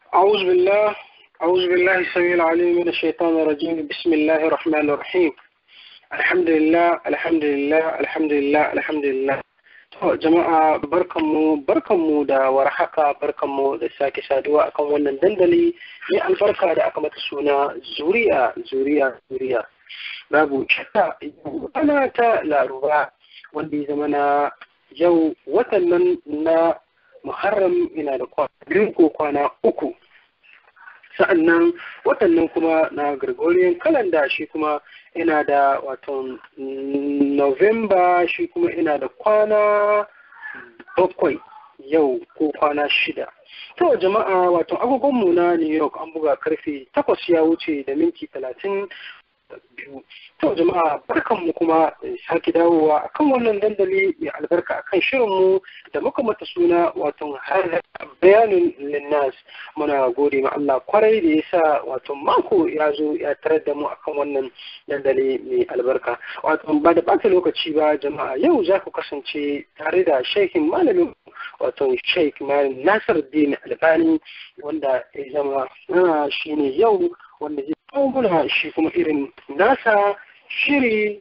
أعوذ بالله أعوذ بالله السميع العليم من الشيطان الرجيم بسم الله الرحمن الرحيم الحمد لله الحمد لله الحمد لله الحمد لله To jama'a barkanmu barkanmu da warhaka barkanmu da sake saduwa akan wannan dandali mai albarka da aka mata suna zuriya zuriya zuriya babu shakka ana ta laruba wanda ya zama na yau watan nan na muharram yana da kwana biyu ko kwana uku sa'annan watan nan kuma na gregorian calendar shi kuma ina da wato november shi kuma ina da kwana bakwai yau ko kwana shida to jama'a wato agogonmu na new york an buga karfe takwas ya wuce da minti talatin biyu to jama'a barkanmu kuma sake dawowa akan wannan dandali mai albarka akan shirinmu da muka mata suna wato har bayanin linnas muna gode ma Allah kwarai da ya sa wato mako ya zo ya tarar da mu akan wannan dandali mai albarka wato ba da bata lokaci ba jama'a yau za ku kasance tare da sheikhin malamin wato sheikh malam nasir din albani wanda ya zama shine yau wanda zai kawo muna shi kuma irin nasa shiri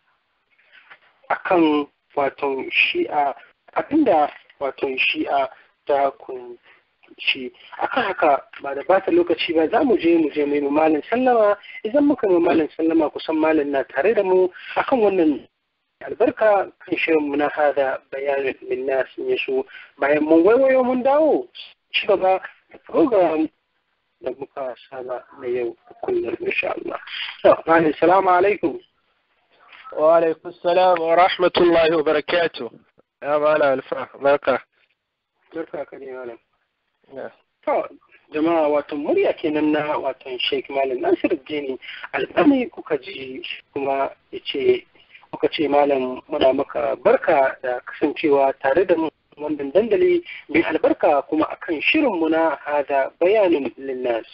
akan wato shi'a abinda wato shi'a ta kunci akan haka ba da bata lokaci ba za mu je mu je mai malin sallama idan muka mai malin sallama kusan malin na tare da mu akan wannan albarka kan shirin mu na hada bayanin linnas ya so bayan mun waiwayo mun dawo ci gaba da program da muka saba na yau kullum insha Allah. Malam salamu alaikum. Wa alaikum salam wa rahmatullahi wa barakatuh. Ya mala alfa barka. Barka ka ne malam. To jama'a wato murya kenan na wato Sheikh Malam Nasir Dini alƙami kuka ji kuma yace kuka ce malam muna maka barka da kasancewa tare da mu wannan dandali mai albarka kuma akan shirinmu na hada bayanin linnas.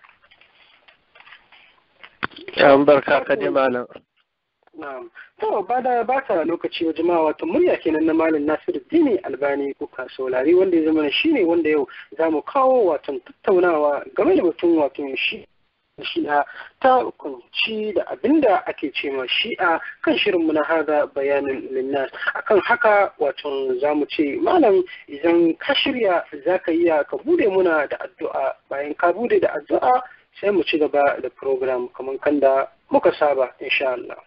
Yan barka ka ji malam. Na'am. To ba da ba ta lokaci wa jama'a wato murya kenan na malam Nasiru Dini Albani kuka saurari wanda ya zama shine wanda yau za mu kawo wato tattaunawa game da batun wato shi shi'a ta kunci da abinda ake ce ma shi'a kan shirinmu na hada bayanin linnas akan haka wato za mu ce malam idan ka shirya za ka iya ka bude muna da addu'a bayan ka bude da addu'a sai mu ci gaba da program kamar kan da muka saba insha Allah.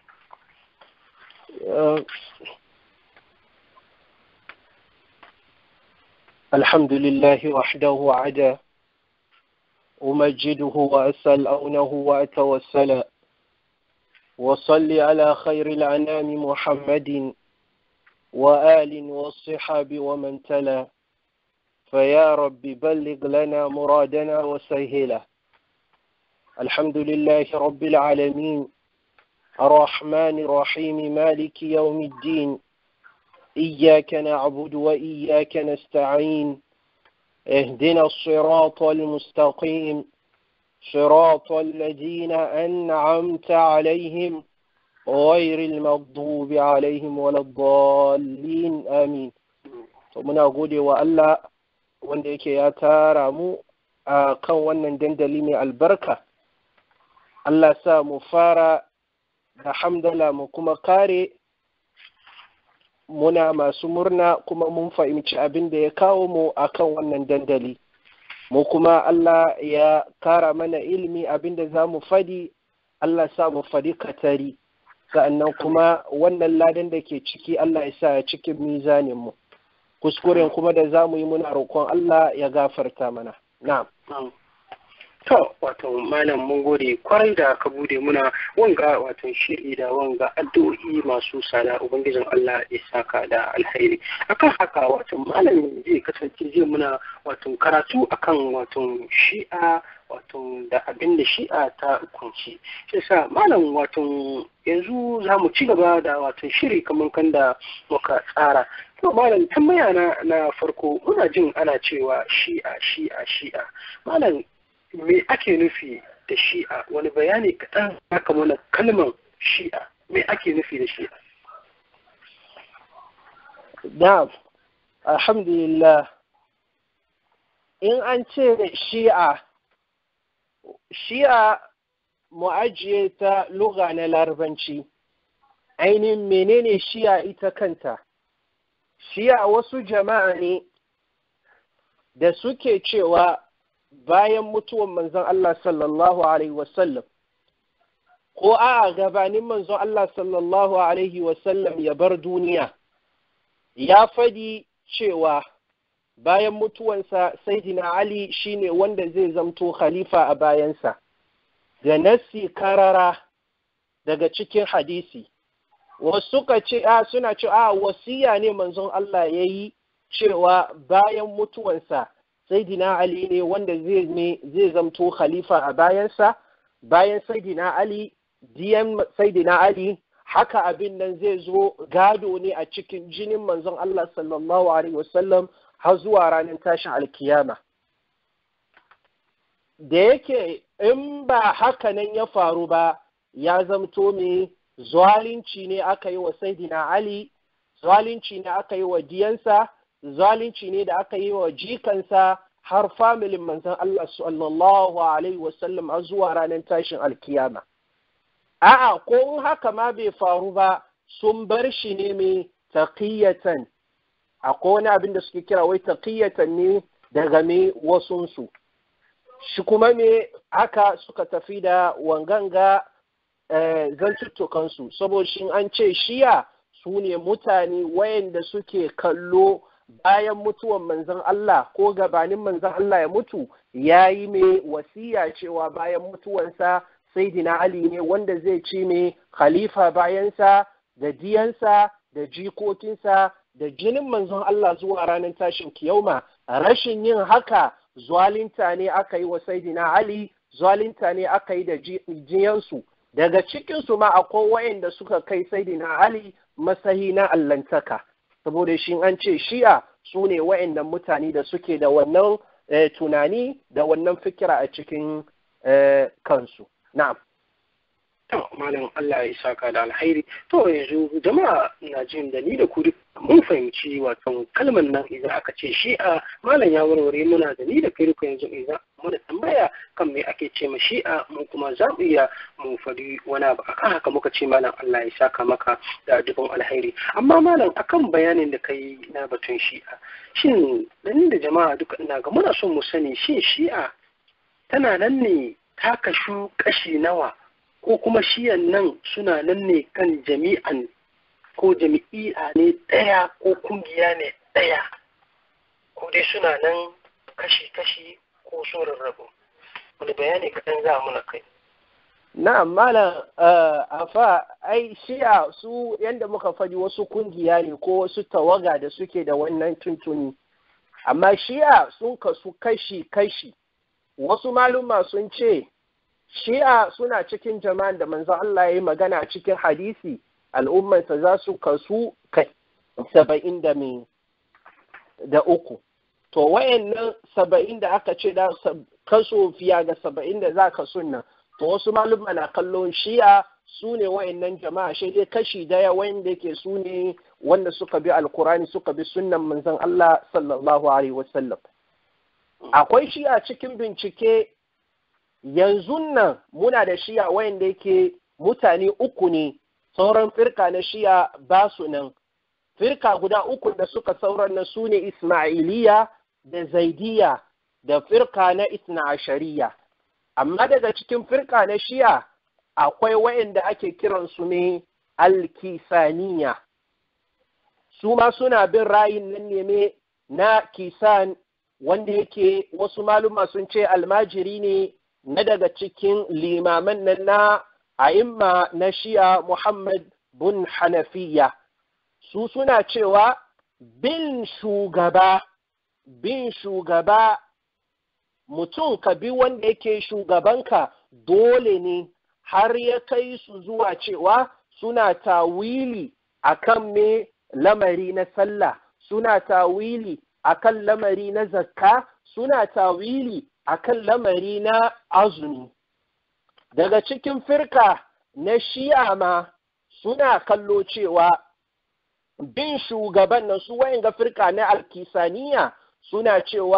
الحمد لله وحده عدا أمجده وأسأل أونه وأتوسل وصل على خير الأنام محمد وآل والصحاب ومن تلا فيا رب بلغ لنا مرادنا وسهله الحمد لله رب العالمين الرحمن الرحيم مالك يوم الدين إياك نعبد وإياك نستعين اهدنا الصراط المستقيم صراط الذين أنعمت عليهم غير المغضوب عليهم ولا الضالين آمين muna gode wa Allah wanda yake ya tara mu a kan wannan dandali mai albarka Allah sa mu fara da hamdala mu kuma kare muna masu murna kuma mun fahimci abin da ya kawo mu akan wannan dandali mu kuma Allah ya kara mana ilimi abin da za mu fadi Allah sa mu fadi katari sa'annan kuma wannan ladan da ke ciki Allah ya sa ya cikin mizanin mu kuskuren kuma da za mu yi muna roƙon Allah ya gafarta mana na'am To, wato malam mun gode kwarai da ka bude muna wanga wato shiri da wanga addu'o'i masu sada Ubangijin Allah ya saka da alheri. Akan haka wato malam zai kasance zai muna wato karatu akan wato shi'a wato da abin da shi'a ta kunci. Shi sa malam wato yanzu za mu ci gaba da wato shiri kamar kan da muka tsara. To malam tambaya na na farko muna jin ana cewa shi'a shi'a shi'a. Malam me ake nufi da shi'a wani bayani kaɗan haka mana kalmar shi'a me ake nufi da shi'a na'am alhamdulillah in an ce shi'a shi'a mu ajiye ta luga na larabanci ainihin menene shi'a ita kanta shi'a wasu jama'a ne da suke cewa bayan mutuwan manzon Allah sallallahu alaihi wasallam ko a gabanin manzon Allah sallallahu alaihi wasallam ya bar duniya ya fadi cewa bayan mutuwansa saidina Ali shine wanda zai zamto khalifa a bayansa da nassi karara daga cikin hadisi wasu suka ce a suna ce a wasiya ne manzon Allah ya yi cewa bayan mutuwansa saidina Ali ne wanda zai ne zai zamto khalifa a bayansa bayan saidina Ali diyan saidina Ali haka abin nan zai zo gado ne a cikin jinin manzon Allah sallallahu alaihi wasallam har zuwa ranar tashin alkiyama da yake in ba haka nan ya faru ba ya zamto me zalunci ne aka yi wa saidina Ali zalunci ne aka yi wa diyansa zalunci ne da aka yi wa jikansa har familin manzon Allah sallallahu alaihi wasallam har zuwa ranar tashin alkiyama a'a ko in haka ma bai faru ba sun bar shi ne mai taqiyatan akwai wani abin da suke kira wai taqiyatan ne daga me wasunsu shi kuma me haka suka tafi da wanganga zantuttukansu saboda shi an ce shiya su ne mutane wayanda suke kallo bayan mutuwan manzon Allah ko gabanin manzon Allah ya mutu ya yi mai wasiya cewa bayan mutuwansa Saidina Ali ne wanda zai ci mai khalifa bayansa da diyansa da jikokinsa da jinin manzon Allah zuwa ranar tashin kiyauma rashin yin haka zwalinta ne aka yi wa Saidina Ali zwalinta ne aka yi da jiyansu daga cikinsu ma akwai wayanda suka kai Saidina Ali masahi na allantaka saboda shi an ce shi'a su ne wa'annan mutane da suke da wannan tunani da wannan fikira a cikin kansu na'am to malam Allah ya saka da alhairi to yanzu jama'a na jin da ni da ku mun fahimci wato kalmar nan idan aka ce shi'a malam ya warware muna da ni da kai duka yanzu idan muna tambaya kan me ake ce ma shi'a mu kuma za mu iya mu faɗi wani abu akan haka muka ce malam Allah ya saka maka da dubin alhairi amma malam akan bayanin da kai na batun shi'a shin dan da jama'a duka ina ga muna son mu sani shin shi'a tana nan ne ta kashu kashi nawa ko kuma shiyan nan suna nan ne kan jami'an ko jami'i'a ne ɗaya ko kungiya ne ɗaya ko dai suna nan kashi-kashi ko sun rarrabu wani bayani kaɗan za muna kai na'am malam afa ai shi'a su yadda muka faɗi wasu kungiya ne ko wasu tawaga da suke da wannan tuntuni amma shi'a sun kasu kashi-kashi wasu maluma sun ce shi'a suna cikin jama'an da manzo Allah ya yi magana cikin hadisi al'ummarsa za su kasu kai saba'in da da uku to wayannan saba'in da aka ce da kaso fiya ga saba'in da za ka sunna to wasu maluma na kallon shi'a su ne wayannan jama'a shi dai kashi daya wanda yake su ne wanda suka bi alkurani suka bi sunnan manzon Allah sallallahu alaihi wasallam akwai shi'a cikin bincike yanzu nan muna da shi'a wayanda yake mutane uku ne sauran firka na shi'a ba su nan firka guda uku da suka sauran na su ne ismailiya da zaidiya da firka na isna ashariya amma daga cikin firka na shi'a akwai wayanda ake kiransu ne alkisaniya su ma suna bin rayin nan ne na kisan wanda yake wasu maluma sun ce almajiri ne na daga cikin limaman nan na a'imma na shi'a Muhammad bin Hanafiya su suna cewa bin shugaba bin shugaba mutum ka bi wanda yake shugabanka dole ne har ya kai su zuwa cewa suna tawili akan me lamari na sallah suna tawili akan lamari na zakka suna tawili akan lamari na azumi daga cikin firka na shi'a ma suna kallo cewa bin shugaban nan su wayan ga firka na alkisaniya suna cewa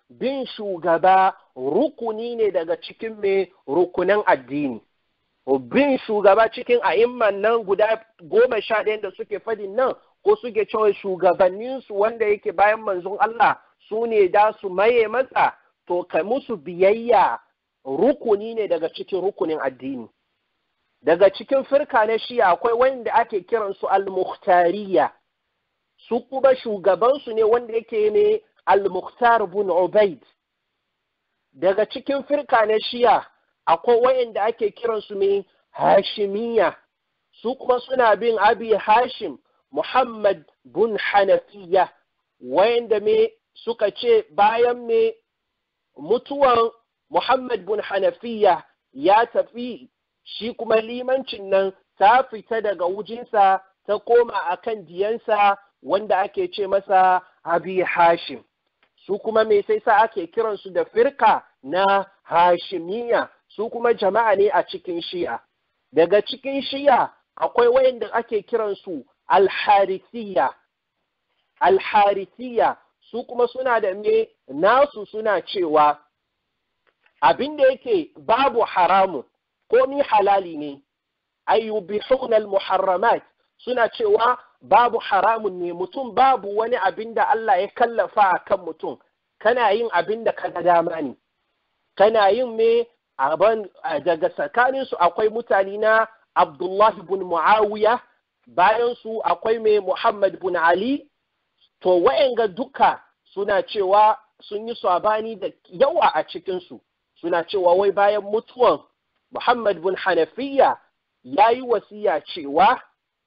bin shugaba rukuni ne daga cikin mai rukunan addini bin shugaba cikin a'imman nan guda goma sha ɗayan da suke fadin nan ko suke cewa shugabanninsu wanda yake bayan manzon Allah su ne da su maye masa to ka musu biyayya rukuni ne daga cikin rukunin addini daga cikin firka na shiya akwai wanda ake kiransu al-mukhtariya su kuma shugabansu ne wanda yake ne al-mukhtar bin ubaid daga cikin firka na shiya akwai wayanda ake kiransu mai hashimiya su kuma suna bin abi hashim muhammad bin hanafiya wayanda me suka ce bayan me mutuwan muhammad bin hanafiya ya tafi shi kuma limancin nan ta fita daga wujinsa ta koma akan diyansa wanda ake ce masa abi hashim su kuma me sai sa ake kiransu da firka na hashimiya su kuma jama'a ne a cikin shi'a daga cikin shi'a akwai wayanda ake kiransu alharisiya alharisiya su kuma suna da me nasu suna cewa abin da yake babu haramun komi halali ne ayyubihuna almuharramat suna cewa babu haramun ne mutum babu wani abin da Allah ya kallafa a kan mutum kana yin abin da kaga dama ne kana yin me daga tsakaninsu akwai mutane na Abdullahi bin Muawiya bayan su akwai mai Muhammad bin Ali to wa'anga duka suna cewa sun yi sabani da yawa a cikinsu suna cewa wai bayan mutuwan Muhammad bin Hanafiya ya yi wasiya cewa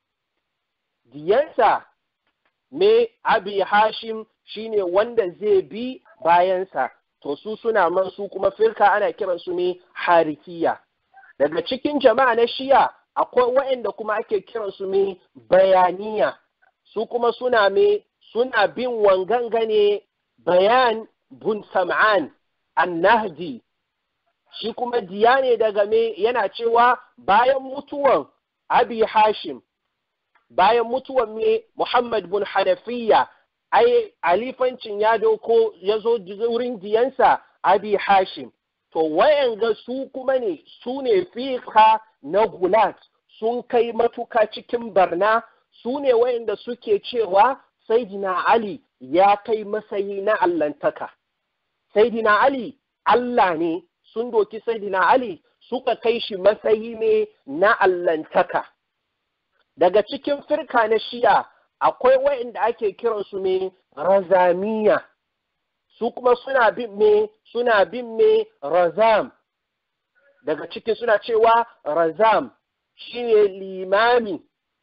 diyansa me abi hashim shine wanda zai bi bayansa to su suna man su kuma firka ana kiransu ne harikiya daga cikin jama'a na shiya akwai waɗanda kuma ake kiransu ne bayaniya su kuma suna me suna bin wanganga ne bayan bun sam'an annahdi shi kuma diya ne daga me yana cewa bayan mutuwan abi hashim bayan mutuwan me muhammad bin hanafiya ai alifancin ya doko ya zo wurin diyansa abi hashim to wayanga su kuma ne su ne fiqa na gulat sun kai matuka cikin barna su ne wayanda suke cewa saidina ali ya kai masayi na allantaka saidina ali allah ne sun doki saidina ali suka kai shi matsayi ne na allantaka daga cikin firka na shi'a akwai wa'inda ake kiransu ne razamiya su kuma suna bin me suna bin me razam daga cikin suna cewa razam shine limami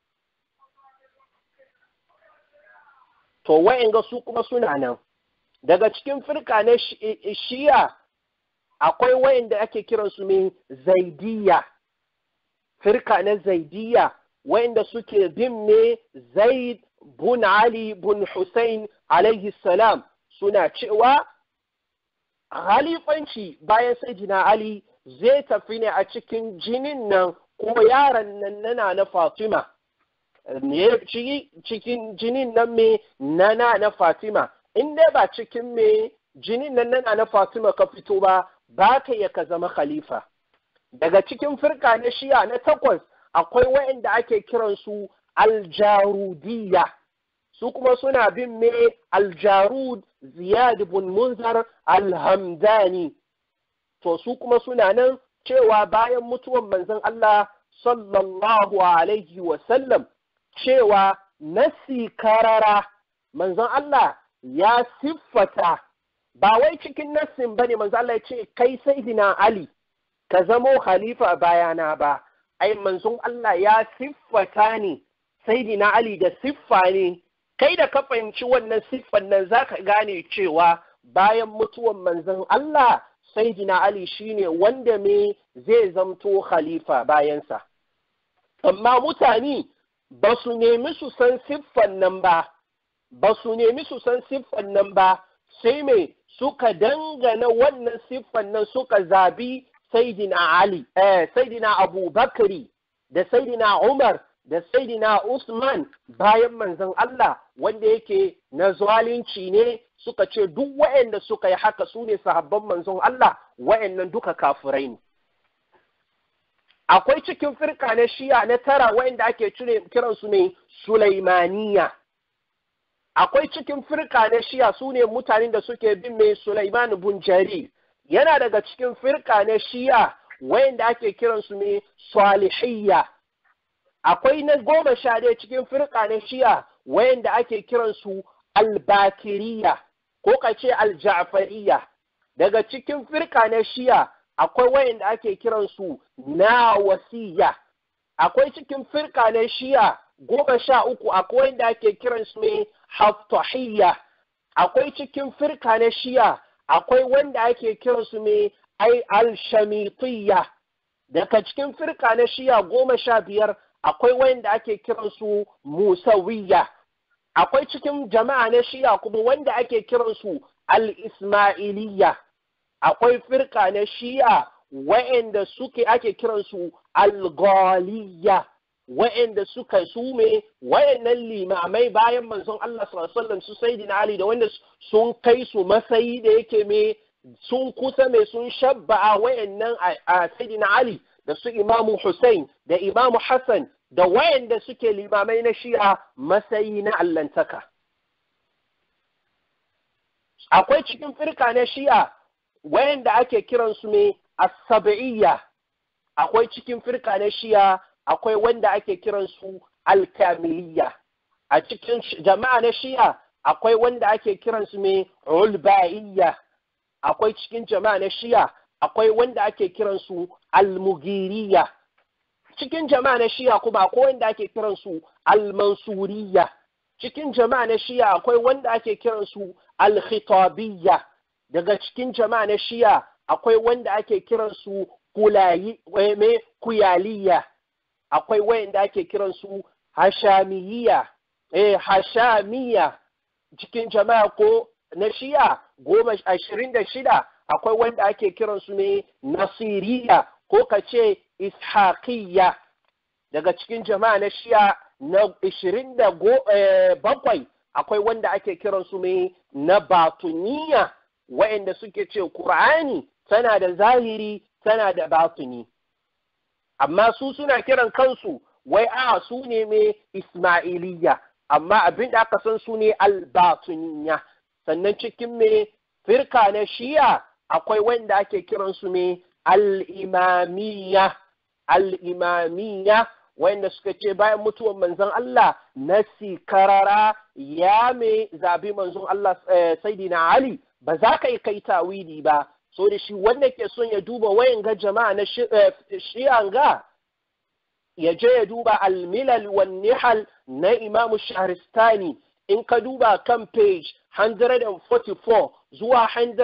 to wa'inga su kuma suna nan daga cikin firka na shi'a akwai wa'inda ake kiransu ne zaidiya firka na zaidiya wa'inda suke bin ne zaid bun Ali bun Hussein alaihi salam suna cewa halifanci bayan Sayyidina Ali zai tafi ne a cikin jinin nan ko yaran nan nana na Fatima ne cikin jinin nan me nana na Fatima in dai ba cikin me jinin nan nana na Fatima ka fito ba ba ka iya ka zama khalifa daga cikin firka na shiya na takwas akwai waɗanda ake kiransu aljarudiyya su kuma suna bin me aljarud ziyad bin munzar alhamdani to su kuma suna nan cewa bayan mutuwan manzon Allah sallallahu alaihi wasallam cewa nasi karara manzon Allah ya siffata ba wai cikin nassin bane manzon Allah ya ce kai sayyidina Ali ka zamo khalifa bayana ba ai manzon Allah ya siffata ne saidina Ali da siffa ne kai da ka fahimci wannan siffan nan zaka gane cewa bayan mutuwan manzon Allah saidina Ali shine wanda me zai zamto khalifa bayansa amma mutane ba su nemi su san siffan nan ba ba su nemi su san siffan nan ba sai me suka dangana wannan siffan nan suka zabi Saidina Ali, eh, Saidina Abu Bakri da Saidina Umar da saidina Usman bayan manzon Allah wanda yake na zalunci ne suka ce duk waɗanda suka yi haka su ne sahabban manzon Allah waɗannan duka kafirai ne akwai cikin firka na shiya na tara waɗanda ake kiransu ne Sulaimaniya akwai cikin firka na shiya su ne mutanen da suke bin mai Sulaiman bin Jarir yana daga cikin firka na shiya wayanda ake kiransu ne salihiyya akwai na goma sha ɗaya cikin firka na shiya wayanda ake kiransu albakiriya ko ka ce alja'fariya daga cikin firka na shiya akwai wayanda ake kiransu na wasiya akwai cikin firka na shiya goma sha uku akwai wanda ake kiransu ne haftahiyya akwai cikin firka na shiya akwai wanda ake kiransu ne ai al-shamitiyya daga cikin firka na shiya goma sha biyar akwai wanda ake kiransu musawiyya akwai cikin jama'a na shiya kuma wanda ake kiransu al-ismailiyya akwai firka na shiya wa'anda suke ake kiransu al-ghaliyya wa'anda suka sume wa'annan limamai bayan manzon Allah sallallahu alaihi wasallam su sayyidina Ali da wanda sun kai su masayi da yake me sun kusa mai sun shabba'a wa'annan a sayyidina Ali da su Imamu Hussein da Imamu Hassan da wayanda suke limamai na shi'a masayi na allantaka. Akwai cikin firka na shi'a wayanda ake kiransu ne as-sab'iyya akwai cikin firka na shi'a akwai wanda ake kiransu al-kamiliyya a cikin jama'a na shi'a akwai wanda ake kiransu ne ulba'iyya akwai cikin jama'a na shi'a akwai wanda ake kiransu al-mugiriya cikin jama'a na shi'a kuma akwai wanda ake kiransu al-mansuriya cikin jama'a na shi'a akwai wanda ake kiransu al-khitabiyya daga cikin jama'a na shi'a akwai wanda ake kiransu kulayi me kuyaliya akwai wanda ake kiransu hashamiyya eh hashamiya cikin jama'a ko na shi'a goma ashirin da shida akwai wanda ake kiransu ne nasiriya ko ka ce ishaqiyya daga cikin jama'a na shiya na ishirin da bakwai akwai wanda ake kiransu ne na batuniya wa'anda suke ce Kur'ani tana da zahiri tana da batuni amma su suna kiran kansu wai a su ne mai ismailiyya amma abin da aka san su ne albatuniya sannan cikin mai firka na shiya akwai wanda ake kiransu ne al'imamiya al'imamiya wanda suka ce bayan mutuwar manzon Allah na sikarara ya mai zabi manzon Allah saidina Ali ba za ka yi kai tawili ba so da shi wanda ke son ya duba wayan ga jama'a na shi'an ga ya je ya duba almilal wan nihal na imamu shahristani in ka duba kan page 144 zuwa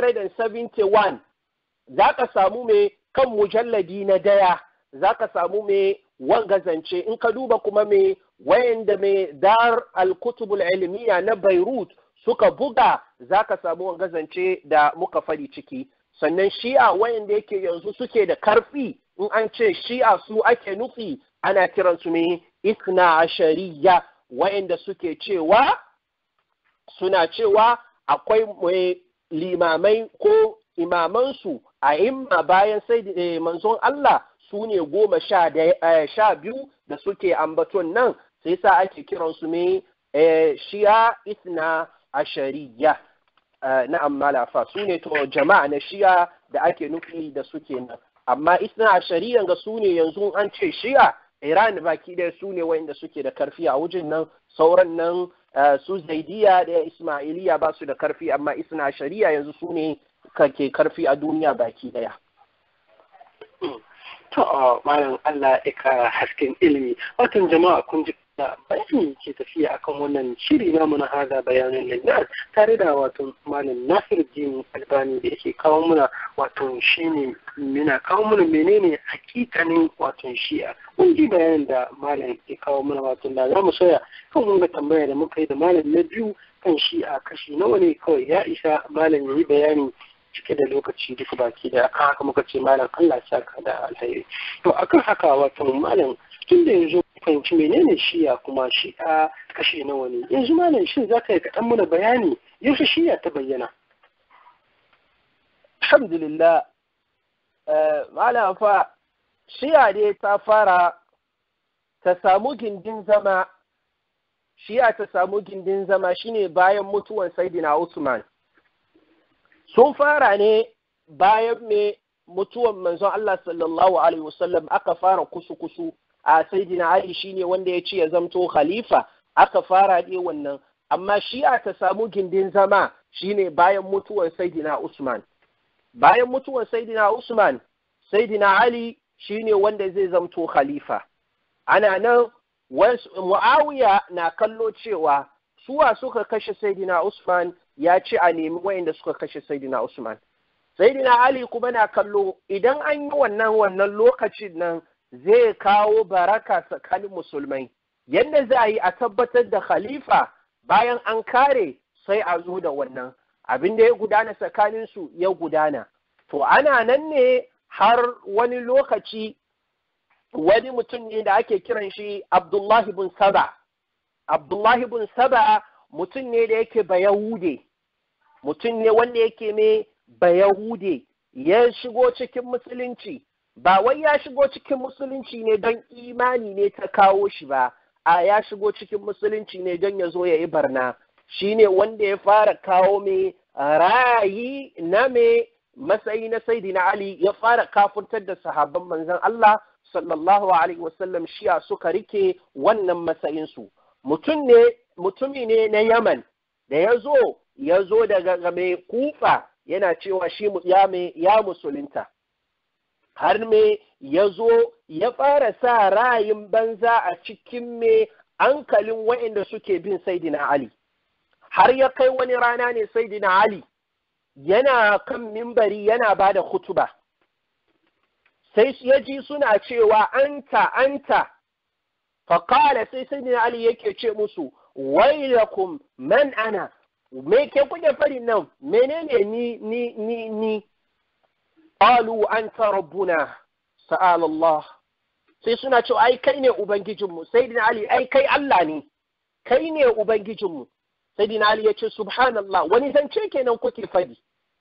171 za ka samu mai kan mujalladi na daya za ka samu mai wanga zance in ka duba kuma mai wayanda mai dar al-kutubul ilmiya na Beirut suka buga za ka samu wanga zance da muka fadi ciki sannan shi'a wayanda yake yanzu suke da karfi in an ce shi'a su ake nufi ana kiransu ne isna ashariya wayanda suke cewa suna cewa akwai limamai ko imamansu a imma bayan sai manzon Allah su ne goma sha biyu da suke ambaton nan sai sa ake kiransu ne shi'a isna ashariya na ammalafa su ne to jama'a na shi'a da ake nufi da suke nan amma isna ashariya ga su ne yanzu an ce shi'a Iran baki ɗaya su ne wa'inda suke da karfi a wajen nan sauran nan su zaidiya da ismailiya ba su da karfi amma isna shari'a yanzu su ne ke karfi a duniya baki ɗaya. To, malam Allah ya kara hasken ilimi. Watan jama'a kun ji da bayani ke tafiya akan wannan shiri namu na haza bayanin linnas tare da wato malam Nasir Jin Albani da yake kawo muna wato shine mina kawo muna menene hakikanin wato shi'a mun ji bayanin da malam ya kawo muna wato da za mu soya kan mun ga tambaya da muka yi da malam na biyu kan shi'a kashi nawa ne kawai ya isa malam ya yi bayani cike da lokaci duk baki da akan haka muka ce malam Allah saka da alheri to akan haka wato malam tun da yanzu fahimci menene shiya kuma shi'a kashe nawa ne yanzu malam shin za ka yi kaɗan mana bayani yaushe shiya ta bayyana alhamdulillah malam fa shiya dai ta fara ta samu gindin zama shiya ta samu gindin zama shine bayan mutuwan saidina Usman sun fara ne bayan me mutuwan manzon Allah sallallahu alaihi wasallam aka fara kusu-kusu a saidina Ali shine wanda ya ce ya zamto khalifa aka fara ne wannan amma shi'a ta samu gindin zama shine bayan mutuwan saidina Usman bayan mutuwan saidina Usman saidina Ali shine wanda zai zamto khalifa ana nan Muawiya na kallo cewa suwa suka kashe Saidina Usman ya ce a nemi wayanda suka kashe Saidina Usman. Saidina Ali kuma na kallo idan an yi wannan wannan lokacin nan zai kawo baraka tsakanin musulmai. Yadda za a yi a tabbatar da khalifa bayan an kare sai a zo da wannan. Abin da ya gudana tsakaninsu ya gudana. To ana nan ne har wani lokaci wani mutum ne da ake kiran shi Abdullahi bin Saba. Abdullahi bin Saba mutum ne da yake Bayahude, mutum ne wanda yake mai Bayahude, ya shigo cikin musulunci, ba wai ya shigo cikin musulunci ne don imani ne ta kawo shi ba, a ya shigo cikin musulunci ne don ya zo ya yi barna, shi ne wanda ya fara kawo mai rayi na mai matsayi na Saidina Ali ya fara kafurtar da sahabban manzon Allah sallallahu alaihi wasallam shiya suka rike wannan matsayinsu mutum ne mutumi ne na yaman da ya zo ya zo daga mai kufa yana cewa shi ya, ya musulunta har me ya zo ya fara sa ra'ayin banza a cikin me hankalin waɗanda suke bin saidina ali har ya kai wani rana ne saidina ali yana kan mimbari yana ba da hutuba sai ya ji suna cewa anta anta faƙala sai sai Ali yake ce musu wailakum man ana me ke kuke fari nan menene ni ni ni ni qalu anta rabbuna sa'al Allah sai suna cewa ai kai ne ubangijinmu sai Ali ai kai Allah ne kai ne ubangijinmu sai Ali ya ce subhanallah wani zance kenan kuke fadi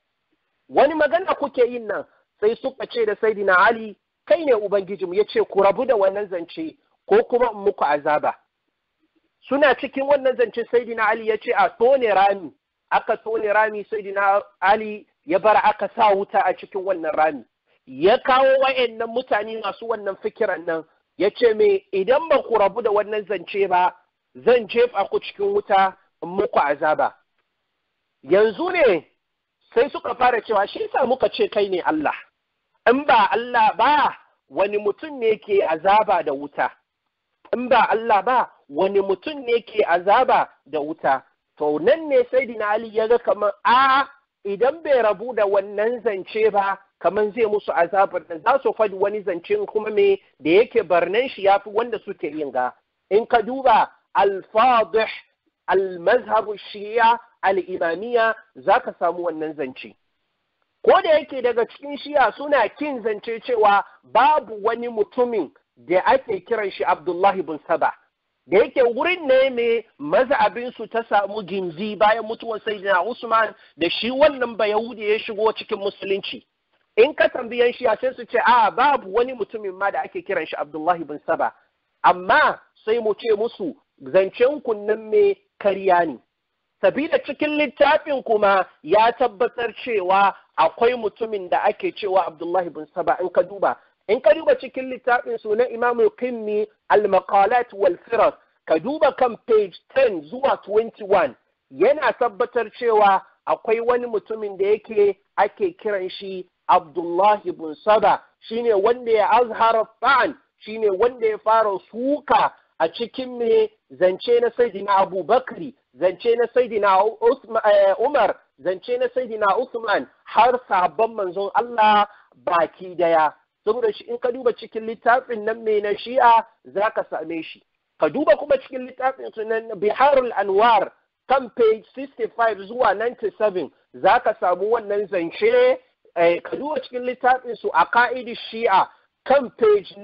wani magana kuke yin nan sai suka ce da Saidina Ali kai ne Ubangijinmu ya ce ku rabu da wannan zance ko kuma in muku azaba. Suna cikin wannan zance Saidina Ali ya ce a tone rami, aka tone rami Saidina Ali ya bar aka sa wuta a cikin wannan rami. Ya kawo wa'annan mutane masu wannan fikiran nan ya ce me idan ba ku rabu da wannan zance ba zan jefa ku cikin wuta in muku azaba. Yanzu ne sai suka fara cewa shi sa muka ce kai ne Allah. in ba Allah ba wani mutum ne ke azaba da wuta, in ba Allah ba wani mutum ne ke azaba da wuta, to nan ne sai dina Ali ya ga kamar a idan bai rabu da wannan zance ba, kamar zai musu azabar da za su faɗi wani zancen kuma me da yake barnan shi yafi wanda suke yin ga. In ka duba al-fadih al-mazhabu shi'a al-imamiyya za ka samu wannan zance. ko da yake daga cikin shiya suna kin zance cewa babu wani mutumin da ake kiran shi Abdullahi bin Saba da yake wurin ne mai mazhabinsu ta samu gindi bayan mutuwar Sayyidina Usman da shi wannan ba Yahudi ya shigo cikin musulunci in ka tambayan shiya sai su ce a babu wani mutumin ma da ake kiran shi Abdullahi bin Saba amma sai mu ce musu zancen kunnen me karya ne sabida cikin littafin kuma ya tabbatar cewa akwai mutumin da ake cewa Abdullahi bin Saba in ka duba in ka duba cikin littafin su na Imam Qimmi al-Maqalat wal Firas ka duba kan page 10 zuwa 21 yana tabbatar cewa akwai wani mutumin da yake ake kiran shi Abdullahi bin Saba shine wanda ya azhara ta'an shine wanda ya fara suka a cikin me zance na Sayyidina Abu Bakri zance na Sayyidina Umar zance na Sayyidina Usman har sabon manzon Allah baki daya saboda shi in ka duba cikin littafin nan mai na Shi'a zaka same shi ka duba kuma cikin littafin sunan Biharul Anwar kan page 65 zuwa 97 zaka samu wannan zance ka duba cikin littafin su a ka'idi Shi'a kan page 9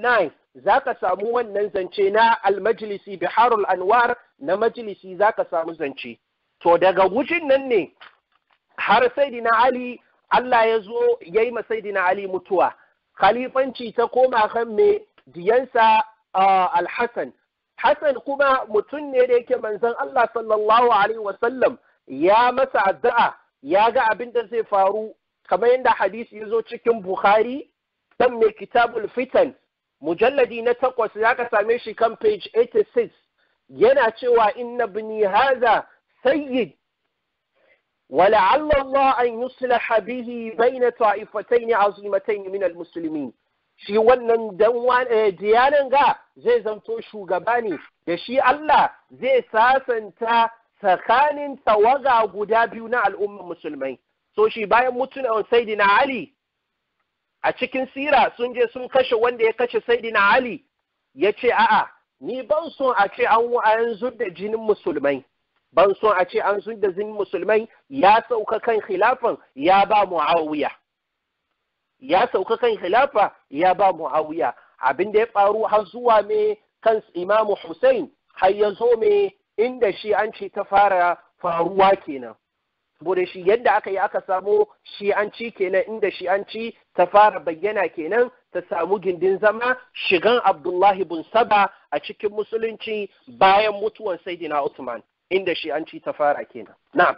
za ka samu wannan zance na almajlisi biharul anwar na majlisi za ka samu zance to daga wujin nan ne har saidina ali Allah ya zo ya yi saidina ali mutuwa khalifanci ta koma kan me diyansa alhassan hassan kuma mutum ne da yake manzon Allah sallallahu alaihi wasallam ya masa addu'a ya ga abin da zai faru kamar yadda hadisi ya zo cikin bukhari dan mai kitabul fitan mujalladi na takwas ya ka same shi kan page 86 yana cewa inna bini haza sayyid ولعل الله أن يصلح به بين طائفتين عظيمتين من المسلمين shi wannan diyanan ga zai zanto shugaba ne da shi Allah zai sasanta tsakanin tawaga guda biyu na al'ummar musulmai so shi bayan mutunan saidina Ali a cikin sira sun je sun kashe wanda ya kashe saidina Ali ya ce a'a ni ban son a ce an yanzu da jinin musulmai ban son a ce an da jinin musulmai ya sauka kan khilafan ya ba muawiya ya sauka kan khilafa ya ba muawiya abin da ya faru har zuwa me kan imamu Hussein har ya zo me inda shi an ce ta fara faruwa kenan saboda shi yadda aka yi aka samu shi an ci kenan inda shi an ci ta fara bayyana kenan ta samu gindin zama shigan Abdullahi bin Saba a cikin musulunci bayan mutuwan Sayyidina Usman inda shi an ci ta fara kenan na'am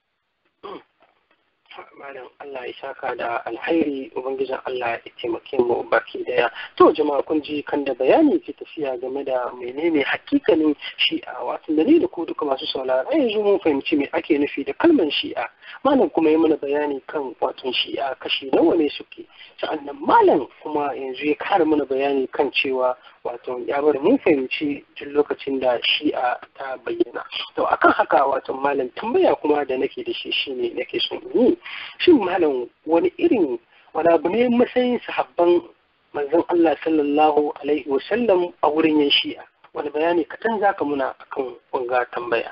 malam Allah ya saka da alhairi ubangijin Allah ya taimake mu baki daya to jama'a kun ji kan da bayani ke tafiya game da menene hakikanin shi'a wato da ni da ku duka masu saurara yanzu mun fahimci me ake nufi da kalmar shi'a malam kuma ya mana bayani kan wato shi'a kashi nawa ne suke sa'annan malam kuma yanzu ya kara mana bayani kan cewa wato ya bar mun fahimci tun lokacin da shi'a ta bayyana to akan haka wato malam tambaya kuma da nake da shi shine nake son yi shin malam wani irin wani abu ne matsayin sahabban manzon Allah sallallahu alaihi wasallam a wurin yan shi'a wani bayani kaɗan zaka muna akan wanga tambaya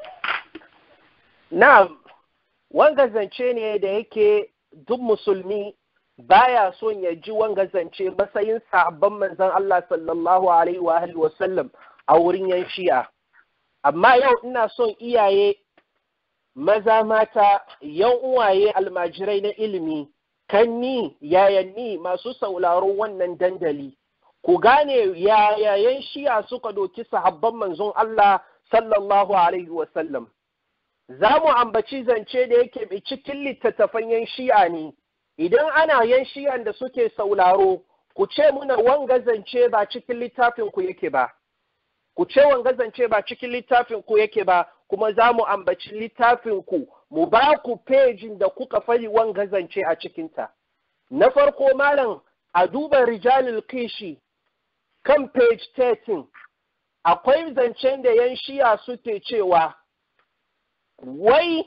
na'am wanga zance ne da yake duk musulmi baya son ya ji wanga zance matsayin sahabban manzon Allah sallallahu alaihi wa alihi wasallam a wurin yan shi'a amma yau ina son iyaye maza mata yan uwaye almajirai na ilimi kanni yayanni masu sauraron wannan dandali ku gane yayayen shi'a suka doki sahabban manzon Allah sallallahu alaihi wasallam za mu ambaci zance da yake cikin littattafan yan shi'a ne idan ana yan shi'an da suke sauraro ku ce muna wanga zance ba cikin littafin ku yake ba ku ce wanga zance ba cikin littafin ku yake ba kuma za mu ambaci littafin ku mu ba ku pejin da kuka fari wanga zance a cikinta na farko malam a duba rijalil kishi kan page 13 akwai zancen da yan shi'a suke cewa wai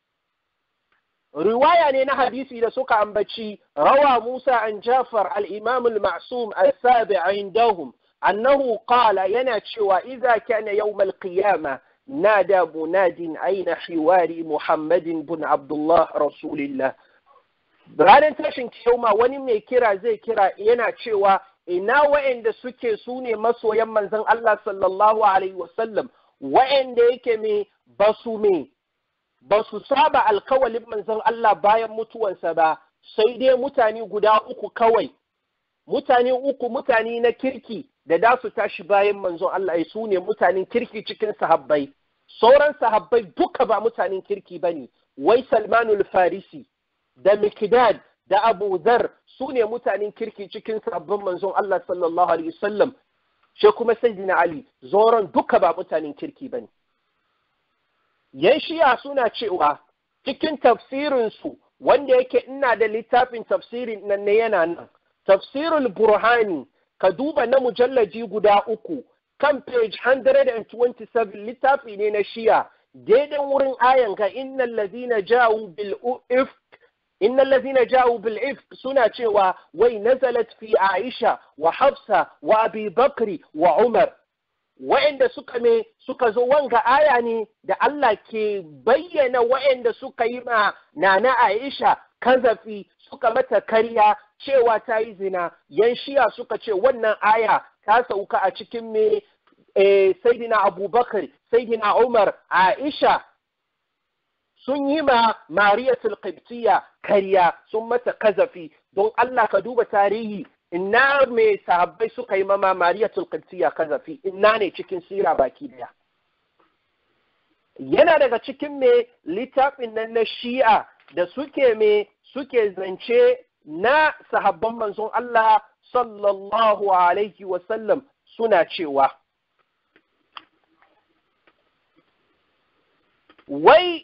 riwaya ne na hadisi da suka ambaci rawa Musa an Jafar al-Imam al-Ma'sum al-Sabi indahum annahu qala yana cewa idza kana yawm al-qiyamah nada munadin aina hiwari Muhammadin bin Abdullah Rasulillah ranar tashin kiyama wani mai kira zai kira yana cewa ina wa'anda suke su ne masoyan manzon Allah sallallahu alaihi wasallam wa'anda yake me basu me ba su saba alkawalin manzon Allah bayan mutuwansa ba sai dai mutane guda uku kawai mutane uku mutane na kirki da da su tashi bayan manzon Allah su ne mutanen kirki cikin sahabbai sauran sahabbai duka ba mutanen kirki ba ne wai salmanul farisi da mikdad da abu zar su ne mutanen kirki cikin sabbin manzon Allah sallallahu alaihi wasallam shi kuma sayyidina ali zoron duka ba mutanen kirki ba ne yan shiya suna cewa cikin tafsirinsu wanda yake ina da littafin tafsirin nan ne yana nan tafsirul burhani ka duba na mujallaji guda uku kan page 127 littafi ne na shiya daidai wurin ayan ga innal ladina ja'u bil ifk innal ladina ja'u bil ifk suna cewa wai nazalat fi aisha wa hafsa wa abi bakri wa umar wa'anda suka me suka zo wanga aya ne da Allah ke bayyana wa'anda suka yi ma nana Aisha kazafi suka mata karya cewa ta yi zina yan shiya suka ce wannan aya ta sauka a cikin me eh, saidina abubakar saidina umar aisha sun yi ma mariyatul qibtiyya kariya sun mata kazafi don Allah ka duba tarihi ina me sahabbai suka yi mama mariyatul qibtiyya kazafi ina ne cikin sira baki daya yana daga cikin me littafin nan na shi'a da suke me suke zance na sahabban manzon Allah sallallahu alaihi wasallam suna cewa wai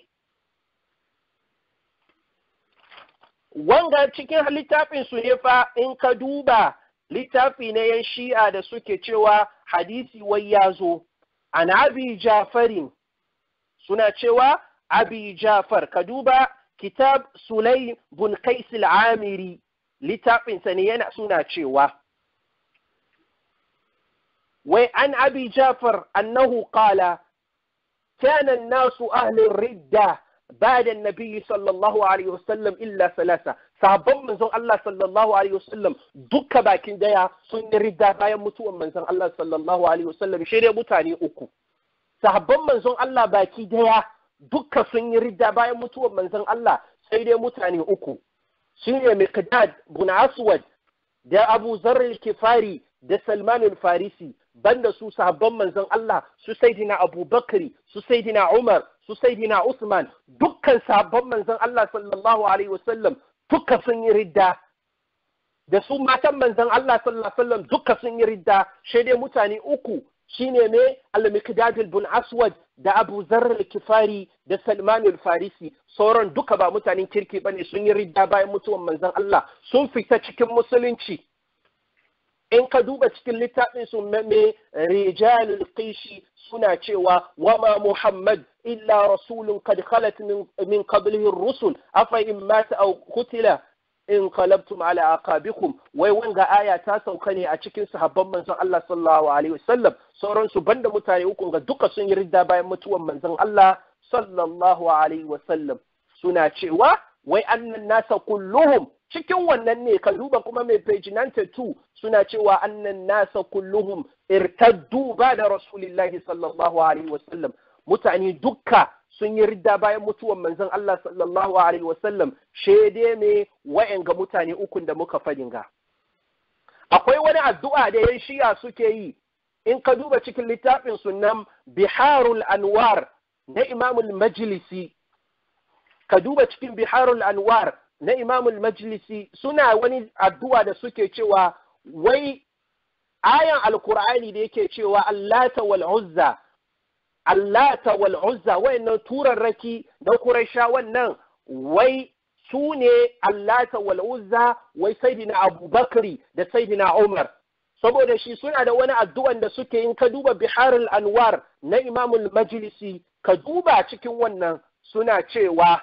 wanga cikin littafin su ne fa in ka duba littafi na yan shi'a da suke cewa hadisi wai ya zo an abi jafarin suna cewa abi jafar ka duba kitab sulai bun kaisil amiri littafinsa ne yana suna cewa wai an abi jafar annahu qala كان الناس أهل الردة بعد النبي صلى الله عليه وسلم إلا ثلاثة sahabban manzon Allah sallallahu alaihi wasallam duka bakin daya sun yi ridda bayan mutuwan manzon Allah sallallahu alaihi wasallam shi dai mutane uku sahabban manzon Allah baki daya duka sun yi ridda bayan mutuwan manzon Allah sai dai mutane uku shine Miqdad bin Aswad da Abu Zarr al-Kifari da Salman al-Farisi banda su sahabban manzon Allah su Sayyidina Abu Bakri su Sayyidina Umar su Sayyidina Usman dukkan sahabban manzon Allah sallallahu alaihi wasallam duka sun yi ridda da su matan manzon Allah sallallahu alaihi wasallam duka sun yi ridda sai dai mutane uku shine ne al-Miqdad bin Aswad da Abu Zarr al-Kifari da Salman al-Farisi sauran duka ba mutanen kirki bane sun yi ridda bayan mutuwan manzon Allah sun fita cikin musulunci in ka duba cikin littafin su me rijalul qishi suna cewa wama muhammad illa rasulun qad khalat min qablihi ar-rusul afa in mata aw qutila in qalabtum ala aqabikum wai wanga aya ta sauka ne a cikin sahabban manzon Allah sallallahu alaihi wasallam sauran su banda mutane uku ga duka sun yi ridda bayan mutuwan manzon Allah sallallahu alaihi wasallam suna cewa wai annan nasa kulluhum cikin wannan ne ka duba kuma mai page 92 suna cewa annan nasa kulluhum irtaddu ba da rasulillahi sallallahu alaihi wasallam mutane dukka sun yi ridda bayan mutuwan manzon Allah sallallahu alaihi wasallam shede ne ga mutane ukun da muka fadin ga akwai wani addu'a da yan shiya suke yi in ka duba cikin littafin sunan biharul anwar na imamul majlisi ka duba cikin biharul anwar na imamul majlisi suna wani addu'a da suke cewa wai ayan alkur'ani da yake cewa allata wal uzza allata wal uzza wayannan turarraki na quraisha wannan wai su ne allata wal uzza wai sayyidina abubakari da sayyidina umar saboda shi suna da wani addu'an da suke in ka duba biharul anwar na imamul majlisi ka duba cikin wannan suna cewa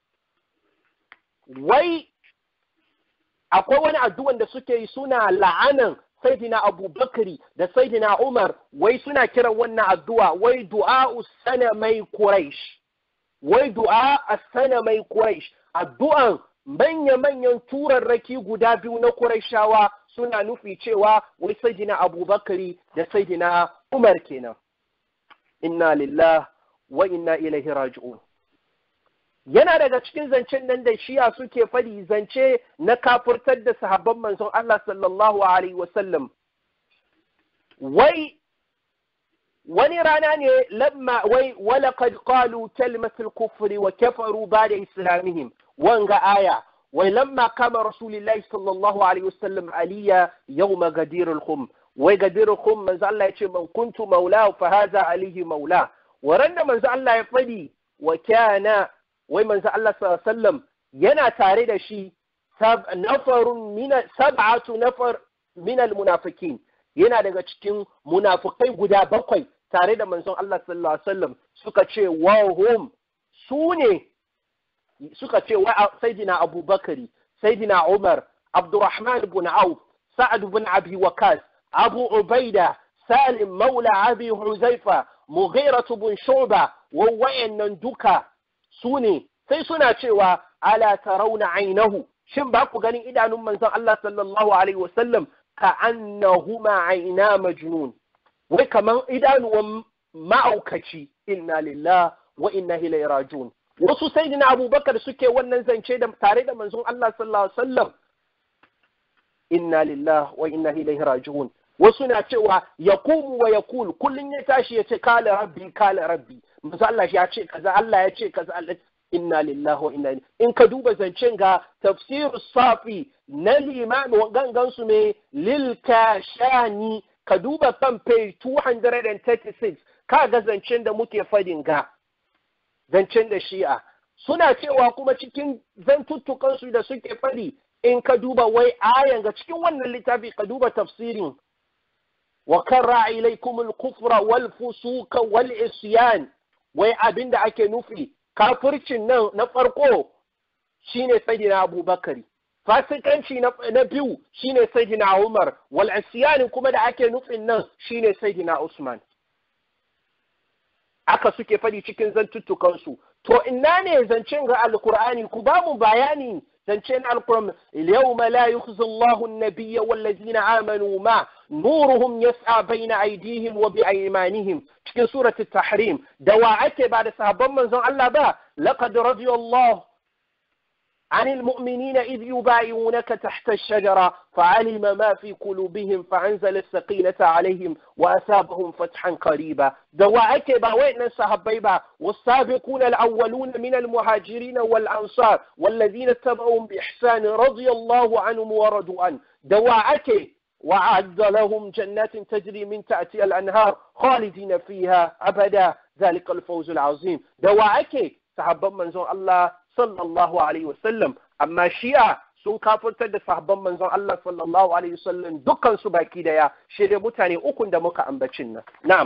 wai akwai wani addu'an da suke yi suna la'anan saidina abubakari da saidina umar wai suna kiran wannan addu'a wai du'a sana mai quraish wai du'a sana mai quraish addu'an manya-manyan turarraki guda biyu na quraishawa suna nufi cewa wai saidina abubakari da saidina umar kenan inna lillah wa inna ilaihi raji'un yana daga cikin zancen nan da shiya suke fadi zance na kafurtar da sahabban manzon Allah sallallahu alaihi wasallam wai wani rana ne lamma wai walaqad qalu kalimatul kufri wa kafaru ba'da islamihim wanga aya wai lamma kama rasulullahi sallallahu alaihi wasallam aliya yawma gadir al-khum wai gadir al-khum manzo Allah ya ce man kuntu maula fa hadha alihi maula waran da manzo Allah ya fadi wa kana wai manzo Allah sallam yana tare da shi nafarun min sab'atu nafar min almunafikin yana daga cikin munafikai guda bakwai tare da manzon Allah sallallahu alaihi wasallam suka ce wa hum su ne suka ce wa sayyidina Abubakari sayyidina Umar Abdurrahman ibn Auf Sa'ad ibn Abi Wakas Abu Ubaida Salim Maula Abi Huzaifa Mughira ibn Shu'ba wa wayannan duka su ne sai suna cewa ala tarauna ainahu shin ba ku ganin idanun manzon Allah sallallahu alaihi wasallam ka annahuma aina majnun wai kaman idanuwan ma'aukaci inna lillah wa inna ilaihi rajiun wasu sayyidina abubakar suke wannan zance da tare da manzon Allah sallallahu alaihi wasallam inna lillah wa inna ilaihi rajiun wasu na cewa yaqumu wa yaqul kullun ya tashi ya ce kala rabbi kala rabbi manzo Allah ya ce kaza Allah ya ce kaza Allah inna lillahi wa inna in ka duba zancen ga tafsir safi na limam gangan su ne lil kashani ka duba kan page 236 ka ga zancen da muke fadin ga zancen da shi'a suna cewa kuma cikin zantuttukan su da suke fadi in ka duba wai ayan ga cikin wannan littafi ka duba tafsirin wa karra ilaikum al-kufra wal fusuqa wal isyan wai abinda ake nufi kafircin nan na farko shine sayyidina abubakari fasikanci na biyu shine sayyidina umar wal isyan kuma da ake nufin nan shine sayyidina usman aka suke fadi cikin zantuttukan su to ina ne zancen ga alqur'ani ku ba mu bayani zancen alquran yawma la yukhzi Allahu an-nabiyya wal ladina amanu ma nuruhum yas'a bayna aydihim wa bi aymanihim cikin surati tahrim da wa ake ba da sahabban manzon Allah ba laqad radiyallahu عن المؤمنين إذ يبايعونك تحت الشجرة فعلم ما في قلوبهم فأنزل السقينة عليهم وأثابهم فتحا قريبا دواعك باوئنا الصحابيبا والسابقون الأولون من المهاجرين والأنصار والذين اتبعهم بإحسان رضي الله عنهم ورضوا عنه دواعك وعد لهم جنات تجري من تأتي الأنهار خالدين فيها أبدا ذلك الفوز العظيم دواعك صحابا منزون الله sallallahu alaihi wasallam amma shi'a sun kafirtar da sahabban manzon Allah sallallahu alaihi wasallam dukkan su baki daya shi dai mutane ukun da muka ambacin nan na'am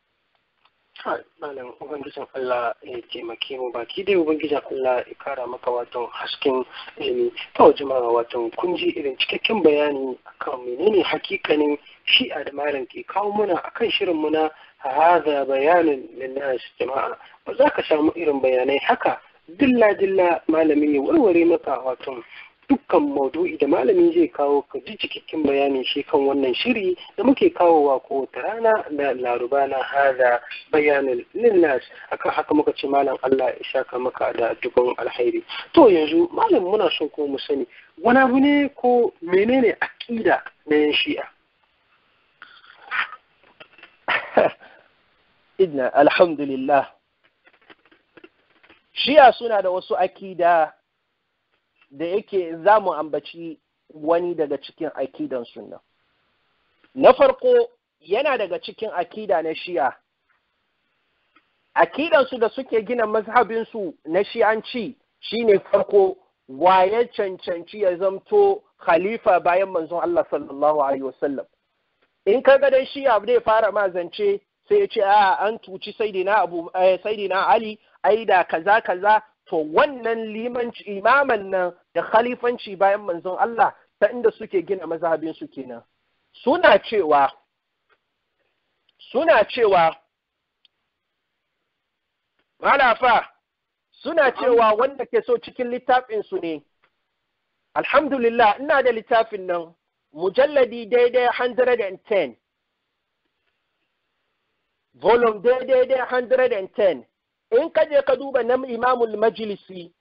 malam ubangijin Allah ya taimake mu baki dai ubangijin Allah ya kara maka wato hasken ilimi to jama'a wato kun ji irin cikakken bayani akan menene hakikanin shi'a da malam ke kawo muna akan shirin mu na hadha bayanin linnas jama'a ba za ka samu irin bayanai haka dilla dilla malami ya warware maka wato dukkan maudu'i da malami zai kawo ka ji cikakken bayani shi kan wannan shiri da muke kawowa kowace rana da laruba na hada bayanin linnas akan haka muka ce malam Allah ya shaka maka da dukkan alhairi to yanzu malam muna son ko mu sani wani abu ne ko menene akida na yan shi'a idna alhamdulillah shiya suna da wasu akida da yake za mu ambaci wani daga cikin akidan sunna na farko yana daga cikin akida na shi'a akidansu da suke gina mazhabinsu na shi'anci shine farko waye cancanci ya zamto khalifa bayan manzon Allah sallallahu alaihi wasallam in ka ga dai shi'a zai fara mazance sai ya ce a an tuci saidina abu saidina ali ai da kaza kaza to wannan limanci imaman nan da khalifanci bayan manzon Allah ta inda suke gina mazhabin su kenan suna cewa suna cewa malafa suna cewa wanda ke so cikin littafin su ne alhamdulillah ina da littafin nan mujalladi daidai 110 volume daidai 110 in ka je ka duba na imamul majlisi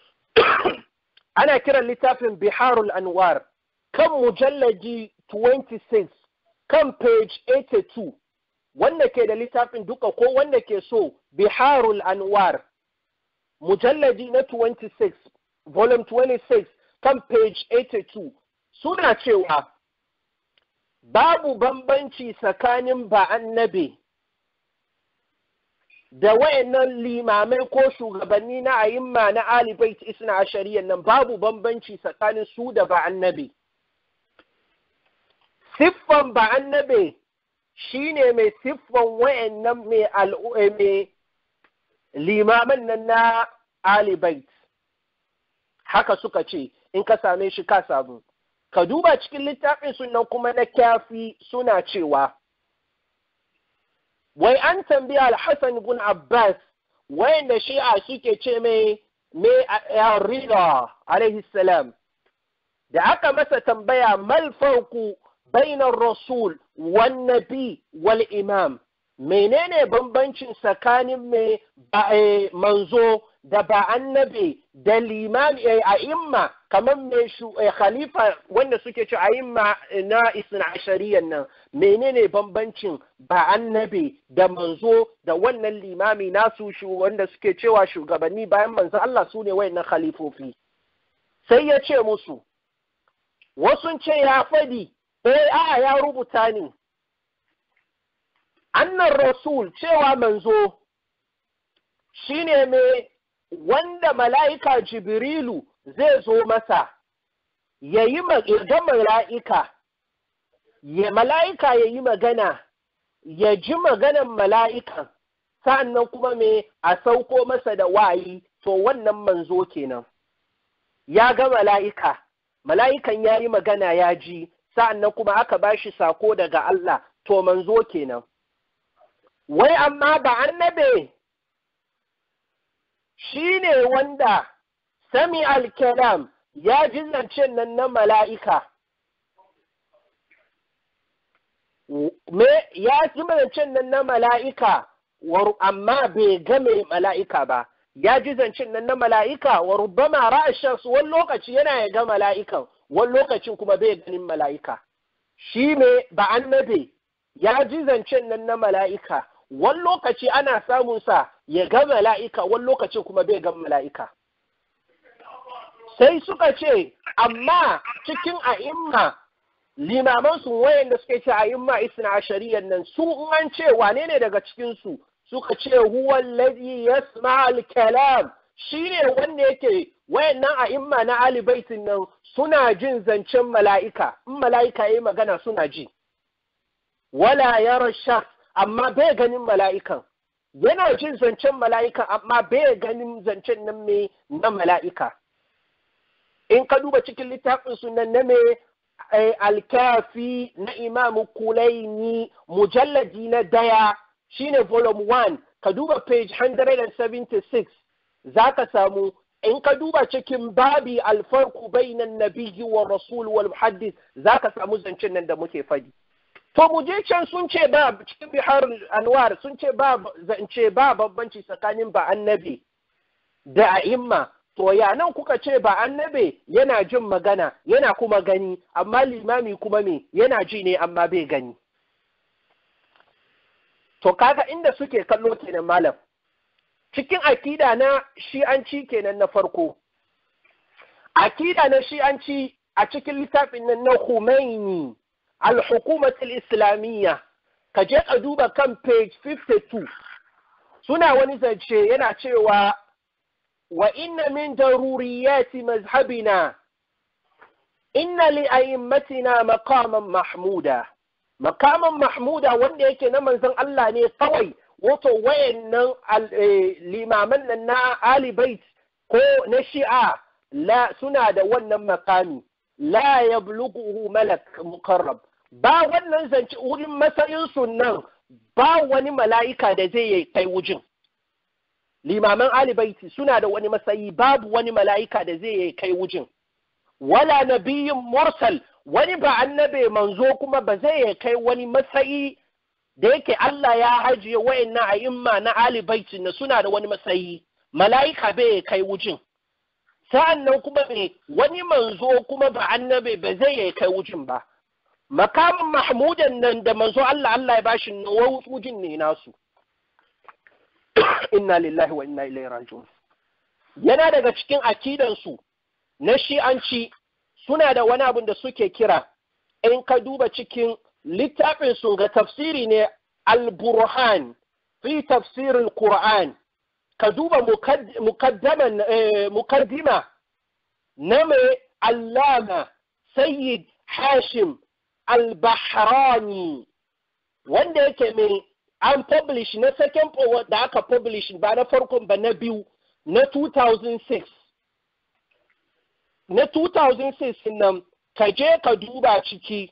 ana kiran littafin biharul anwar kan mujallaji 26 kan page 82 wanda ke da littafin duka ko wanda ke so biharul anwar mujallaji na 26 volume 26 kan page 82 suna cewa babu bambanci tsakanin ba annabi da wayannan limamai ko shugabanni na ayimma na Ali Bait Isna Ashariyan nan babu bambanci tsakanin su da ba annabi. Siffan ba annabi shine mai siffan wayannan mai mai limaman nan na Ali Bait. Haka suka ce in ka same shi ka samu. Ka duba cikin littafin sunan kuma na kyafi suna cewa wai an tambaya al-Hassan ibn Abbas wayanda shi'a suke ce mai me rida alaihi salam da aka masa tambaya mal farku bainar rasul wan nabi wal imam menene bambancin tsakanin mai manzo da ba annabi da limami a imma kamar mai khalifa wanda suke ci a imma na isna ashariyan nan menene bambancin ba annabi da manzo da wannan limami nasu wanda suke cewa shugabanni bayan manzo Allah su ne wayannan khalifofi sai ya ce musu wasu ce ya fadi eh a ya rubuta ne annan rasul cewa manzo shine mai wanda mala'ika jibrilu zai zo masa ya yi ga mala'ika ya mala'ika ya yi magana ya ji maganan mala'ikan sa'annan kuma mai a sauko masa da wayi to wannan manzo kenan ya ga mala'ika mala'ikan ya yi magana ya ji sa'annan kuma aka ba shi sako daga Allah to manzo kenan wai amma ba annabe shi ne wanda sami alkalam ya ji zancen nan na mala'ika me ya ji zancen nan na mala'ika amma bai game mala'ika ba ya ji zancen nan na mala'ika wa rubbama ra'ashas wani lokaci yana ya ga mala'ikan wani lokacin kuma bai ganin mala'ika shi me ba annabe ya ji zancen nan na mala'ika wani lokaci ana samun sa ya ga mala'ika wani lokacin kuma bai ga mala'ika sai suka ce amma cikin a'imma limaman su wayanda suke ce a'imma isna ashariyan nan su in an ce wane ne daga cikin su suka ce huwa alladhi yasma al-kalam shine wanda yake wayannan a'imma na ali baitin nan suna jin zancen mala'ika in mala'ika yayi magana suna ji wala yara shakhs amma bai ganin mala'ikan yana jin zancen mala'ikan amma bai ganin zancen nan me na mala'ika in ka duba cikin littafin sunan na me alkafi na imamu kulaini mujalladi na daya shine volume 1 ka duba page 176 za ka samu in ka duba cikin babi alfarku bainan nabiyyi wa rasul wal muhaddis za ka samu zancen nan da muke fadi to mu je can sun ce ba cikin bihar anwar sun ce ba zance ba bambanci tsakanin ba annabi da a'imma to ya nan kuka ce ba annabi yana jin magana yana kuma gani amma limami kuma me yana ji ne amma bai gani to kaga inda suke kallo kenan malam cikin akida na shi'anci kenan na farko akida na shi'anci a cikin littafin nan na Khomeini al-hukumar islamiyya ka je ka duba kan page 52 suna wani zance yana cewa wa inna min daruriyati mazhabina inna li a'immatina maqaman mahmuda maqaman mahmuda wanda yake na manzon Allah ne kawai wato wayannan limaman nan na Ali Bait ko na Shi'a la suna da wannan makami la yablughuhu malak muqarrab ba wannan zance wurin matsayin sunan ba wani mala'ika da zai yi kai wujin limaman alibaiti suna da wani matsayi babu wani mala'ika da zai yi kai wujin wala nabiyin mursal wani ba annabe manzo kuma ba zai yi kai wani matsayi da yake Allah ya hajiye wayannan a'imma na alibaiti na suna da wani matsayi mala'ika bai kai wujin sa'an nan kuma me wani manzo kuma ba annabe ba zai yi kai wujin ba makamin mahmudan nan da manzo Allah Allah ya bashi wujin ne nasu inna lillahi wa inna ilaihi raji'un yana daga cikin akidansu na shi'anci suna da wani abin da suke kira in ka duba cikin littafin su ga tafsiri ne al-burhan fi tafsirin qur'an ka duba mukaddaman mukaddima na mai allama sayyid hashim al-bahrani wanda yake mai an publish na second da aka publish ba na farkon ba na biyu na 2006 na 2006 nan ka je ka duba ciki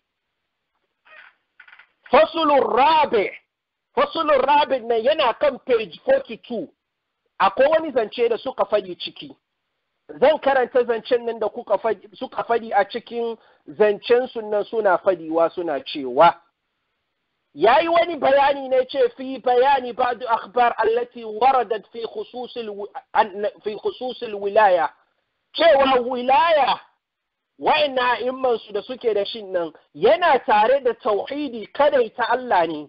fasulun rabe fasulun rabe nan yana kan page 42 akwai wani zance da suka faɗi ciki zan karanta zancen nan da kuka suka fadi a cikin zancen sunan suna fadiwa suna cewa ya yi wani bayani ne ce fi bayani ba'du akhbar allati waradat fi fi khususil wilaya cewa wilaya wa'ina immansu da suke da shin nan yana tare da tauhidi kadai ta Allah ne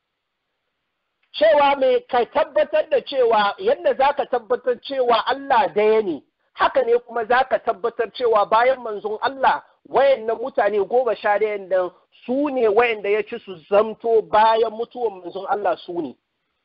cewa mai ka tabbatar da cewa yadda za ka tabbatar cewa Allah daya ne haka ne kuma za ka tabbatar cewa bayan manzon Allah wayannan mutane goma sha ɗayan nan su ne wayanda ya ci su zamto bayan mutuwan manzon Allah su ne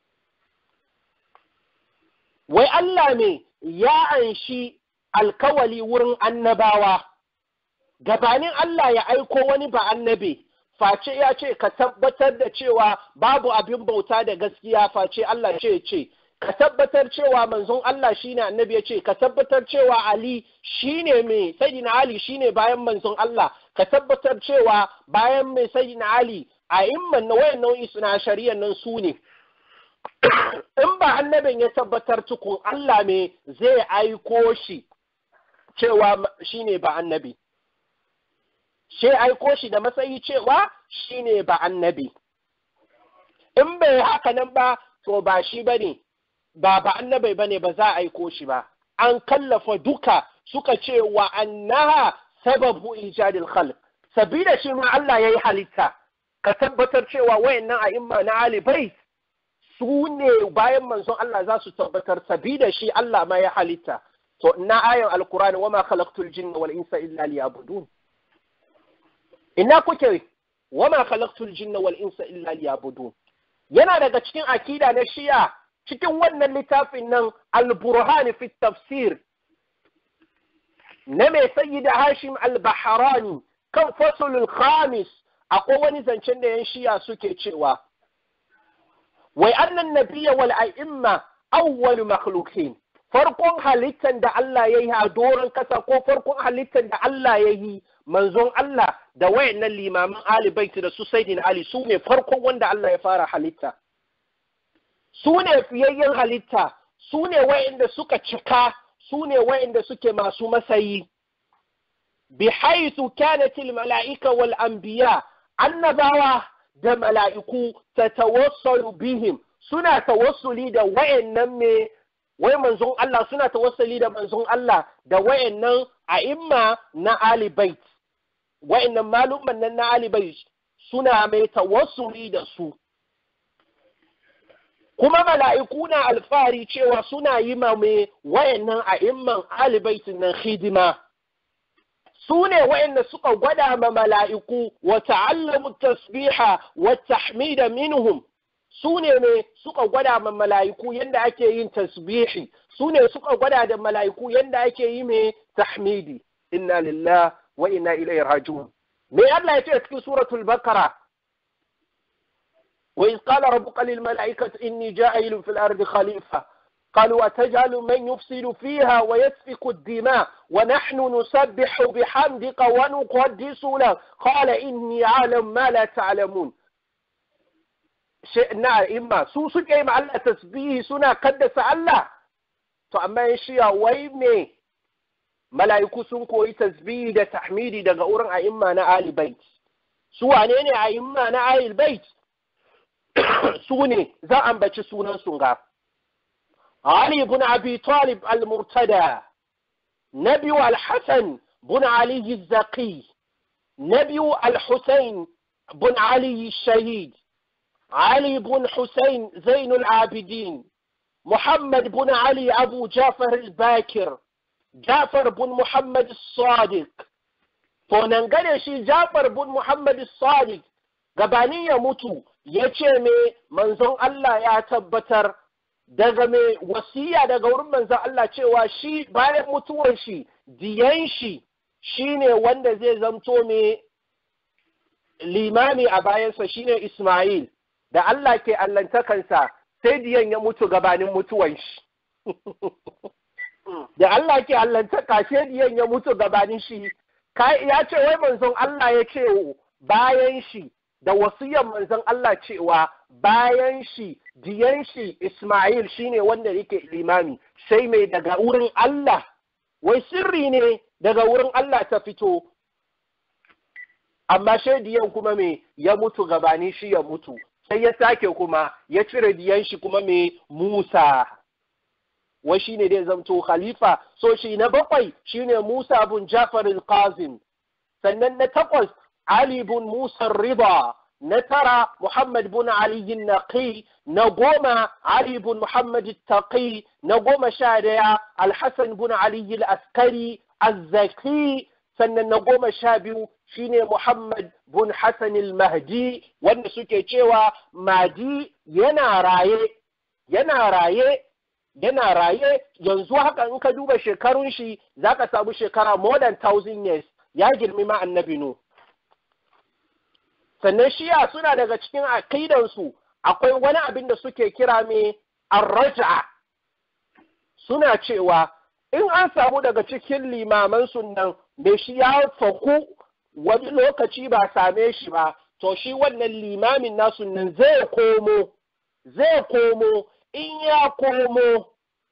wai Allah ne ya anshi alkawali wurin annabawa gabanin Allah ya aiko wani ba annabi face ya ce ka tabbatar da cewa babu abin bauta da gaskiya face Allah ce ce ka tabbatar cewa manzon Allah shine annabi ya ce ka tabbatar cewa Ali shine mai sayyidina Ali shine bayan manzon Allah ka tabbatar cewa bayan mai sayyidina Ali a imman na wayan nau'i suna shari'ar nan su ne in ba annabin ya tabbatar tukun Allah me zai aiko shi cewa shine ba annabi shi aiko shi da matsayi cewa shi ne ba annabi. In bai haka nan ba, to ba shi ba ne, ba ba annabai ba ne ba za a aiko shi ba. An kallafa duka suka ce wa annaha sababu ijadil khalq sabida shi ma Allah ya yi halitta, ka tabbatar cewa wayannan a imma na alibai su ne bayan manzon Allah za su tabbatar sabida shi Allah ma ya halitta. To, na ayan alkurani wa ma khalaqtul jinna wal insa illa liyabudun. ina kuke wama khalaqtul jinna wal insa illa liyabudun yana daga cikin akida na shi'a cikin wannan littafin nan al-burhan fi tafsir na mai sayyida hashim al-bahrani kan fasulul khamis akwai wani zancen da yan shi'a suke cewa wai annan nabiyya wal a'imma awwal makhluqin farkon halittan da Allah ya yi a doron kasa ko farkon halittan da Allah ya yi manzon Allah da wayannan limamin Ali Baiti da su Sayyidin Ali su ne farkon wanda Allah ya fara halitta su ne fiyayyen halitta su ne wayanda suka cika su ne wayanda suke masu masayi bi haythu kanat al mala'ika wal anbiya annabawa da mala'iku tatawassalu bihim suna tawassuli da wayannan me wai manzon Allah suna tawassuli da manzon Allah da wayannan a'imma na Ali Bait wayannan malumman nan na Ali Bait suna mai tawassuli da su kuma mala'iku na alfahari cewa suna yi ma mai wayannan a'imman Ali Bait nan hidima su ne wayanda suka gwada ma mala'iku wa ta'allamu tasbiha wa tahmida minhum su ne ne suka gwada ma mala'iku yadda ake yin tasbihi su ne suka gwada da mala'iku yadda ake yi mai tahmidi inna lillah wa inna ilaihi raji'un me Allah ya ce cikin suratul bakara wa iz qala rabbuka lil mala'ikati inni ja'ilun fil ardi khalifa قالوا أتجعل من يفسد فيها ويسفك الدماء ونحن نسبح بحمدك ونقدس له قال إني أعلم ما لا تعلمون na imma su suke yi Allah tasbihi suna kaddasa Allah to amma ya shiya wai me mala'iku sun koyi tasbihi da tahmidi daga wurin a'imma na Ali Bait su wane ne a'imma na Ali Bait su ne za a ambaci sunan sun ga Ali ibn Abi Talib al-Murtada Nabiyu al-Hasan bin Ali al-Zaqi Nabiyu al-Husayn bin Ali al-Shahid علي بن حسين زين العابدين محمد بن علي أبو جعفر الباكر جعفر بن محمد الصادق فننقل شي جعفر بن محمد الصادق gabani ya mutu ya ce me manzon Allah ya tabbatar daga mai wasiya daga wurin manzon Allah cewa shi bayan mutuwar shi diyan shi shine wanda zai zamto mai limami a bayansa shine Ismail da Allah ke allantakansa sai diyan ya mutu gabanin mutuwan shi. Da Allah ke allantaka sai diyan ya mutu gabanin shi, ya ce wai manzon Allah ya ce bayan shi da wasiyan manzon Allah cewa bayan shi diyan shi Ismail shine wanda yake limami sai mai daga wurin Allah wai sirri ne daga wurin Allah ta fito amma shaidiyan kuma me ya mutu gabani shi ya mutu sai ya sake kuma ya cire diyan shi kuma me Musa wai shine dai zamto khalifa so shi na bakwai shine Musa bin Jafar al-Qazim sannan na takwas Ali bin Musa Rida na tara Muhammad bin Ali Naqi na goma Ali bin Muhammad Taqi na goma sha daya Al-Hassan bin Ali al-Askari Az-Zaki sannan na goma sha biyu shine Muhammad bin Hassan al-Mahdi wanda suke cewa Mahdi yana raye yana raye yana raye yanzu haka in ka duba shekarun shi zaka samu shekara more than thousand years ya girmi ma annabi nu sannan shiya suna daga cikin aqidansu akwai wani abin da suke kira mai arraja suna cewa in an samu daga cikin limaman sunan mai shi ya faku wani lokaci ba same shi ba to shi wannan limamin nasu nan zai komo zai komo in ya komo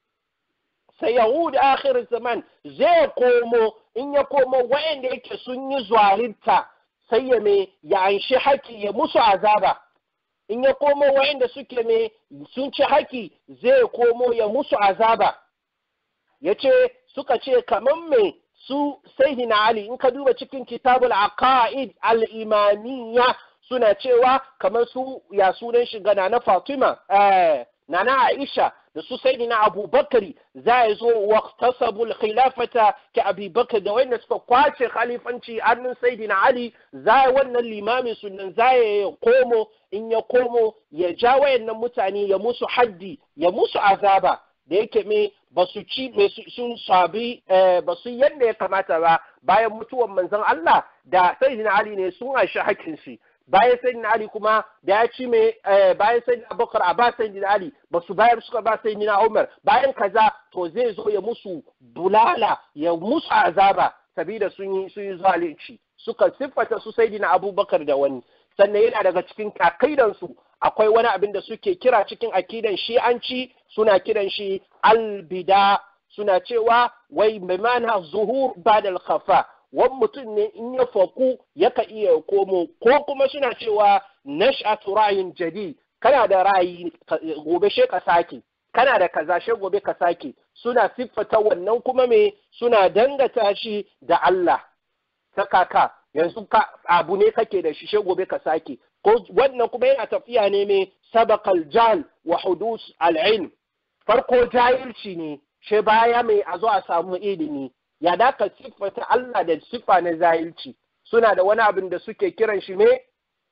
sai yahud akhir zaman zai komo in ya komo wa'anda yake sun yi zwalinta sai ya me ya anshi haki ya musu azaba in ya komo wa'anda suke me sun ci haki zai komo ya musu azaba ya ce suka ce kamar me su sayyidina ali in ka duba cikin kitabul aqaid al-imamiyya suna cewa kamar su ya sunan shiga na Fatima eh nana Aisha da su sayyidina Abu Bakari za ya zo waqtasabu al-khilafata ka Abi Bakar da wanda suka kwace khalifanci hannun sayyidina Ali za wannan limamin sunan za ya komo in ya komo ya ja wayannan mutane ya musu haddi ya musu azaba da yake me ba su ci sun sabi ba su yadda ya kamata ba bayan mutuwan manzon Allah da sayyidina Ali ne sun aishi hakkin shi bayan sayyidina Ali kuma da ya ci mai bayan sayyidina Abubakar a ba sayyidina Ali ba su bayar suka ba sayyidina Umar bayan kaza to zai zo ya musu bulala ya musu azaba sabida sun yi sun yi zalunci suka siffata su sayyidina Abubakar da wani sannan yana daga cikin kakaidansu akwai wani abin da suke kira cikin akidan shi'anci suna kiran shi albida suna cewa wai mana zuhur badal khafa wani mutum ne in ya faku yaka iya komo ko kuma suna cewa nash'atu ra'yin jadi kana da ra'ayi gobe she ka sake kana da kaza she gobe ka sake suna siffata wannan kuma me suna dangata shi da Allah ta kaka yanzu ka abu ne kake da shi she gobe ka sake ko wannan kuma yana tafiya ne mai sabaqal jahl wa hudus al-ilm farko jahilci ne she baya mai a zo a samu ilimi ya da ka siffata Allah da siffa na jahilci suna da wani abin da suke kiran shi ne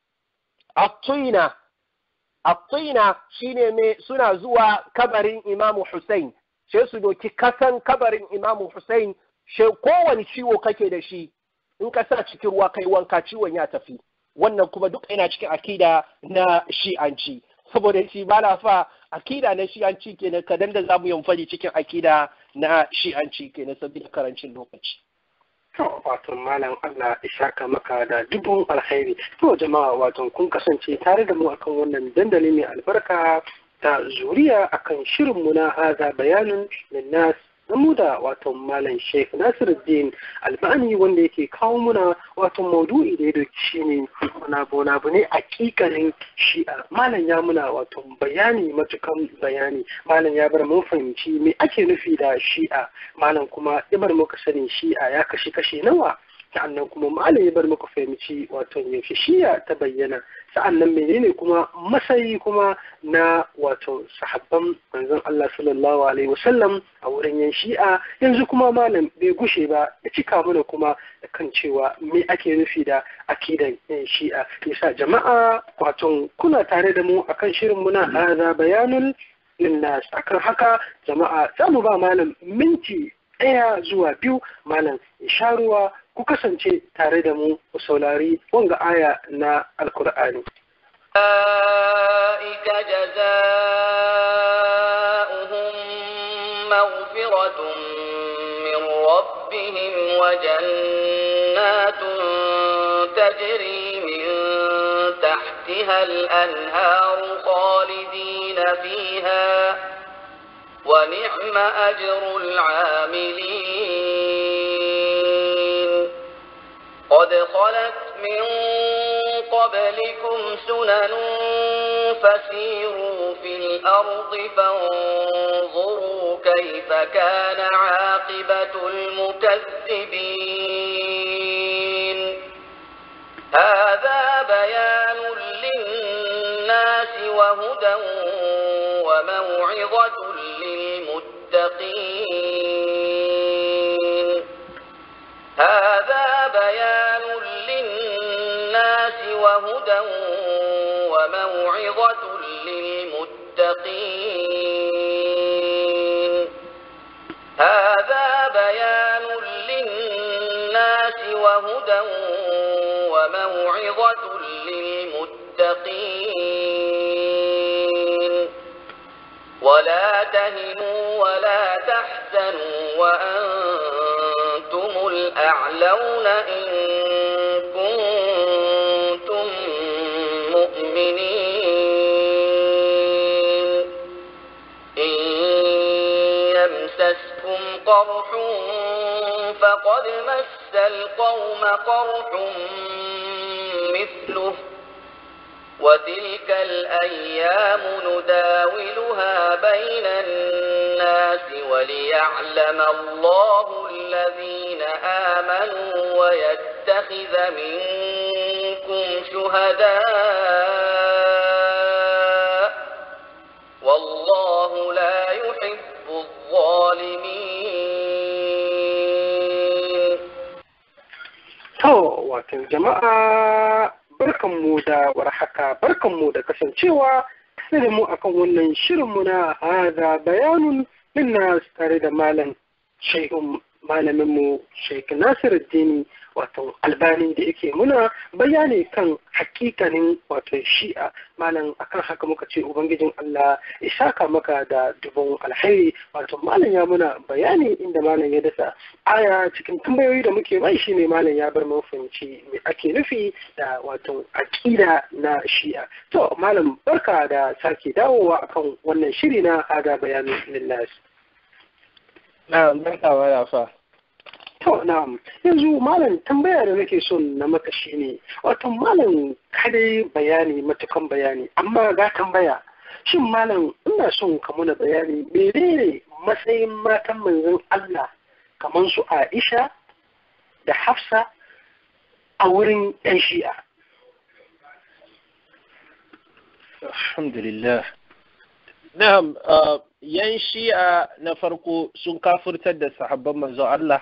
at-tina at-tina shine me suna zuwa kabarin Imam Hussein she su doki kasan kabarin Imam Hussein she kowane ciwo kake da shi in ka sa cikin ruwa kai wanka ciwon ya tafi wannan kuma duk yana cikin akida na shi'anci saboda shi ba na fa akida na shi'anci kenan kadan da zamu yin fari cikin akida na shi'anci kenan saboda karancin lokaci To, wato malam Allah ishaka maka da dubun alkhairi. To jama'a wato kun kasance tare da mu akan wannan dandali mai albarka ta zuriya akan shirinmu na haza bayanin linnas mu da wato malam sheikh nasiruddin albani wanda yake kawo muna wato maudu'i da ya doki shi ne muna bona bu ne hakikanin shi'a malam ya muna wato bayani matukan bayani malam ya bar mun fahimci me ake nufi da shi'a malam kuma ya bar muka sani shi'a ya kashe kashe nawa sa'annan kuma malam ya bar muka fahimci wato yaushe shi'a ta bayyana sa'annan menene kuma masayi kuma na wato sahabban manzon Allah sallallahu alaihi wasallam a wurin yan shi'a yanzu kuma malam bai gushe ba ya cika mana kuma da kan cewa me ake nufi da akidan yan shi'a yasa jama'a wato kuna tare da mu akan shirin muna hada bayanul linnas akan haka jama'a za mu ba malam minti ɗaya zuwa biyu malam ya sha ruwa ku kasance tare da mu ku saurari wanga aya na alkur'ani أولئك جزاؤهم مغفرة من ربهم وجنات تجري من تحتها الأنهار خالدين فيها ونعم أجر العاملين قد خلت من قبلكم سنن فسيروا في الأرض فانظروا كيف كان عاقبة المكذبين هذا بيان للناس وهدى وموعظة للمتقين هذا بيان للناس وهدى وموعظة للمتقين هذا بيان للناس وهدى وموعظة للمتقين ولا تهنوا ولا تحزنوا وأنتم الأعلون إن كنتم مؤمنين إن يمسسكم قرح فقد مس القوم قرح مثله وتلك الأيام نداولها بين الناس وليعلم الله الذين آمنوا ويتخذ منكم شهداء والله لا يحب الظالمين To, wato jama'a barkanmu da warhaka, barkanmu da kasancewa tare da mu akan wannan shirinmu na haza bayanun linnas tare da malam shehun malaminmu Sheikh Nasiruddin wato albani da yake muna bayani kan hakikanin wato shi'a malam akan haka muka ce ubangijin Allah ya saka maka da dubon alheri wato malam ya muna bayani inda malam ya dasa aya cikin tambayoyi da muke mai shine malam ya bar mu fahimci me ake nufi da wato aqida na shi'a to malam barka da sake dawowa akan wannan shiri na hada bayanin lillahi na barka wa yafa To, na'am, yanzu malam tambaya da nake son na maka shi ne, wato malam kadai bayani matukan bayani, amma ga tambaya, shin malam ina son ka muna bayani menene matsayin matan manzon Allah kamar su Aisha da Hafsa a wurin 'yan shi'a. alhamdulillah na'am uh, yan shi'a na farko sun kafurtar da sahabban manzon Allah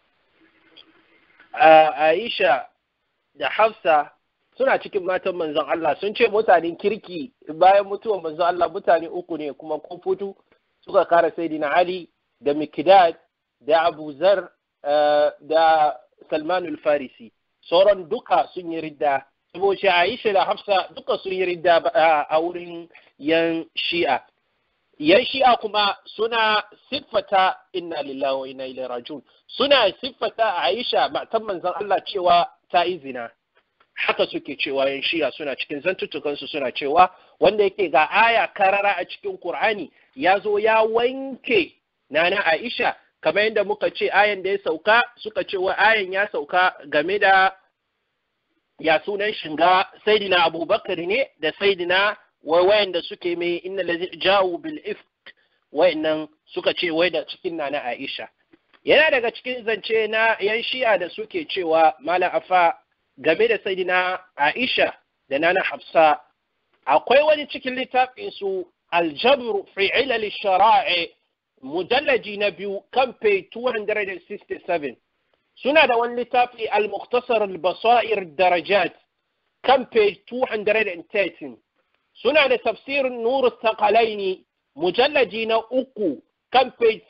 uh, Aisha da Hafsa suna cikin matan manzon Allah sun ce mutanen kirki bayan mutuwar manzon Allah mutane uku ne kuma kun fito suka kara Sayyidina Ali da Mikdad da Abu Zar uh, da Salman al-Farisi sauran duka sun yi ridda saboda Aisha da Hafsa duka sun yi ridda a wurin yan Shi'a yan Shi'a kuma suna siffata inna lillahi wa inna ilaihi rajiun suna siffata Aisha matan manzon Allah cewa ta yi zina haka suke cewa yan Shi'a suna cikin zantuttukan su suna cewa wanda yake ga aya karara a cikin Qur'ani ya zo ya wanke nana Aisha kamar yadda muka ce ayan da ya sauka suka ce wa ayan ya sauka game da ya sunan shinga saidina abubakar ne da saidina wayanda suke mai inna lazi jawo bil ifk wayannan suka ce wai da cikin na na aisha yana daga cikin zance na yan shi'a da suke cewa mala afa game da saidina aisha da nana hafsa akwai wani cikin littafin su aljabr fi ilal shara'i mujallaji na biyu kan page 267 suna da wani littafi al-mukhtasar al-basair darajat kan page 213 suna da tafsirin nur thaqalaini mujallaji na uku kan page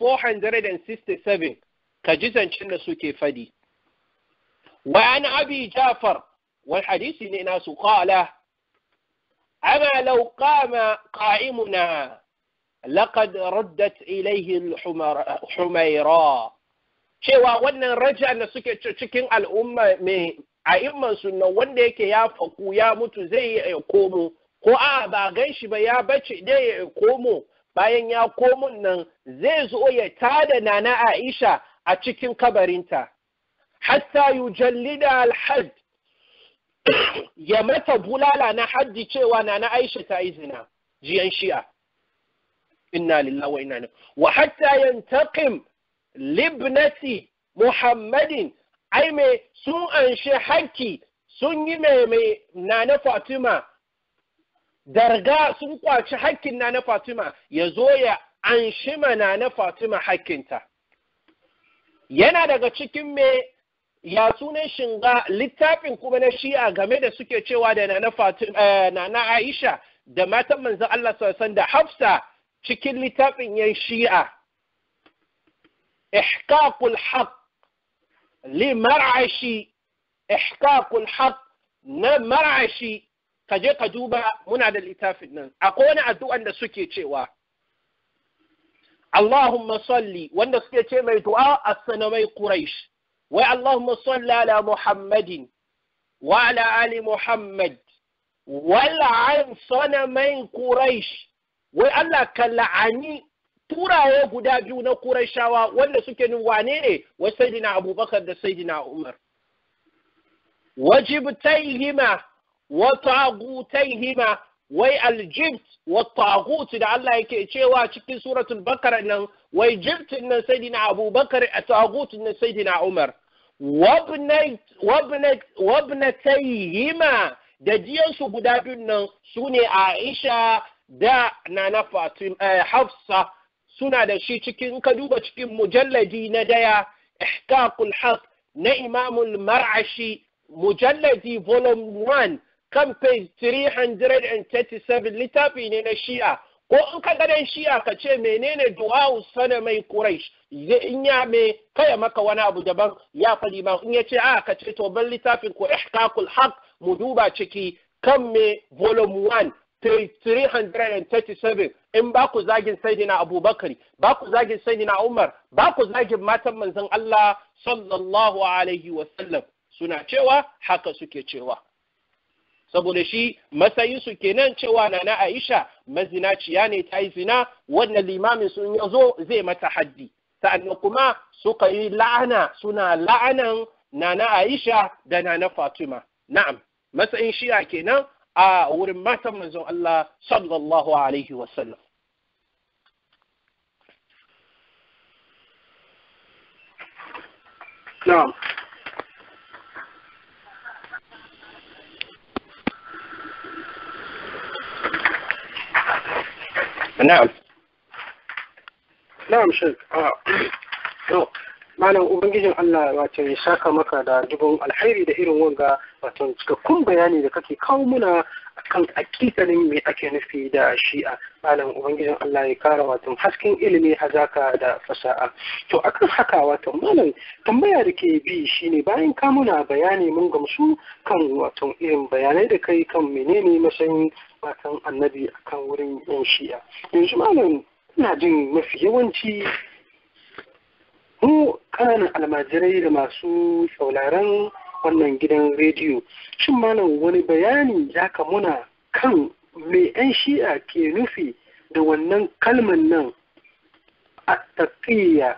467 ka ji zancen da suke fadi wa an abi jafar wal hadisi ne nasu qala ama law qama qa'imuna laqad raddat ilayhi al-humayra cewa wannan raja da suke cikin al'umma mai a'imman sunna wanda yake ya faku ya mutu zai ya komo ko a ba gan shi ba ya bace dai ya komo bayan ya komo nan zai zo ya tada nana Aisha a cikin kabarinta hatta yujallida al-hadd ya mata bulala na haddi cewa na na Aisha ta yi zina jiyan shi'a inna lillahi wa inna ilaihi wa hatta yantaqim libnati muhammadin ai me sun anshi hakki sun yi mai mai nana fatima darga sun kwaci hakkin nana fatima ya zo ya anshi ma nana fatima hakkinta yana daga cikin me ya sunan shinga littafin kuma na shi'a game da suke cewa da nana fatima nana aisha da matan manzon Allah sallallahu da hafsa cikin littafin yan shi'a ihqaqul haqq li mar'ashi ihqaqul haqq na mar'ashi ka je ka duba muna da littafin nan akwai wani addu'an da suke cewa Allahumma salli wanda suke ce mai du'a as-sanamai Quraysh wai Allahumma salli ala Muhammadin wa ala ali Muhammad wal'an sanamai Quraysh wai Allah ka la'ani turaye guda biyu na Qurayshawa wanda suke nun wane ne wai Sayyidina Abubakar da Sayyidina Umar wajibtaihima wa tagutaihima wai aljibt wa tagut da Allah yake cewa cikin suratul bakara nan wai jibtin nan sayyidina abubakar a tagut nan sayyidina umar wabnatayhima da jiyansu guda biyun nan su ne aisha da nana fatim hafsa suna da shi cikin ka duba cikin mujalladi na daya ihqaqul haq na imamul mar'ashi mujalladi volume 1 kan page 337 littafi ne na shi'a ko in ka gadon shi'a ka ce menene du'a'u sana mai quraish in ya me kaya maka wani abu daban ya faɗi ba in ya ce a ka ce to ban littafin ko ihqaqul haq mu duba ciki kan me volume 1 page 337 in ba ku zagin sayyidina abubakar ba ku zagin sayyidina umar ba ku zagin matan manzon Allah sallallahu alaihi wa sallam suna cewa haka suke cewa saboda shi matsayinsu kenan cewa na na Aisha mazinaciya ne ta yi zina wannan limamin sun ya zo zai mata haddi sa'annan kuma suka yi la'ana suna la'anan na na Aisha da na na Fatima na'am matsayin shi'a kenan a wurin matan manzon Allah sallallahu alaihi wasallam na'am na'am na'am shek to malam ubangijin Allah wato ya saka maka da dubun alhairi da irin wanga wato cikakkun bayani da kake kawo muna akan akikalin me ake nufi da shi'a malam ubangijin Allah ya kara wato hasken ilimi hazaka da fasaha to akan haka wato malam tambaya da ke bi shine bayan ka muna bayani mun gamsu kan wato irin bayanai da kai kan menene matsayin watan annabi akan wurin yan shi'a yanzu malam ina jin mafi yawanci mu ƙananan almajirai da masu sauraron wannan gidan rediyo shin malam wani bayani ya ka muna kan me 'yan shi'a ke nufi da wannan kalman nan a taƙiyya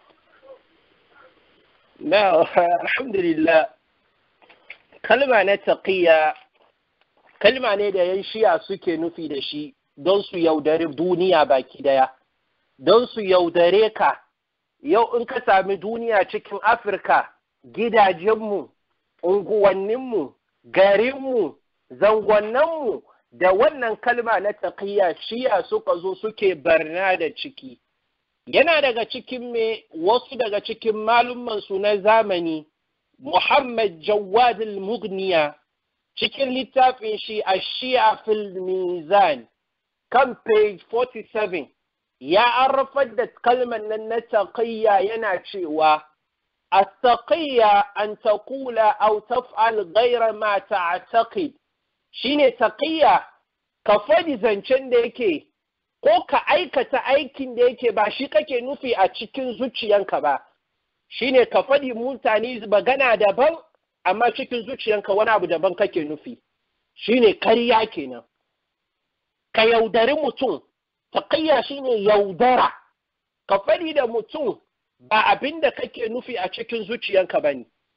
na alhamdulillah kalma na taƙiyya kalma ne da 'yan shi'a suke nufi da shi don su yaudari duniya baki daya don su yaudare ka yau in ka sami duniya cikin afirka gidajenmu unguwanninmu garinmu zangonnanmu da wannan kalma na taƙiyya shiya suka zo suke barna da ciki yana daga cikin me wasu daga cikin malummansu na zamani muhammad jawad al-mughniya cikin littafin shi a shi'a fil mizan kan page 47 ya arrafar da kalmar nan na taqiyya yana cewa التقية أن تقول أو تفعل غير ما تعتقد shine taƙiyya ka faɗi zancen da yake ko ka aikata aikin da yake ba shi kake nufi a cikin zuciyanka ba shine ka faɗi mutane magana daban amma cikin zuciyanka wani abu daban kake nufi shine karya kenan ka yaudari mutum taƙiyya shine yaudara ka faɗi da mutum ba abin da kake nufi a cikin zuciyanka ba ne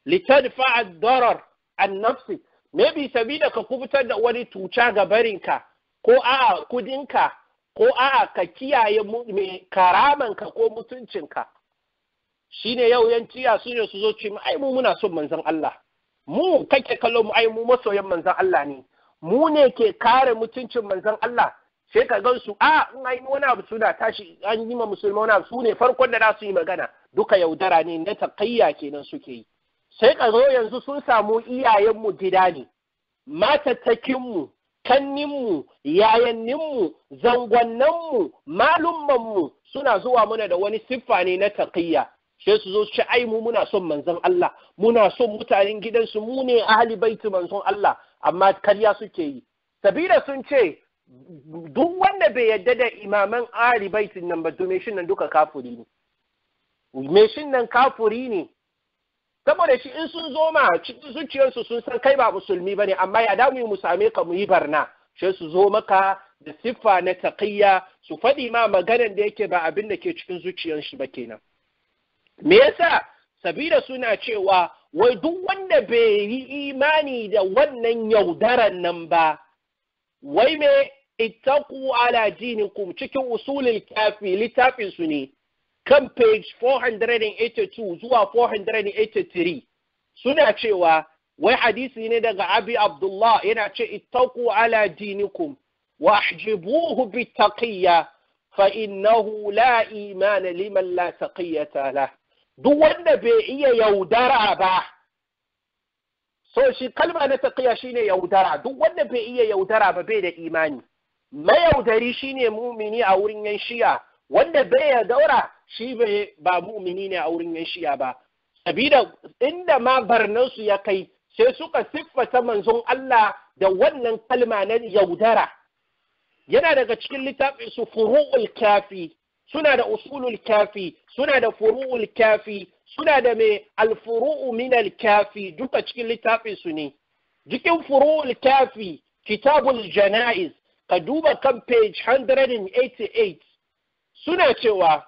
litadfa ad-darar an nafsi maybe sabida ka kubutar da wani tuca ga barinka ko a'a kudinka ko a'a ka kiyaye mai karamanka ko mutuncinka shine yau yanciya su ne su zo ce ai mu muna son manzon Allah mu kake kallo mu ai mu masoyan manzon Allah ne mu ne ke kare mutuncin manzon Allah sai ka gan su a in ai wani abu suna tashi an yi ma musulma wani abu su ne farkon da za su yi magana duka yaudara ne na taqayya kenan suke yi sai ka zo yanzu sun samu iyayenmu gida ne matattakinmu kanninmu yayanninmu zangonnanmu malummanmu suna zuwa muna da wani siffa ne na taqiyya sai su zo su ce ai mu muna son manzon Allah muna son mutanen gidansu mu ne ahli baiti manzon Allah amma karya suke yi sabida sun ce duk wanda bai yadda da imaman ahli baitin nan ba to shin nan duka kafuri ne me shin nan kafuri ne saboda shi in sun zo ma cikin zuciyarsu sun san kai ba musulmi bane amma ya damu mu same ka mu yi barna sai su zo maka da siffa na taqiyya su faɗi ma maganan da yake ba abin da ke cikin zuciyar shi ba kenan me yasa sabida suna cewa wai duk wanda bai yi imani da wannan yaudaran nan ba wai me ittaqu ala dinikum cikin usulul kafi littafin su ne kan page 482 zuwa 483 suna cewa wai hadisi ne daga abi abdullah yana ce ittaqu ala dinikum wa ahjibuhu bittaqiyya fa innahu la imana liman la taqiyata lah duk wanda bai iya yaudara ba so shi kalma na taqiya shine yaudara duk wanda bai iya yaudara ba bai da imani mayaudari shine mumini a wurin yan shiya wanda bai ya daura shi bai ba mumini ne a wurin yan shiya ba sabida inda ma barnansu ya kai sai suka siffata manzon Allah da wannan kalma na yaudara yana daga cikin littafin su furu'ul kafi suna da usulul kafi suna da furu'ul kafi suna da mai alfuru'u min kafi duka cikin littafin su ne cikin furu'ul kafi kitabul janaiz ka duba kan page 188 suna cewa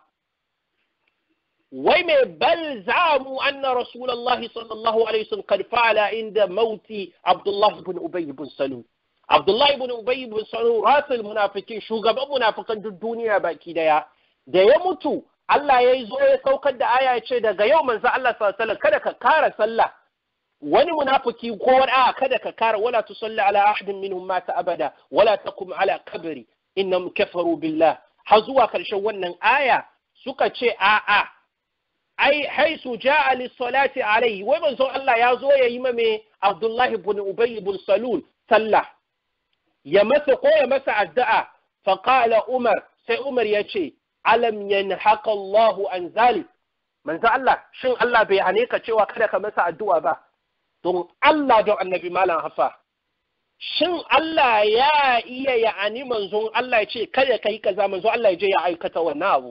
wai mai bal zamu anna rasulullahi sallallahu alaihi wasallam kad fa'ala inda mauti abdullahi ibn ubay ibn salul abdullahi ibn ubay ibn salul rasul munafikin shugaban munafikan duk duniya baki daya da ya mutu Allah ya zo ya saukar da aya ya ce daga yau manzo Allah sallallahu alaihi kada ka kara sallah wani munafiki ko wani a kada ka kara wala tusalli ala ahadin minhum mata abada wala takum ala kabri innahum kafaru billah har zuwa karshen wannan aya suka ce a a ai haisu ja'a lis-salati alayhi wai manzo Allah ya zo ya yi ma me Abdullah ibn Ubay ibn Salul sallah ya masa ko ya masa addu'a fa qala Umar sai Umar ya ce alam yanhaka Allahu an zalik manzo Allah shin Allah bai hane ka cewa kada ka masa addu'a ba don Allah don annabi malam hafa shin Allah ya iya ya ani manzon Allah ya ce kada kai kaza manzon Allah ya je ya aikata wannan abu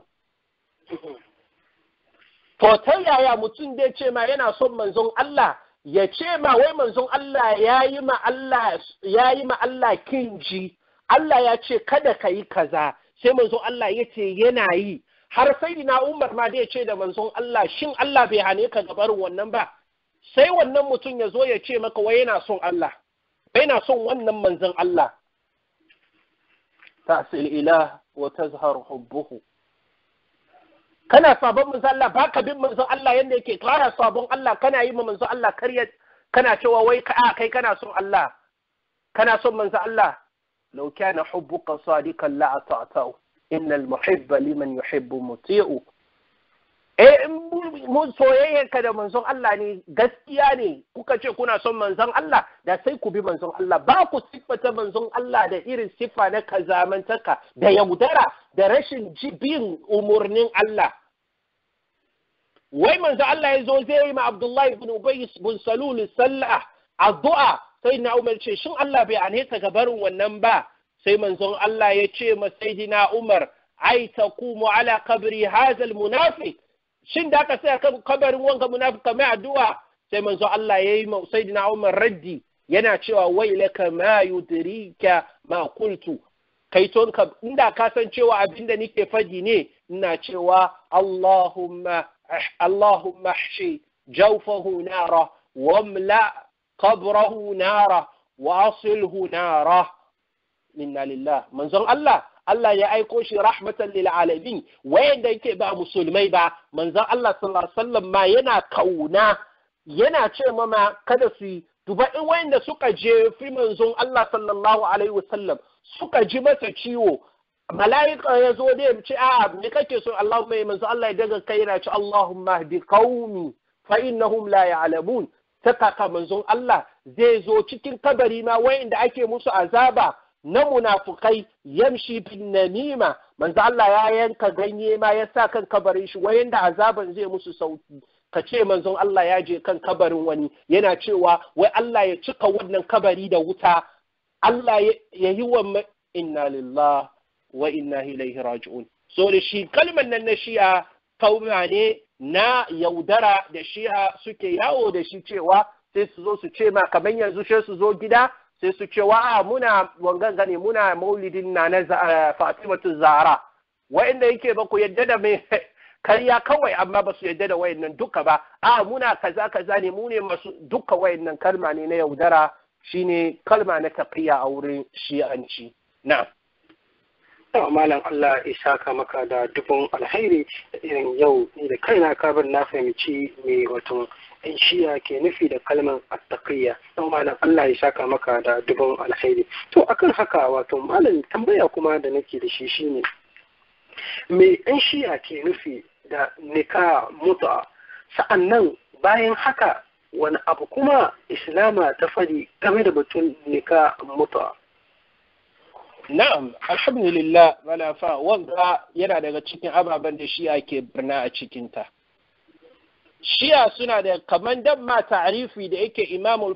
to ta yaya mutum zai ce ma yana son manzon Allah ya ce ma wai manzon Allah ya yi ma Allah ya yi ma Allah kinji Allah ya ce kada ka yi kaza sai manzon Allah ya ce yana yi har sai na Umar ma da ya ce da manzon Allah shin Allah bai hane ka gabarin wannan ba sai wannan mutum ya zo ya ce maka wai yana son Allah yana son wannan manzon Allah ta'sil ilah wa tazhar hubbuhu kana sabon manzon Allah baka bin manzon Allah yanda yake kana sabon Allah kana yi ma manzon Allah karya kana cewa wai ka kai kana son Allah kana son manzon Allah لو كان حبك صادقا لأطعته إن المحب لمن يحب مطيع eh mun soyayyarka da manzon Allah ne gaskiya ne kuka ce kuna son manzon Allah da sai ku bi manzon Allah ba ku siffata manzon Allah da irin siffa na kazamantaka da yaudara da rashin bin umurnin Allah wai manzon Allah ya zo zai yi ma Abdullahi ibn Ubay bin Salul sallah addu'a sai na Umar ce shin Allah bai ane ka gabarin wannan ba sai manzon Allah ya ce ma sayyidina Umar ai taqumu ala qabri hadha almunafiq shin da ka sai kan kabarin wanga munafika mai addu'a sai manzon Allah ya yi ma sayyidina Umar raddi yana cewa wailaka ma yudrika ma qultu kai ton ka inda ka san cewa abinda nake fadi ne ina cewa Allahumma Allahumma ahshi جوفه نارا واملأ قبره نارا واصله نارا إنا لله من زن الله Allah ya aiko shi rahmatan lil alamin wayanda yake ba musulmai ba manzon Allah sallallahu alaihi wasallam ma yana kauna yana ce mama kada su duba in wayanda suka je fi manzon Allah sallallahu alaihi wasallam suka ji masa ciwo mala'ika ya zo da ya ce a me kake so Allah mai manzo Allah ya daga kai yana ce Allahumma hdi qaumi fa innahum la ya'lamun ta kaka manzon Allah zai zo cikin kabari ma wayanda ake musu azaba na munafukai yamshi bin namima manzo Allah ya yanka ganye ma ya sa kan kabarin shi wayanda azaban zai musu sauki ka ce manzon Allah ya je kan kabarin wani yana cewa wai Allah ya cika wannan kabari da wuta Allah ya yi wa inna lillah wa inna ilaihi raji'un so da shi kalmar nan na shi'a kauma ne na yaudara da shi'a suke yawo da shi cewa sai su zo su ce ma kamar yanzu sai su zo gida sai su ce wa muna wangan gane muna maulidin na na Fatimatu Zahra wa'inda yake ba ku yadda da mai karya kawai amma ba su yadda da wayannan duka ba a muna kaza kaza ne mu ne masu duka wayannan kalma ne na yaudara shine kalma na taqiya a wurin shi'anci na'am Yawa malam Allah ya saka maka da dubin alhairi irin yau ni da kaina kabir na fahimci me wato in shiya ke nufi da kalmar attaqiyya don malam Allah ya saka maka da dubin alhairi to akan haka wato malam tambaya kuma da nake da shi shine me in shiya ke nufi da nika mutu'a sa'annan bayan haka wani abu kuma islama ta fadi game da batun nika mutu'a Na'am, alhamdulillah malafa wanga yana daga cikin ababen da shi'a ke birna a cikinta. Shi'a suna da kaman dan ma ta'arifi da yake Imamul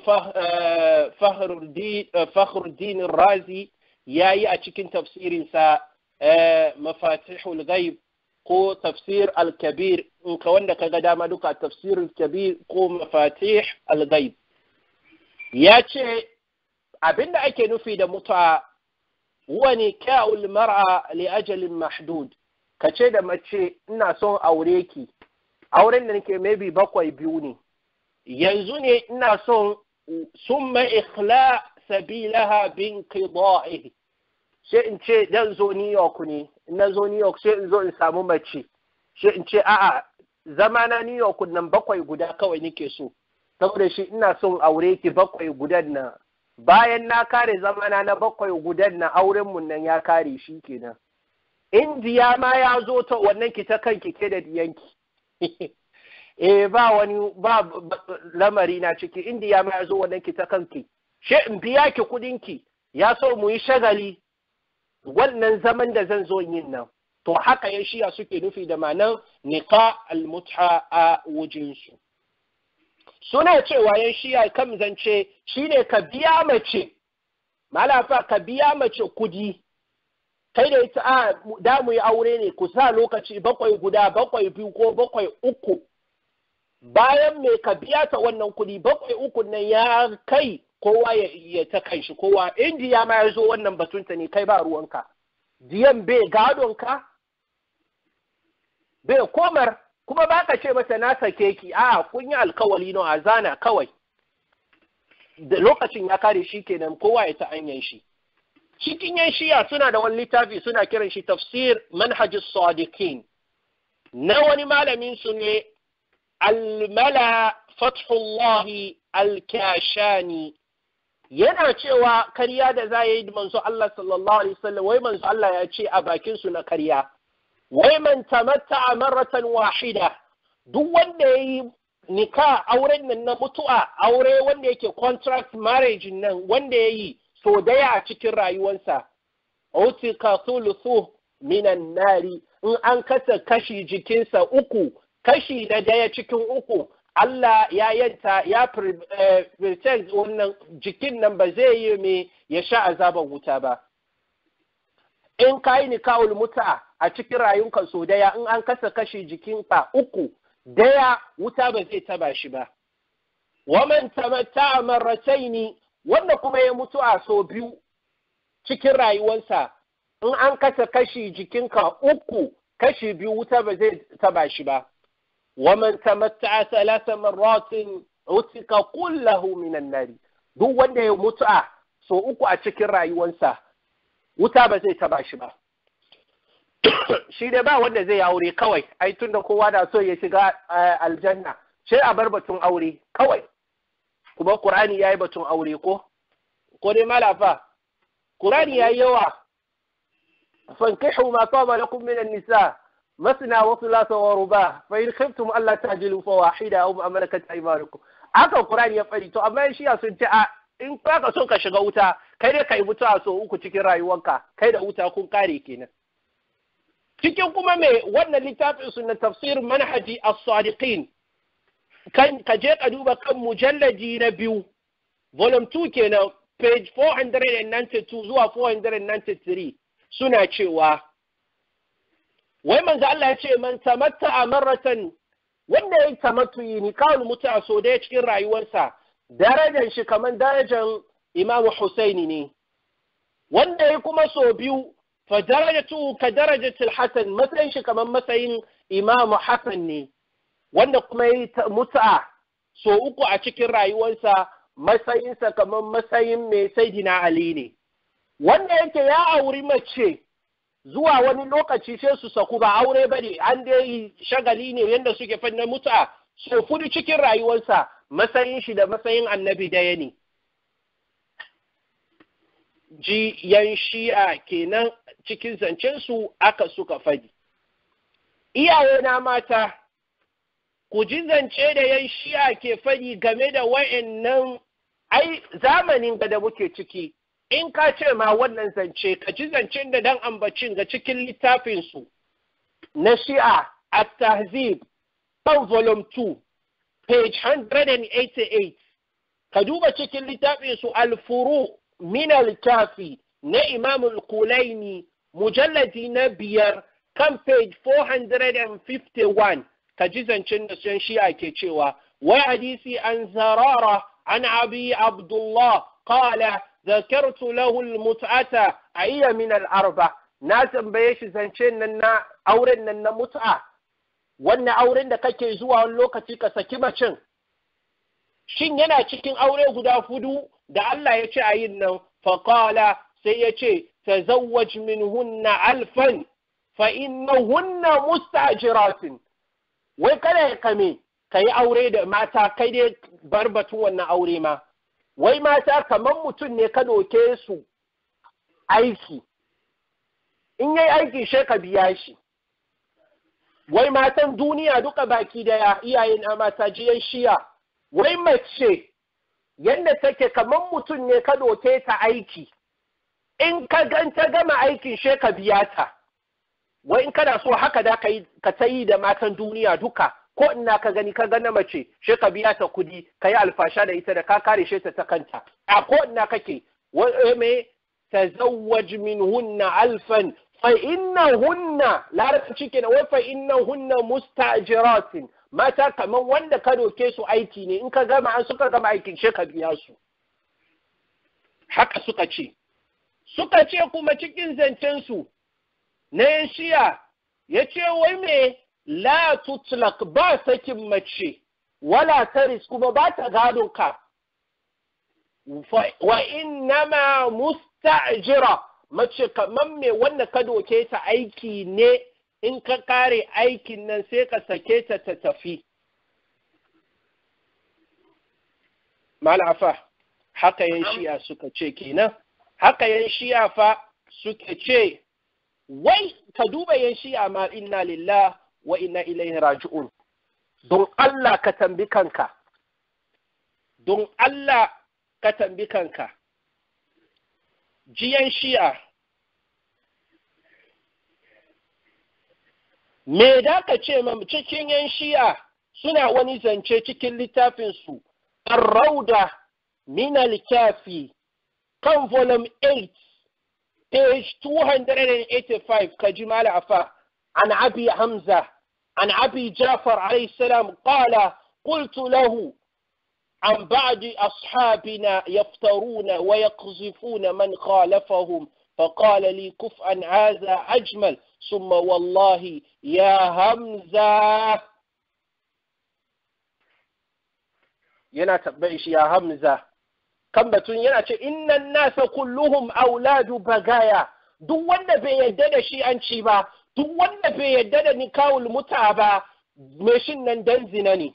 Fakhruddin Razi ya yi a cikin tafsirinsa Mafatihul Ghaib ko tafsir al-Kabir in ka wanda ka ga dama duka tafsir al-Kabir ko Mafatih al-Ghaib. Ya ce abinda ake nufi da mutuwa wani kyawul mar'a li ajalin mahdud ka ce da mace ina son aure ki auren da nake maybe bakwai biyu ne yanzu ne ina son summa ikhla sabilaha bin qida'ihi sai in ce dan zo New York ne na zo New York sai in zo in samu mace sai in ce a'a zama na New York nan bakwai guda kawai nake so saboda shi ina son aure ki bakwai gudan nan bayan na kare zamana na bakwai gudan na aurenmu nan ya kare shi kenan indiya ma ya zo ta wannan ki ta kanki ke da diyanki eh ba wani ba lamari na ciki indiya ma ya zo wannan ki ta kanki she in biya ki kudinki ya so mu yi shagali wannan zaman da zan zo yin nan to haka ya shiya suke nufi da ma'anar niqa al-mut'a a wujinsu suna cewa yan shiya kan zance shine ka biya mace malafa ka biya mace kudi kai da ita a da mu yi aure ne ku sa lokaci bakwai guda bakwai biyu ko bakwai uku bayan me ka biya ta wannan kudi bakwai uku nan ya kai kowa ya, ya ta kan shi kowa indiya ma ya zo wannan batunta ne kai ba ruwanka diyan bai gadonka bai komar kuma ba ka ce mata na sake ki a kun yi alkawali no a zana kawai da lokacin ya kare shi kenan kowa ya ta anyan shi cikin yan shiya suna da wani littafi suna kiran shi tafsir manhajis sadiqin na wani malamin su ne almala fathullahi alkashani yana cewa karya da za yi manzo Allah sallallahu alaihi wasallam wai manzo Allah ya ce a bakin su na karya wai man tamatta marratan wahida duk wanda yayi nika auren nan na mutu'a aure wanda yake contract marriage nan wanda yayi so daya a cikin rayuwarsa utika thuluthu minan nari in an kasa kashi jikinsa uku kashi da daya cikin uku Allah ya yanta ya pretend wannan jikin nan ba zai yi me ya sha azaban wuta ba in ka yi nikawul muta a cikin rayunka so daya in an kasa kashi jikinka uku daya wuta ba zai taba shi ba waman tamatta marrataini wanda kuma ya mutu a so biyu cikin rayuwarsa in an kasa kashi jikinka uku kashi biyu wuta ba zai taba shi ba ومن تمتع ثلاث مرات عتق كله من النار duk wanda ya mutu'a so uku a cikin rayuwarsa wuta ba zai taba shi ba shi dai ba wanda zai aure kawai ai tunda kowa da so ya shiga aljanna sai a bar batun aure kawai kuma qur'ani yayi batun aure ko ko dai malafa qur'ani yayi yawa fankihu ma taba lakum min an-nisa مثنى وثلاث ورباع فإن خفتم ألا تعجلوا فواحدة أو ما ملكت أيمانكم haka Qur'ani ya fari to amma shi sun ce a in ka so ka shiga wuta kai dai kai mutuwa so uku cikin rayuwarka kai da wuta kun kare kenan cikin kuma me wannan littafin su na tafsir manhaji as-sadiqin kan ka je ka duba kan mujallaji na biyu volume 2 kenan page 492 zuwa 493 suna cewa wai manzo Allah ya ce man tamatta a marratan wanda ya tamattu ni kawul mutu a so daya cikin rayuwarsa darajar shi kamar darajar Imam Husaini ne wanda ya kuma so biyu fa darajatu ka darajatul Hasan matsayin shi kamar matsayin Imam Hasan ne wanda kuma ya mutu'a so uku a cikin rayuwarsa matsayinsa kamar matsayin mai Saidina Ali ne wanda yake ya auri mace zuwa wani lokaci sai su saku ba aure ba ne an dai shagali ne yadda suke fanna mutu'a so fudu cikin rayuwarsa matsayin shi da matsayin annabi daya ne ji yan shi'a kenan cikin zancensu aka suka fadi iyaye na mata ku ji zance da yan shi'a ke fadi game da wa'annan ai zamanin da muke ciki in ka ce ma wannan zance ka ji zancen da dan ambacin ga cikin littafinsu na shi'a a tahzib kan volume 2 page 188 ka duba cikin littafinsu alfuru min al-kafi na imam al-kulaini mujalladi na biyar kan page 451 ka ji zancen da sun shi'a ke cewa wai hadisi an zarara an abi abdullah qala ذكرت له المتعة أي من الأربع na tambaye shi zance nan na auren nan na mut'a wannan auren da kake zuwa wani lokaci ka saki macin shin yana cikin aure guda hudu da Allah ya ce a yin nan faqala sai ya ce tazawwaj minhunna alfan fa innahunna mustajiratin wai kada ya kame kai aure da mata kai dai bar batun wannan aure ma wai mata kamar mutum ne ka doke su aiki in yayi aiki she ka biya shi wai matan duniya duka baki daya iyayen na mata jiyan shiya wai mace yadda take kamar mutum ne ka doke ta aiki in ka gan ta gama aikin she ka biya ta wai in kana so haka da ka ta yi da matan duniya duka ko ina ka gani ka gana mace she ka biya ta kudi ka yi alfasha da ita da ka kare she ta ta kanta a ko ina kake me tazawwaj minhunna alfan fa innahunna larabci kenan wai fa innahunna mustajiratin mata kaman wanda ka doke su aiki ne in ka gama an suka gama aikin she ka biya su haka suka ce suka ce kuma cikin zancen su na shiya ya ce wai me la tutlak ba sakin mace wala taris kuma ba ta gadon ka wa innama musta'jira mace kaman me wanda ka doke ta aiki ne in ka kare aikin nan sai ka sake ta ta tafi malafa haka yan shi'a suka ce kenan haka yan shi'a fa suka ce wai ka duba yan shi'a ma inna lillah wa inna ilaihi raji'un don Allah ka tambi kanka don Allah ka tambi kanka jiyan shi'a me da ka ce ma cikin yan shi'a suna wani zance cikin littafinsu الروضة من الكافي كان فولوم 8 page 285 كجمال عفا عن أبي حمزة عن أبي جعفر عليه السلام قال قلت له عن بعض أصحابنا يفترون ويقذفون من خالفهم فقال لي كفءا هذا أجمل ثم والله يا همزة yana tabbai shi ya hamza kan batun yana ce innan nasa kulluhum auladu bagaya duk wanda bai yadda da shi an ci ba duk wanda bai yadda da nikawul muta ba me shin nan dan zina ne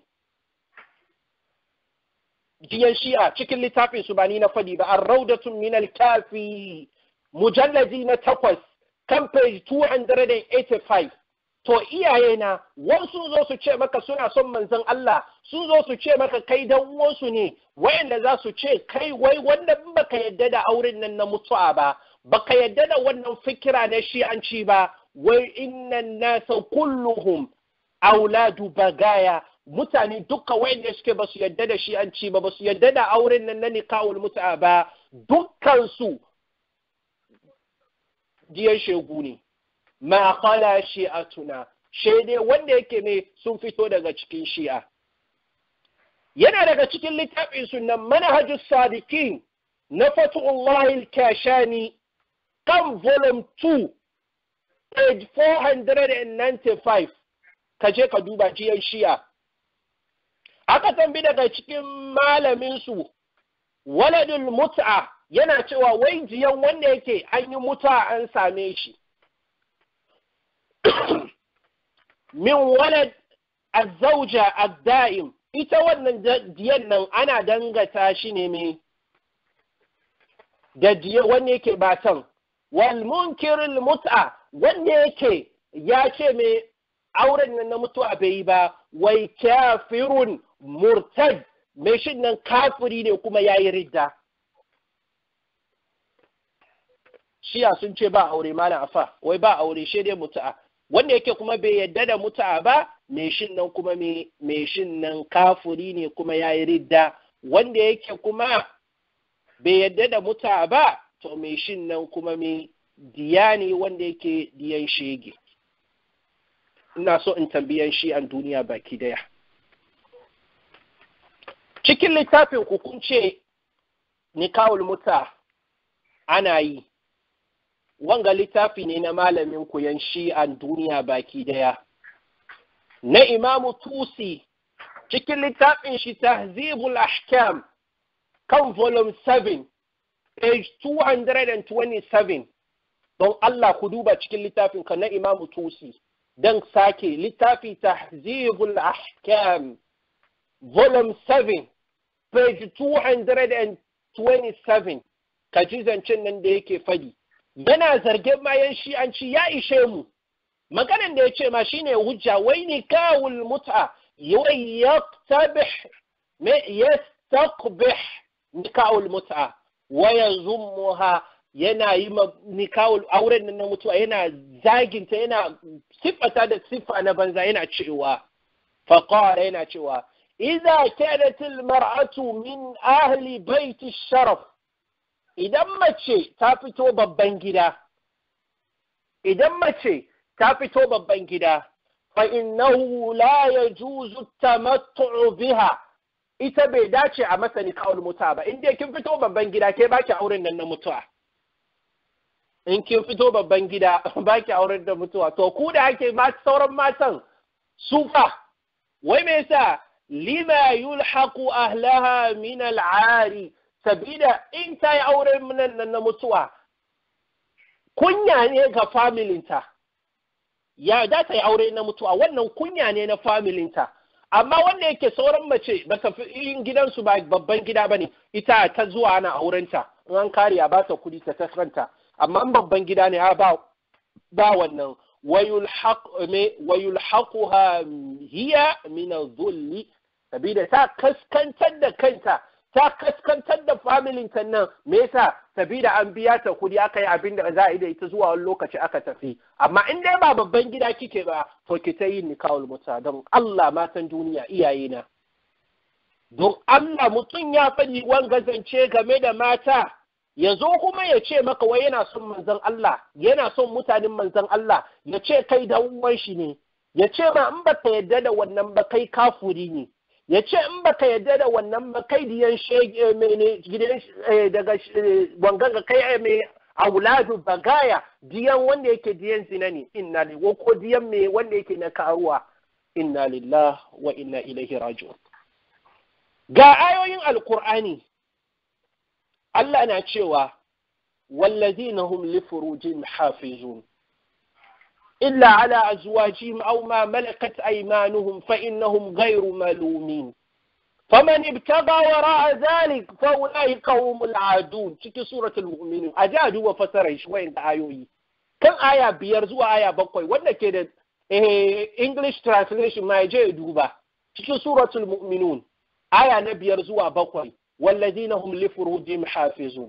jiyan shi'a cikin littafin su ba ni na fadi ba ar-raudatun min al-kafi mujalladi na takwas kan page 285 to iyaye na wasu zo su ce maka suna son manzon Allah su zo su ce maka kai dan uwansu ne wayanda za su ce kai wai wanda baka yadda da auren nan na mutuwa ba baka yadda da wannan fikira na shi'anci ba wai innan nasa kulluhum auladu bagaya mutane duka wayanda suke basu yadda da shi'anci ba basu yadda da auren nan na nikahul mutuwa ba dukkan su jiyan shegu ne ma khala shi'atuna shaidai wanda yake ne sun fito daga cikin shi'a yana daga cikin littafin sunan manhajus sadiqin na fatullahi al-kashani kan volume 2 page 495 ka je ka duba jiyan shi'a aka tambi daga cikin malamin su waladul mut'a yana cewa wai jiyan wanda yake an yi muta an same shi min walad azzauja adda'im ita wannan diyan nan ana dangata shi ne me da diya wanda yake batan wal munkirul mut'a wanda yake ya ce me auren nan na mutuwa bai yi ba wai kafirun murtad mai shi nan kafiri ne kuma yayi ridda shiya sun ce ba aure malam afa wai ba aure shi dai mutu'a wanda yake kuma bai yadda da mutu'a ba mai shin nan kuma mai shin nan kafuri ne kuma ya yi ridda wanda yake kuma bai yadda da mutu'a ba to mai shin nan kuma mai diya ne wanda yake diyan shege ina so in tambiyan shi an duniya baki daya cikin littafin ku kun ce nikawul muta ana yi wanga littafi ne na malamin koyon shi'an duniya baki daya na imamu tusi cikin littafin shi tahzibul ahkam kan volume 7 page 227 don Allah ku duba cikin littafin ka na imamu tusi don sake littafi tahzibul ahkam volume 7 page 227 ka ji zancen nan da yake fadi yana zargin bayan shi an ci ya ishe mu maganan da ya ce ma shine hujja wai ni kawul mut'a yawai yaktabih me yastaqbih nikahul mut'a wa yazummuha yana yi nikahul auren nan na mutuwa yana zaginta yana siffata da siffa na banza yana cewa faqara yana cewa idza kanat al mar'atu min ahli baiti sharaf idan mace ta fito babban gida, idan mace ta fito babban gida, fa innahu la yajuzu tamattu'u biha ita bai dace a masa nikahul muta ba in dai kin fito babban gida ke baki auren nan na mutuwa in kin fito babban gida baki auren da mutuwa to ku da ake ma sauran matan sufa wai me yasa lima yulhaqu ahlaha min al'ari sabida in ta yi auren nan na mutuwa kunya ne ga familinta ya da ta yi aure na mutuwa wannan kunya ne na familinta amma wanda yake sauran mace ba ta fi in gidansu ba babban gida ba ne ita ta zuwa ana aurenta in an kare a ba ta kudi ta tasranta amma in babban gida ne ba ba wannan wayulhaquha hiya min dhulli sabida ta kaskantar da kanta ta kaskantar da familin ta nan me yasa sabida an biya ta kudi aka yi abin da za a yi da ita zuwa wani lokaci aka tafi amma in dai ba babban gida kike ba to ki ta yin nikahul muta don Allah matan duniya iyaye na don Allah mutum ya faɗi wanga zance game da mata ya zo kuma ya ce maka wai yana son manzon Allah yana son mutanen manzon Allah ya ce kai da uwan shi ne ya ce ma in ba ka yarda da wannan ba kai kafuri ne ya ce in baka yarda da wannan ba kai diyan shege mene gidan daga wangan ga kai mai auladu bagaya diyan wanda yake diyan zina ne inna lillahi ko diyan mai wanda yake na karuwa inna lillahi wa inna ilaihi raji'un ga ayoyin alkur'ani Allah na cewa wallazina hum li furujihim hafizun illa ala azwajihim aw ma malakat aymanuhum fa innahum ghayru malumin faman ibtaga wara'a dhalik fa ulaika humul adun cikin suratul mu'minun a ja duba fasarar shi wayan ayoyi kan aya biyar zuwa aya bakwai wanda ke da English translation ma je duba cikin suratul mu'minun aya na biyar zuwa bakwai wallazina hum li furujihim hafizun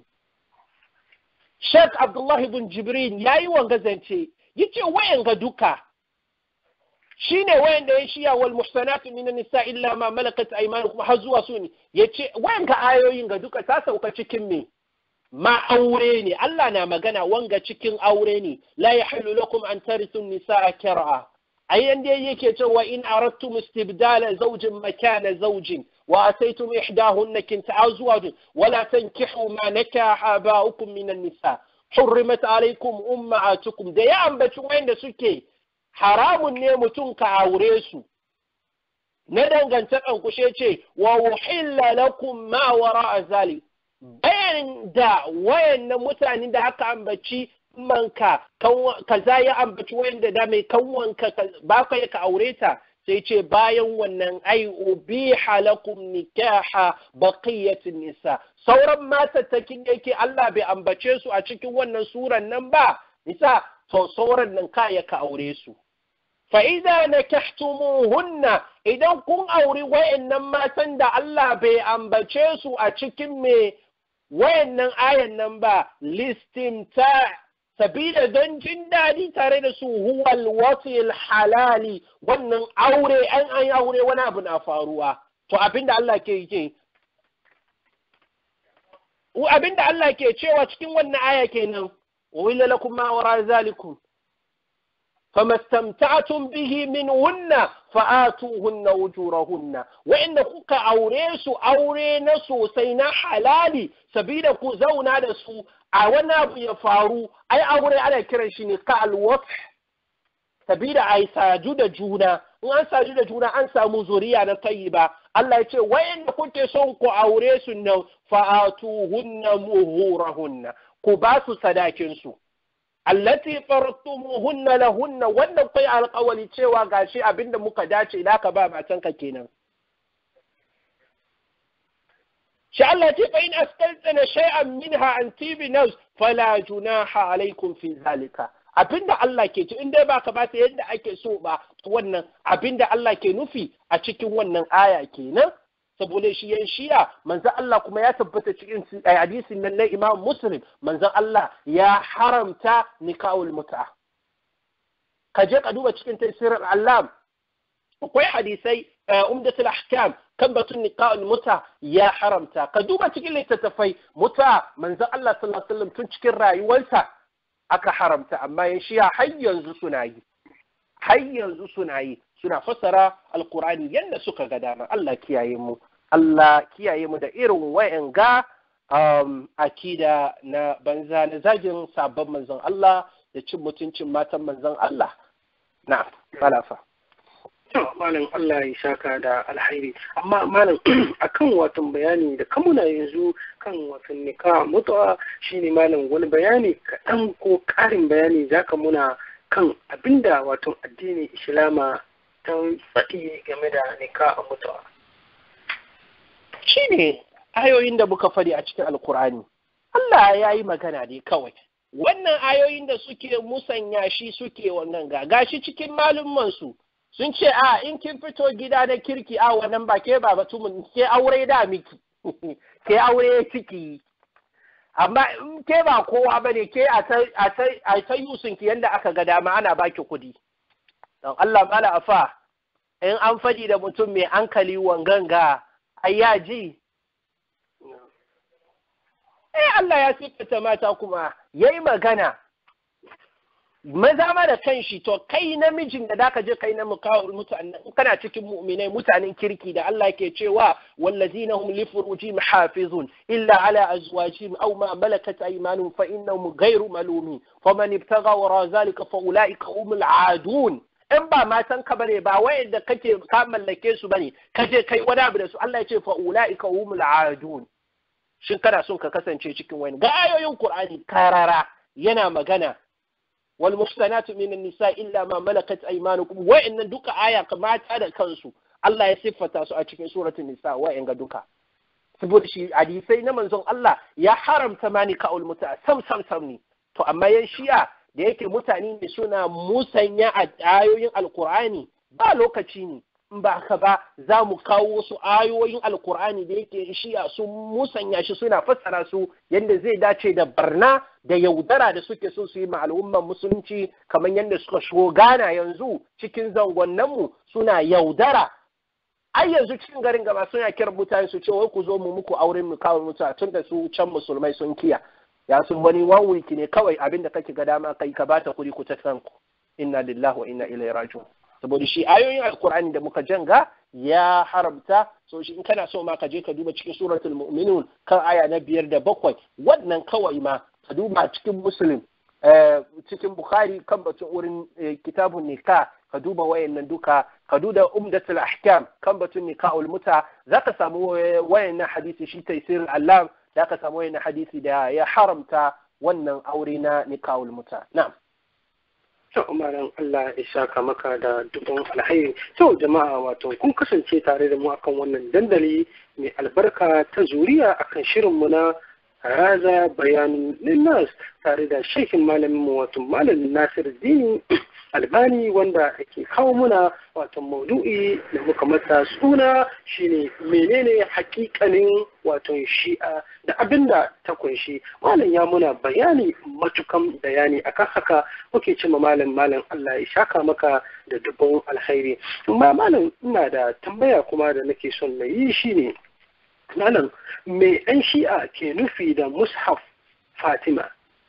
Sheikh Abdullah ibn Jibrin yayi wanga zance yace wayan ga duka shine wayan da ya shiya wal muhsanatu min nisa illa ma malakat aymanukum har zuwa su ne yace wayan ga ayoyin ga duka ta sauka cikin me ma aure ne Allah na magana wanga cikin aure ne la yahillu lakum an tarithu nisaa kar'a ayan da yake cewa in aradtum istibdala zawjin makana zawjin wa ataytum ihdahunna kinta azwaj wala tankihu ma nakaha aba'ukum min an-nisa hurrimat alaykum ummahatukum da ya ambaci wanda suke haramun ne mutum ka aure su na dangantakan kushe ce wa uhilla lakum ma wara'a zalik bayan da wayannan mutanen da aka ambaci manka kaza ya ambaci wayanda da mai kanwanka ba ka ka aure ta sai ce bayan wannan ai ubiha lakum nikaha baqiyatin nisa sauran matattakin yake Allah bai ambace su a cikin wannan suran nan ba nisa to sauran nan kaya ka aure su fa idza nakahtumuhunna idan kun auri wayannan matan da Allah bai ambace su a cikin me wayannan ayan nan ba listimta sabida don jin daɗi tare da su huwal wasil halali wannan aure an an aure wani abu na faruwa to abinda Allah ke yi abinda Allah ke cewa cikin wannan aya kenan wila lakum ma wara zalikum فما استمتعتم به منهن فآتوهن أجورهن وإن كوكا أوريسو أورينا سوسينا حلالي سبيل كو زونا دسو أونا بيفارو أي أوري على كرنشيني كالوطح سبيل أي ساجود جونا وأن ساجود جونا أن سامو زوريا نطيبا الله يقول وإن كنت سونكو أوريسو نو فآتوهن مهورهن كباسو سداكنسو allati fartumuhunna lahunna wannan kai alƙawari cewa gashi abinda muka dace idan ka ba matanka kenan shi Allah ce fa in askaltana shay'an minha an tibi nafs fala junaha alaikum fi zalika abinda Allah ke ci in dai baka ba ta yadda ake so ba wannan abinda Allah ke nufi a cikin wannan aya kenan saboda shi yan shiya manzon Allah kuma ya tabbata cikin hadisin nan na Imam Muslim manzon Allah ya haramta nikahul mut'a ka je ka duba cikin tafsirin Allah akwai hadisai umdatul ahkam kan batun nikahul mut'a ya haramta ka duba cikin littattafai mut'a manzon Allah sallallahu alaihi wasallam tun cikin rayuwarsa aka haramta amma yan shiya har yanzu suna yi har yanzu suna yi suna fassara alkur'ani yadda suka ga dama Allah kiyaye mu Allah kiyaye mu da irin wayan ga um, akida na banza na zagin sabon manzon Allah da cin mutuncin matan manzon Allah na malafa malam Allah ya saka da alhairi amma malam akan watan bayani da kamuna yanzu kan watan nika mutuwa shine malam wani bayani kaɗan ko ƙarin bayani zaka muna kan abinda wato addinin islama ta faɗi game da nika a mutuwa. Shi ne ayoyin da muka faɗi a cikin Alkur'ani. Allah ya yi magana ne kawai. Wannan ayoyin da suke musanya shi suke wannan ga gashi cikin malummansu sun ce a in kin fito gida na kirki a wannan ba ke ba batumin ke aure da miki ke aure ciki amma in ke ba kowa ba ne ke a ta yusun ki yadda aka ga dama ana baki kudi don Allah mala afa in an faɗi da mutum mai hankali wanganga ai ya ji eh Allah ya siffata mata kuma yayi magana maza ma da kanshi to kai namijin da zaka je kai na mukawar mutanen kana cikin mu'minai mutanen kirki da Allah ke cewa wallazina hum li furujihim hafizun illa ala azwajihim aw ma malakat aymanuhum fa innahum ghayru malumin faman ibtagha wara zalika fa ulaika humul aadun in ba matan ka bane ba wayanda kake ka mallake su bane ka je kai wani abu da su Allah ya ce fa ulaika humul aadun shin kana son ka kasance cikin wani ga ayoyin Qur'ani karara yana magana wal muhsanatu minan nisa illa ma malakat aymanukum wa'annan duka aya mata da kansu Allah ya siffata su a cikin suratul nisa wa'in ga duka saboda shi hadisai na manzon Allah ya haramta mani ka'ul muta sam sam sam ne to amma yan shi'a da yake mutane ne suna musanya a ayoyin alkur'ani ba lokaci ne in ba haka ba za mu kawo wasu ayoyin alkur'ani da yake shi'a sun musanya shi suna fassara su yadda zai dace da barna da yaudara da suke so su yi ma al'umman musulunci kamar yadda suka shigo gana yanzu cikin zangonninmu suna yaudara ai yanzu cikin garin gaba suna kiran mutane su ce wai ku zo mu muku auren mu kawo mutu tun da su can musulmai sun kiya ya sun wani one week ne kawai abin da kake ga dama kai ka bata kuɗi ku ta kanku inna lillahi wa inna ilaihi raji'un saboda shi ayoyin alkur'ani da muka janga ya haramta so shi in kana so ma ka je ka duba cikin suratul mu'minun kan aya na biyar da bakwai wannan kawai ma ka duba cikin muslim cikin bukhari kan batun wurin kitabun nikah ka duba wayannan duka ka duba umdatul ahkam kan batun nikahul muta zaka samu wayannan hadisi shi taysir Allah zaka samu wayannan hadisi da ya haramta wannan aure na nikahul muta na'am to malam Allah ya saka maka da dubin alhairi to jama'a wato kun kasance tare da mu akan wannan dandali mai albarka ta zuriya akan shirin mu na raza bayanin linnas tare da shekin malamin mu wato malamin Nasir Dini albani wanda ake kawo muna wato maudu'i da muka masa suna shine menene hakikanin wato shi'a da abinda ta kunshi malam ya muna bayani matukan bayani akan haka muke cima malam malam Allah ya shaka maka da dubban alkhairi amma malam ina da tambaya kuma da nake son na yi shine malam me ɗan shi'a ke nufi da mushaf fatima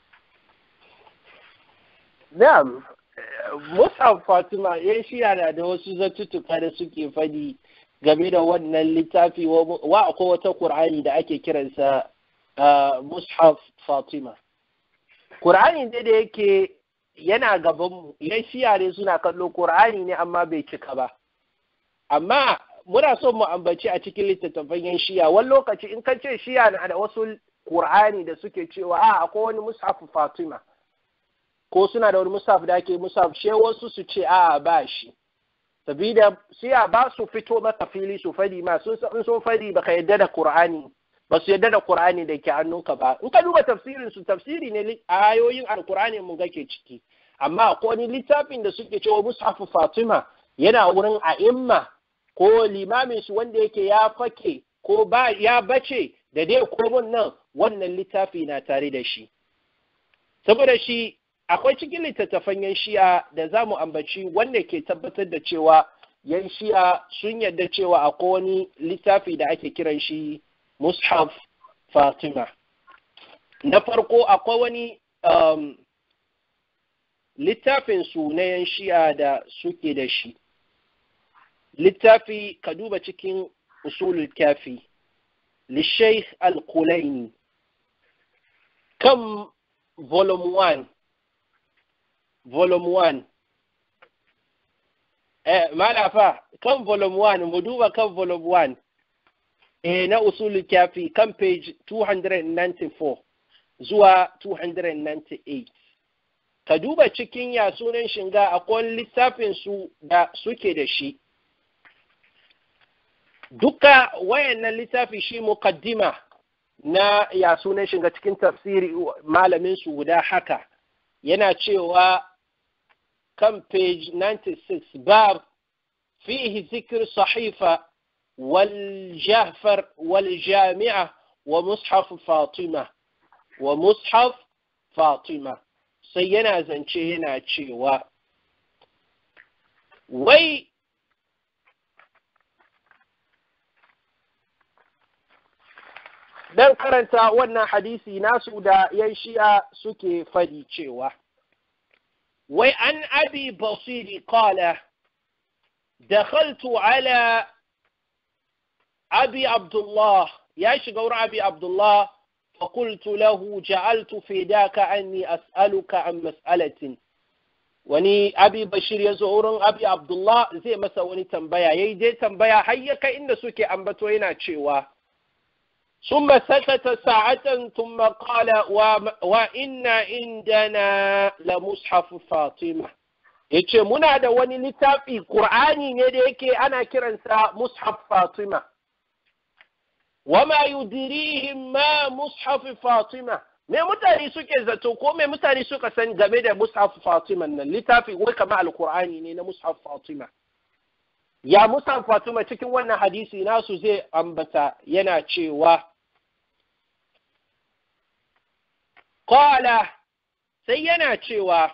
na'am Mus'ab Fatima ya shiya na da wasu zattutuka da suke fadi game da wannan littafi wa akwai wata Qur'ani da ake kiransa Mushaf Fatima. Qur'ani ne da yake yana gabanmu, yan shiya ne suna kallo Qur'ani ne amma bai cika ba. Amma muna son mu ambaci a cikin littattafan yan shiya, wani lokaci in ka ce shiya na da wasu Qur'ani da suke cewa a akwai wani Mushaf Fatima. ko suna da wani musaf da ake musaf she wasu su ce a ba shi sabida siya ba su fito maka fili su fadi ma sun san sun fadi baka yadda da qur'ani ba su yadda da qur'ani da ke hannunka ba in ka duba tafsirin su tafsiri ne ayoyin alqur'ani mun ga ke ciki amma ko wani littafin da suke cewa mushaf fatima yana wurin a'imma ko limamin su wanda yake ya fake ko ba ya bace da dai komun nan wannan littafi na tare da shi saboda shi akwai cikin littattafan yan shi'a da za mu ambaci wanda ke tabbatar da cewa yan shi'a sun yarda cewa akwai wani littafi da ake kiran shi mushaf fatima na farko akwai wani um, littafin su na yan shi'a da suke da shi littafi ka duba cikin usulul kafi lishaykh al-kulaini kan volume 1 volume 1 eh malafa kan volume 1 mu duba kan volume 1 eh na usul kafi kan page 294 zuwa 298 ka duba cikin ya sunan shinga akwai littafin su da suke da shi duka wayannan littafi shi muqaddima na ya sunan shiga cikin tafsiri malamin su guda haka yana cewa kan page 96 bab fihi zikr sahifa wal jahfar wal jami'a wa mushaf fatima wa mushaf fatima sai yana zance yana cewa wai dan karanta wannan hadisi nasu da yan shi'a suke fadi cewa wai an abi basiri qala دخلت على أبي عبد الله يا شغور أبي عبد الله فقلت له جعلت في ذاك أني أسألك عن مسألة wani abi bashir ya zo wurin abi abdullah zai masa wani tambaya ya yi je tambaya har ya kai inda suke ambato yana cewa ثم سكت ساعة ثم قال وإن عندنا لمصحف فاطمة yace muna da wani littafi Qur'ani ne da yake ana kiransa Mushaf Fatima wama yudirihim ma Mushaf Fatima me mutane suke zato ko me mutane suka san game da Mushaf Fatima nan littafi wai kamar Al-Qur'ani ne na Mushaf Fatima ya Mushaf Fatima cikin wannan hadisi nasu zai ambata yana cewa Qala sai yana cewa,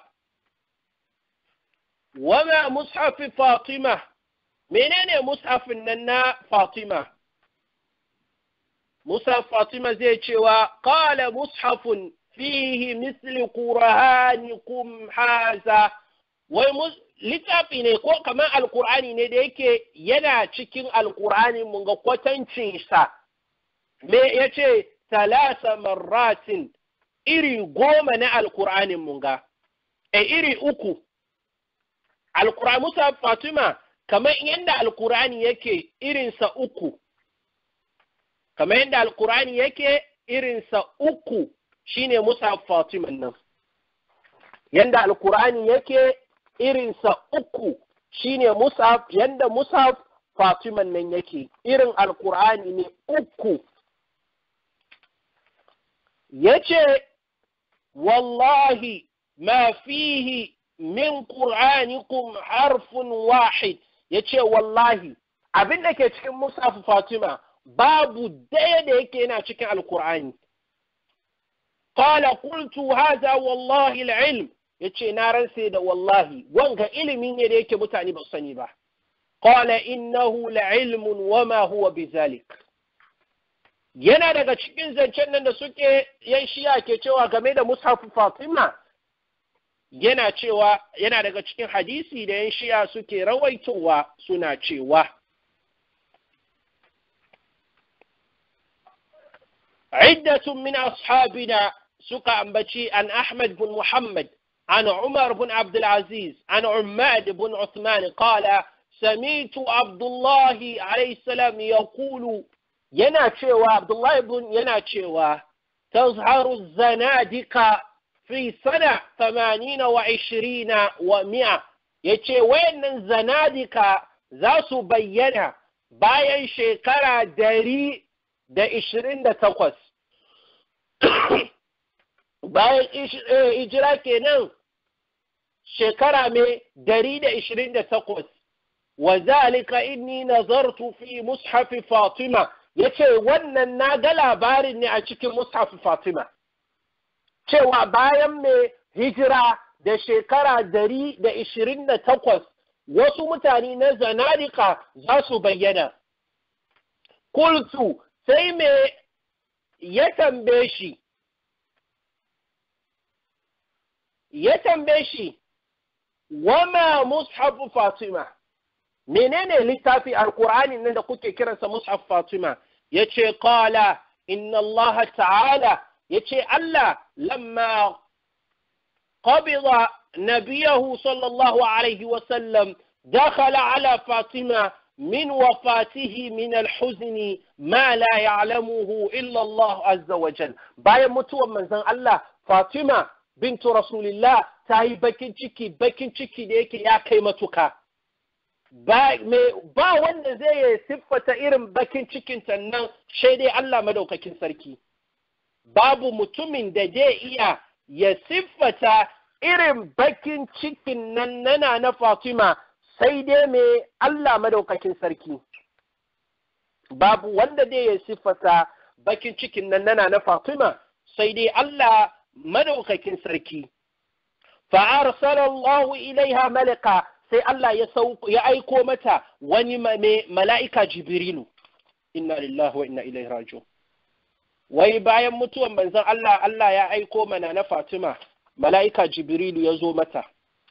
Wama mushafi Fatima, menene mushafin nan na Fatima? Mushaf Fatima zai cewa, Qala mushafun fihi misli qur'anikum haza wai littafi ne ko kamar alkur'ani ne da yake yana cikin alkur'ani mun ga kwatancinsa me ya ce talata marratin iri goma na alkur'anin mun ga, e iri uku, alkur'ani Musa Fatima, kamar yadda alkur'ani yake irinsa uku, kamar yadda alkur'ani yake irinsa uku shine Musa Fatima nan. Yadda alkur'ani yake irinsa uku shine Musa, yadda Musa Fatima nan yake, irin alkur'ani ne uku. yace wallahi ma fihi min qur'anikum harfun wahid yace wallahi abin da ke cikin musafu fatima babu daya da yake yana cikin alqur'ani qala qultu hadha wallahi alilm yace na ransa da wallahi wanga ilimi ne da yake mutane ba sani ba qala innahu la'ilmun wama huwa bizalik yana daga cikin zancen nan da suke yan shiya ke cewa game da mushafu fatima yana cewa yana daga cikin hadisi da yan shiya suke rawaitowa suna cewa عدة من أصحابنا سكى أنبتي عن أحمد بن محمد عن عمر بن عبد العزيز عن عماد بن عثمان قال سمعت عبد الله عليه السلام يقول yana cewa Abdullahi ibn yana cewa tazharu zanadika fi sana 80 wa 20 wa 100 yace wayannan zanadika za su bayyana bayan shekara dari da ishirin da takwas bayan ijira kenan shekara mai dari da ishirin da takwas wa zalika inni nazartu fi mushafi fatima ya ce wannan na ga labarin ne a cikin mushafi fatima cewa bayan mai hijira da shekara dari da ishirin da takwas wasu mutane na zanadika za su bayyana kultu sai me ya tambaye shi ya tambaye shi wama mushafu fatima menene littafi alkur'ani nan da kuke kiransa mushaf fatima yace qala inna allah ta'ala yace allah lamma qabida nabiyahu sallallahu alaihi wa sallam dakhala ala fatima من وفاته من الحزن ما لا يعلمه إلا الله عز وجل بايا متوى من زن الله فاطمة بنت رسول الله تاي بكين ciki bakin ciki da yake ya kai matuka ba ba wanda zai siffata irin bakin cikin nan sai dai Allah madaukakin sarki babu mutumin da zai iya ya siffata irin bakin cikin nan nana na Fatima sai dai mai Allah madaukakin sarki babu wanda dai ya siffata bakin cikin nan nana na Fatima sai dai Allah madaukakin sarki fa'arsala Allah ilaiha malaka sai Allah ya ya aiko mata wani mala'ika Jibrilu inna lillahi wa inna ilaihi raji'un wai bayan mutuwan manzon Allah Allah ya aiko mana na Fatima mala'ika Jibrilu ya zo mata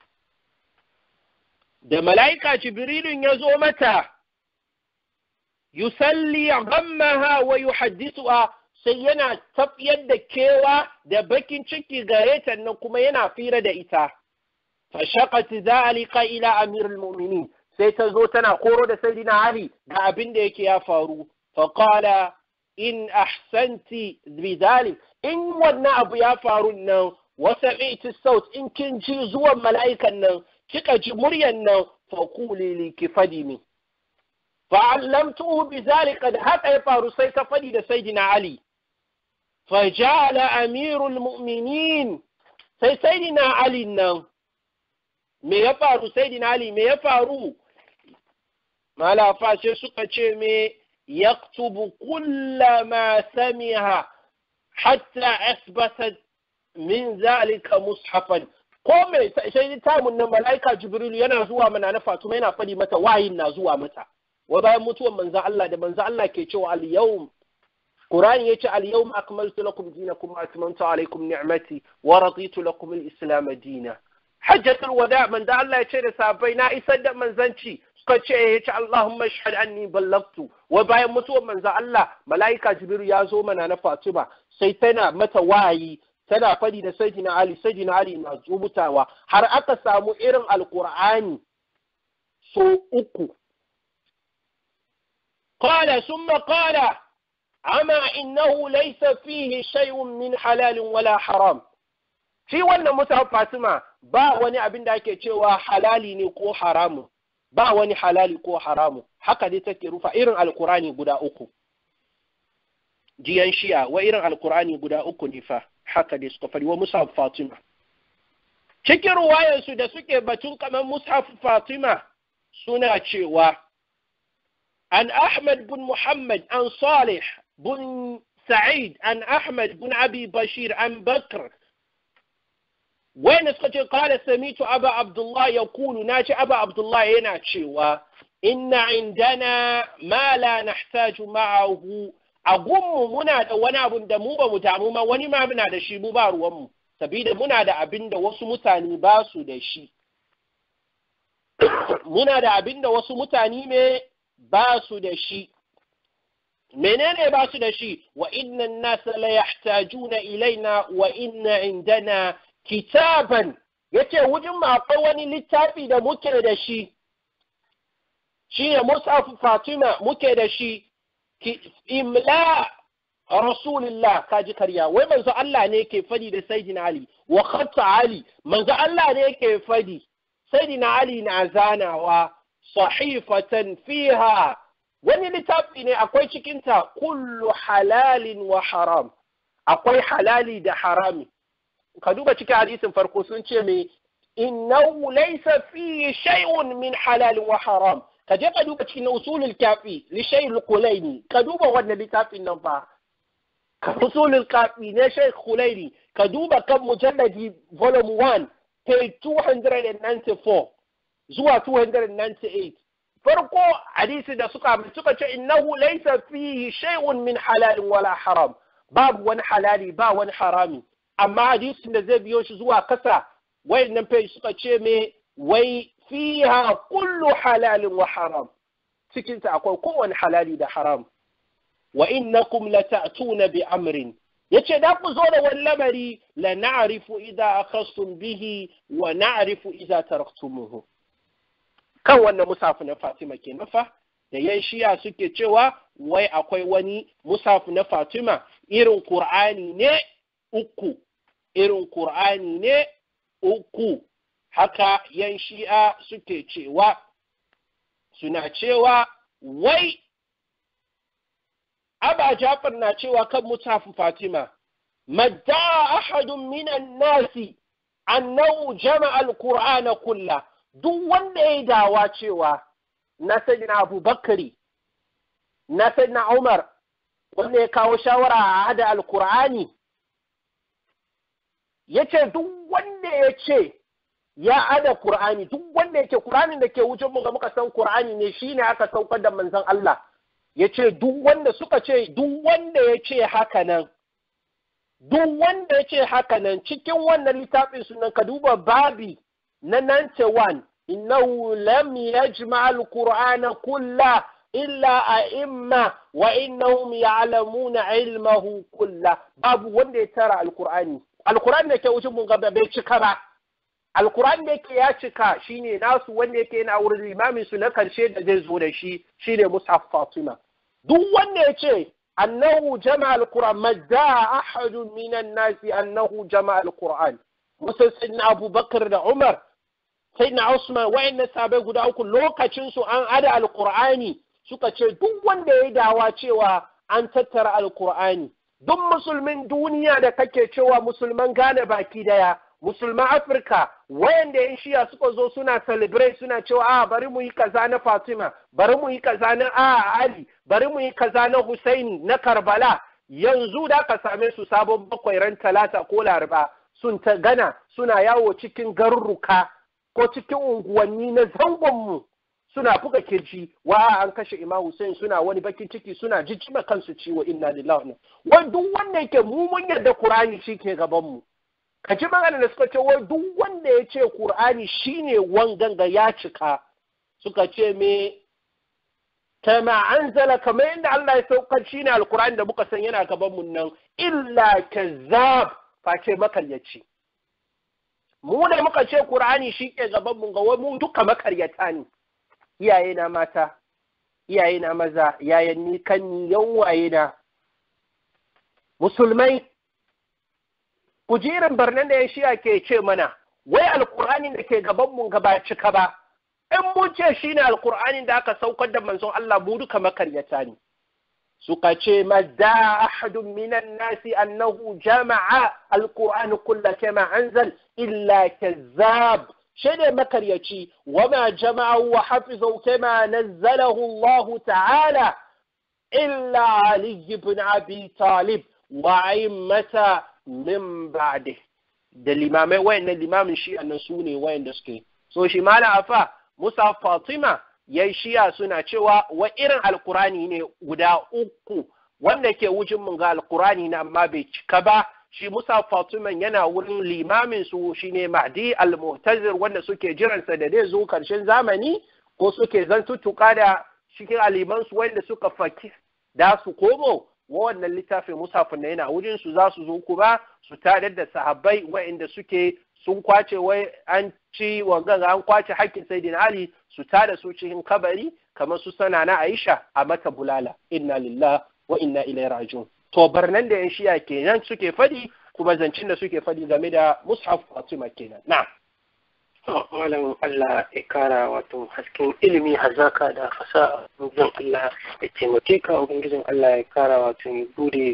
da mala'ika Jibrilun ya zo mata, yusalli ghammaha wa yuhaddisuha sai yana tafiyar da kewa da bakin ciki gare ta nan kuma yana fira da ita. fashaqat dhalika ila amirul mu'minin sai ta zo tana koro da sayyidina ali ga abin da yake ya faru fa qala in ahsanti bidhalik in wannan abu ya faru nan wa sami'ti saut in kin ji zuwan mala'ikan nan kika ji muryan nan fa quli li kifadimi fa allamtuhu bidhalika da haka ya faru sai ta fadi da sayyidina ali fa ja'ala amirul mu'minin sai sayyidina ali nan me ya faru sayyidina ali me ya faru malafa sai suka ce me yaktubu kulla ma samiha hatta asbata min zalika mushafan ko me sai tamun nan malaika jibril yana zuwa mana na fatuma yana fadi mata wayin na zuwa mata wa bayan mutuwar manzo Allah da manzo Allah ke cewa al yawm Qur'ani yace al yawm akmaltu lakum dinakum wa atmamtu alaykum ni'mati wa raditu lakum al islam dinan hajjatul wada manzo Allah ya ce da sahabbai na isar da manzanci suka ce ya ce Allahumma shahad anni ballagtu wa bayan mutuwar manzo Allah malaika Jibril ya zo mana na Fatima sai tana mata wayi tana fadi da sayyidina Ali sayyidina Ali na rubutawa har aka samu irin alqur'ani so uku قال ثم قال أما إنه ليس فيه شيء من حلال ولا حرام shi wannan musa fatima ba wani abin da ake cewa halali ne ko haramu ba wani halali ko haramu haka dai take rufa irin alkurani guda uku jiyan shiya wa irin alkurani guda uku ne fa haka dai suka fari wa musa fatima cikin ruwayansu da suke batun kamar musa fatima suna cewa an ahmad bin muhammad an salih bin sa'id an ahmad bin abi bashir an bakr wayanda suka ce kala samitu aba abdullah ya kulu na ce aba abdullah yana cewa inna indana ma la nahtaju ma'ahu a gunmu muna da wani abun da mu ba mu damu ma wani ma muna da shi mu ba ruwanmu sabida muna da abin da wasu mutane ba su da shi muna da abin da wasu mutane ne ba su da shi menene ba su da shi wa inna nasa la yahtajuna ilaina wa inna indana kitaban yace wujin ma akwai wani littafi da muke da shi shi ne musafu fatima muke da shi imla rasulillah kaji karya wai manzo Allah ne ke fadi da sayyidina ali wa khatta ali manzo Allah ne ke fadi sayyidina ali na zanawa sahifatan fiha wani littafi ne akwai cikinta kullu halalin wa haram akwai halali da harami ka duba cikin hadisin farko sun ce me innahu laysa fi shay'un min halalin wa haram ka je ka duba cikin usulul kafi li shay'il kulaini ka duba wannan littafin nan fa ka usulul kafi ne shaykh kulaini ka duba kan mujalladi volume 1 page 294 zuwa 298 farko hadisi da suka suka ce innahu laysa fihi shay'un min halalin wala haram babu wani halali ba wani harami amma hadisin da zai biyo shi zuwa kasa wayannan page suka ce me wai fiha kullu halalin wa haram cikin ta akwai kowane halali da haram wa innakum lata'tuna bi amrin yace da ku zo da wani lamari la na'rifu idza akhastum bihi wa na'rifu idza taraktumuhu kan wannan musafu na Fatima ke nafa da yan shiya suke cewa wai akwai wani musafu na Fatima irin Qur'ani ne uku irin Qur'ani ne uku haka yan shi'a suke cewa suna cewa wai Aba Jafar na cewa kan musafu Fatima madda ahadun minan nasi annahu jama'a al-Qur'ana kullahu duk wanda ya yi dawa cewa na na Abu Bakari, na na Umar, wanda ya kawo shawara a hada Alkur'ani, ya ce duk wanda ya ce ya hada Kur'ani, duk wanda ya ce Kur'ani da ke wucin mu ga muka san Kur'ani ne shi ne aka saukar da manzon Allah, ya ce duk wanda suka ce duk wanda ya ce haka nan, duk wanda ya ce haka nan cikin wannan littafin sunan ka duba babi na 91 innahu lam yajma al-qur'ana kulla illa a'imma wa innahum ya'lamuna ilmahu kulla babu wanda ya tara al-qur'ani al-qur'ani da ke wucin mun gaba bai cika ba alkur'ani da yake ya cika shine nasu wanda yake yana wurin limamin su na karshe da zai zo da shi shine mushaf fatima duk wanda ya ce annahu jama'a alquran madda ahadun minan nasi annahu jama'a alquran musa sayyidina abubakar da umar sayyidina usman wa'annan sabai guda uku lokacin su an ada alqur'ani suka ce duk wanda ya dawa cewa an tattara alqur'ani duk musulmin duniya da kake cewa musulman gane baki daya musulman afirka wayanda yan shiya suka zo suna celebrate suna cewa a bari mu yi kaza na fatima bari mu yi kaza na a ali bari mu yi kaza na husaini na karbala yanzu da ka same su sabon bakwai ran talata ko laraba sun ta gana suna yawo cikin garuruka ko cikin unguwanni na zangonmu suna buga kirji wa an kashe imam hussein suna wani bakin ciki suna jijjima kansu ciwo inna lillahi wa duk wanda yake mu mun yarda qur'ani shi ke gaban mu ka ji magana da suka ce wai duk wanda ya ce Kur'ani shine wanganga ya cika suka ce me kama anzala kamar yadda Allah ya saukar shine alkur'ani da muka san yana gaban mu nan illa kazzab face makaryaci mu da muka ce Kur'ani shi ke gaban mu ga mu duka makaryata ne iyaye na mata iyaye na maza yayan ni kan ni yan waye na musulmai kujerin barnan da ya shiya ke ce mana wai alkur'anin da ke gaban mun gaba cika ba in mun ce shine alkur'anin da aka saukar da manzon Allah mu duka makaryata ne suka ce madda ahadun minan nasi annahu jama'a alqur'an kullu kama anzal illa kazzab shine makaryaci wama jama'a wa hafizu kama nazzalahu Allah ta'ala illa ali ibn abi talib wa a'immata min ba'de da limamai wayannan limamin shi annan su ne wayanda suke so shi mala afa musa fatima yayi shiya suna cewa wa irin alkurani ne guda uku wanda ke wujin mun ga alkurani na amma bai cika ba shi musa fatima yana wurin limamin su shine mahdi al-mu'tazir wanda suke jiransa da zai zo karshen zamani ko suke zantuttuka da cikin aliman su wanda suka faki da su komo wannan littafin musafin na yana wurin su za su zo kuma su tadar da sahabbai wa'inda suke sun kwace wai an ci wangan an kwace hakkin sayyidina ali su tada su cikin kabari kamar su sana na aisha a mata bulala inna lillah wa inna ilaihi rajiun to barnan da yan shiya kenan suke fadi kuma zancin da suke fadi game da mushaf fatima kenan na'am malam Allah ya kara wato hasken ilimi hazaka da fasaha ubangijin Allah ya taimake ka ubangijin Allah ya kara wato ya bude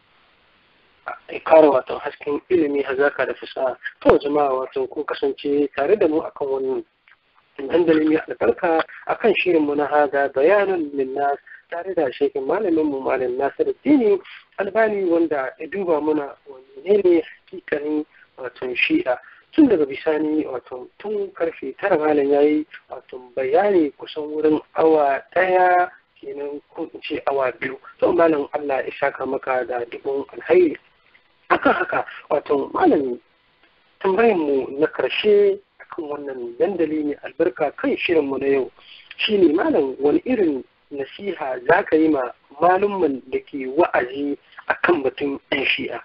ya kara wato hasken ilimi hazaka da fasaha to jama'a wato ko kasance tare da mu akan wannan dandalin ya albarka akan shirin mu na haga bayanan linnas tare da shekin malamin mu malam Nasiru Dini Albani wanda ya duba muna wani ne hakikanin wato shi'a tun daga bisani wato tun karfe tara malam ya yi wato bayani kusan wurin awa ɗaya kenan ko in ce awa biyu to malam Allah ya saka maka da dubun alhairi akan haka wato malam tambayan mu na karshe akan wannan dandali ne albarka kan shirin mu na yau shine malam wani irin nasiha za ka yi ma malumman da ke wa'azi akan batun 'yan shi'a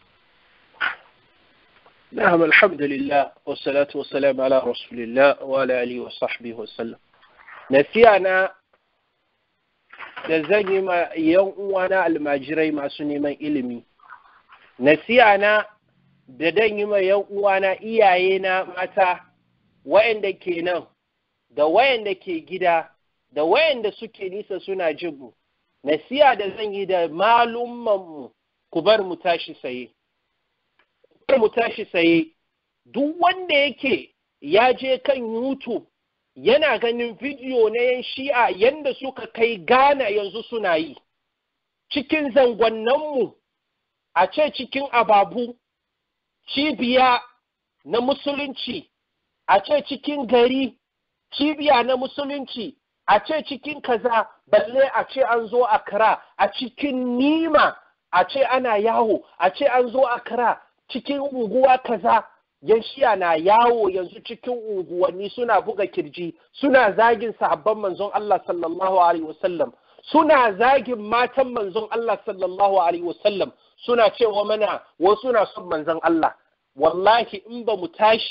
نعم الحمد لله والصلاة والسلام على رسول الله وعلى آله وصحبه وسلم نسيانا da zan yi ma yan uwana almajirai masu neman ilimi nasiyana da dan yi ma yan uwana iyaye na mata wayanda ke nan da wayanda ke gida da wayanda suke nisa suna jibu nasiya da zan yi da malummanmu ku bar mu tashi saye mu tashi tsaye duk wanda yake ya je kan YouTube yana ganin bidiyo na yan shi'a yanda suka kai Ghana yanzu suna yi cikin zangonnanmu a ce cikin ababu cibiya na musulunci a ce cikin gari cibiya na musulunci a ce cikin kaza balle a ce an zo a kira a cikin nima a ce ana yawo a ce an zo a kira cikin unguwa kaza yan shiya na yawo yanzu cikin unguwanni suna buga kirji suna zagin sahabban manzon Allah sallallahu alaihi wasallam suna zagin matan manzon Allah sallallahu alaihi wasallam suna cewa mana wasu suna son manzon Allah wallahi in ba mu tashi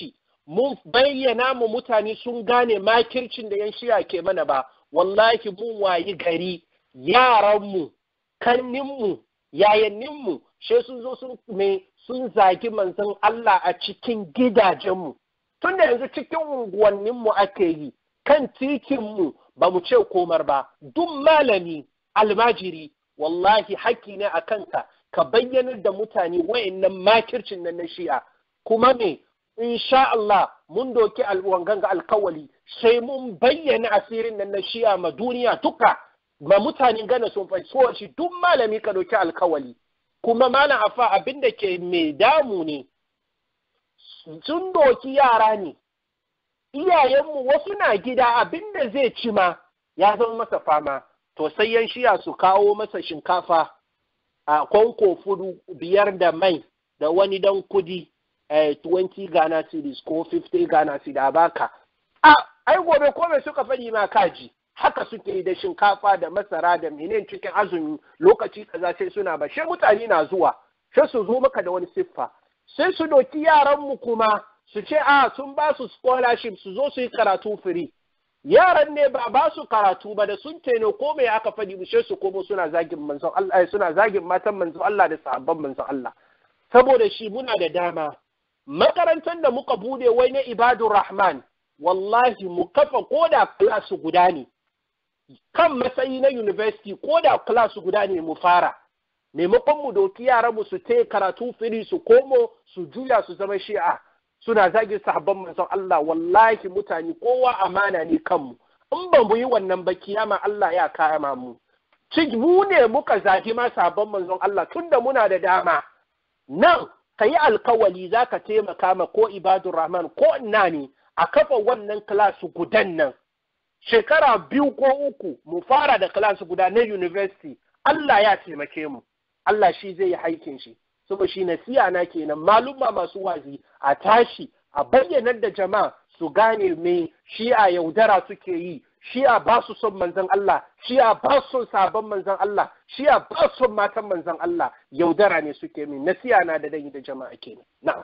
mun bayyana mu mutane sun gane makircin da yan shiya ke mana ba wallahi mun wayi gari yaranmu kanninmu yayanninmu she sun zo sun me sun zagi manzon Allah a cikin gidajenmu tun da yanzu cikin unguwanninmu ake yi kan titinmu ba mu ce komar ba duk malami almajiri wallahi haƙƙi ne a kanka ka bayyanar da mutane wayannan makircin nan na shi'a kuma me insha Allah mun doki wangan ga alkawali sai mun bayyana asirin nan na shi'a ma duniya duka ma mutanen gana sun fahimci shi duk malami ka doki alkawali kuma malam afa abin da ke mai damu ne sun doki yara ne iyayenmu wasu na gida abin da zai ci ma ya zama masa fama to sai yan shiya su kawo masa shinkafa a kwanko fudu biyar da mai da wani dan kudi eh, 20 Ghana cedis ko 50 Ghana cedis a baka a ai gobe kome suka faɗi ma kaji haka suke yi da shinkafa da masara da menene cikin azumi lokaci kaza sai suna ba sai mutane na zuwa sai su zo maka da wani siffa sai su doki yaranmu kuma su ce a sun ba su scholarship su zo su yi karatu free yaran ne ba ba su karatu ba da sun teno ko mai aka faɗi bushe su komo suna zagin manzon Allah suna zagin matan manzon Allah da sahabban manzon Allah saboda shi muna da dama makarantar da muka bude wai na ibadur rahman wallahi mu kafa koda class guda ne kan matsayi na university koda class guda ne mu fara maimakon mu doki yaran mu su te karatu firi su komo su juya su zama shi'a suna zagin sahabban manzon Allah wallahi mutane kowa amana ne kanmu in ba mu yi wannan ba kiyama Allah ya kama mu mu ne muka zagi ma sahabban manzon Allah tunda muna da dama nan ka yi alkawali za ka taimaka ma ko ibadur rahman ko ina ne a kafa wannan class gudan nan shekara biyu ko uku mu fara da class guda na university Allah ya taimake mu Allah shi zai yi haikin shi saboda shi nasiya na kenan malumma masu wazi a tashi a bayyanar da jama'a su gane me shi'a yaudara suke yi shi'a ba su son manzon Allah shi'a ba su son sabon manzon Allah shi'a ba su son matan manzon Allah yaudara ne suke min nasiya na da dai da jama'a kenan na'am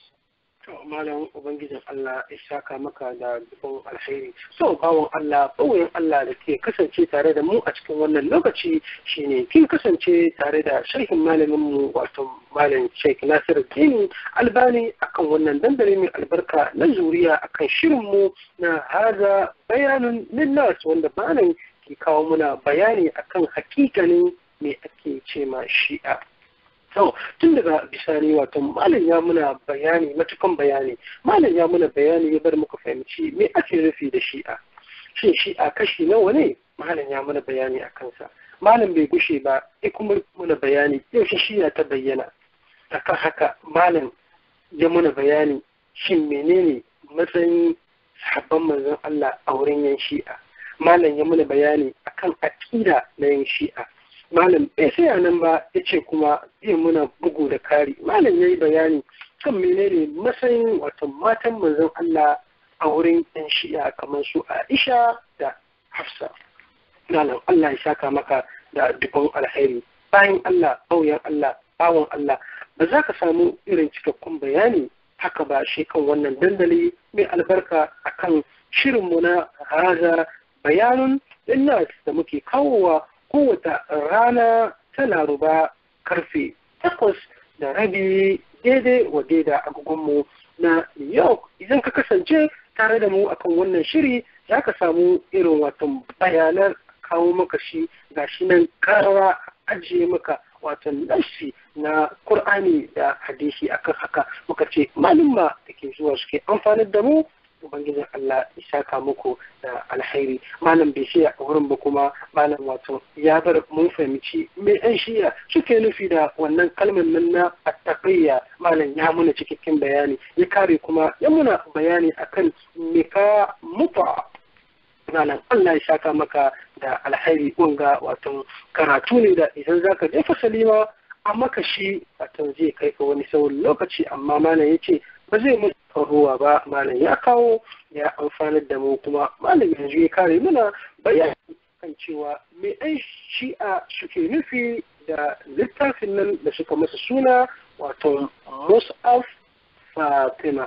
To malam Ubangijin Allah ya saka maka da dubin alheri. So bawon Allah, bawon Allah da ke kasance tare da mu a cikin wannan lokaci shine kin kasance tare da sharhin malamin mu wato malam Sheikh Nasir Dini Albani akan wannan dandali mai albarka na zuriya akan shirin mu na haza bayanun linnas wanda malam ke kawo muna bayani akan hakikanin me ake ce ma shi'a. To, tun daga bisani wato malam ya muna bayani matukan bayani malam ya muna bayani ya bar muka fahimci me ake nufi da shi'a shin shi'a kashi nawa ne malam ya muna bayani a kansa malam bai gushe ba ya kuma muna bayani yaushe shi'a ta bayyana akan haka malam ya muna bayani shin menene matsayin sahabban manzon Allah a wurin yan shi'a malam ya muna bayani akan aƙida na yan shi'a malam bai sai a nan ba ya ce kuma zai muna bugu da kari malam ya yi bayani kan menene matsayin wato matan manzon Allah a wurin yan shi'a kamar su Aisha da Hafsa malam Allah ya saka maka da dubban alheri bayan Allah bauyan Allah bawan Allah ba za ka samu irin cikakkun bayani haka ba shi kan wannan dandali mai albarka akan shirinmu na haza bayanun linnas da muke kawowa kowace rana ta laruba karfe takwas da rabi daidai wa daida agogonmu na New York idan ka kasance tare da mu akan wannan shiri za ka samu irin watan bayanan kawo maka shi ga shi nan karawa ajiye maka watan nassi na Kur'ani da hadisi akan haka muka ce malumma da ke zuwa suke amfanar da mu ubangijin Allah ya saka muku da alhairi malam bai shiya a wurin ba kuma malam wato ya bar mun fahimci me ɗan shiya suke nufi da wannan kalmar nan na attaqiyya malam ya muna cikakken bayani ya kare kuma ya muna bayani akan me ka muta malam Allah ya saka maka da alhairi wanga wato karatu ne da idan zaka je fasali ma a maka shi wato zai kai ka wani sauran lokaci amma malam ya ce ba zai mu ruwa ba malam ya kawo ya amfanar da mu kuma malam yanzu ya kare mana bayani kan cewa me ɗan shi'a suke nufi da littafin nan da suka masa suna wato mus'af fatima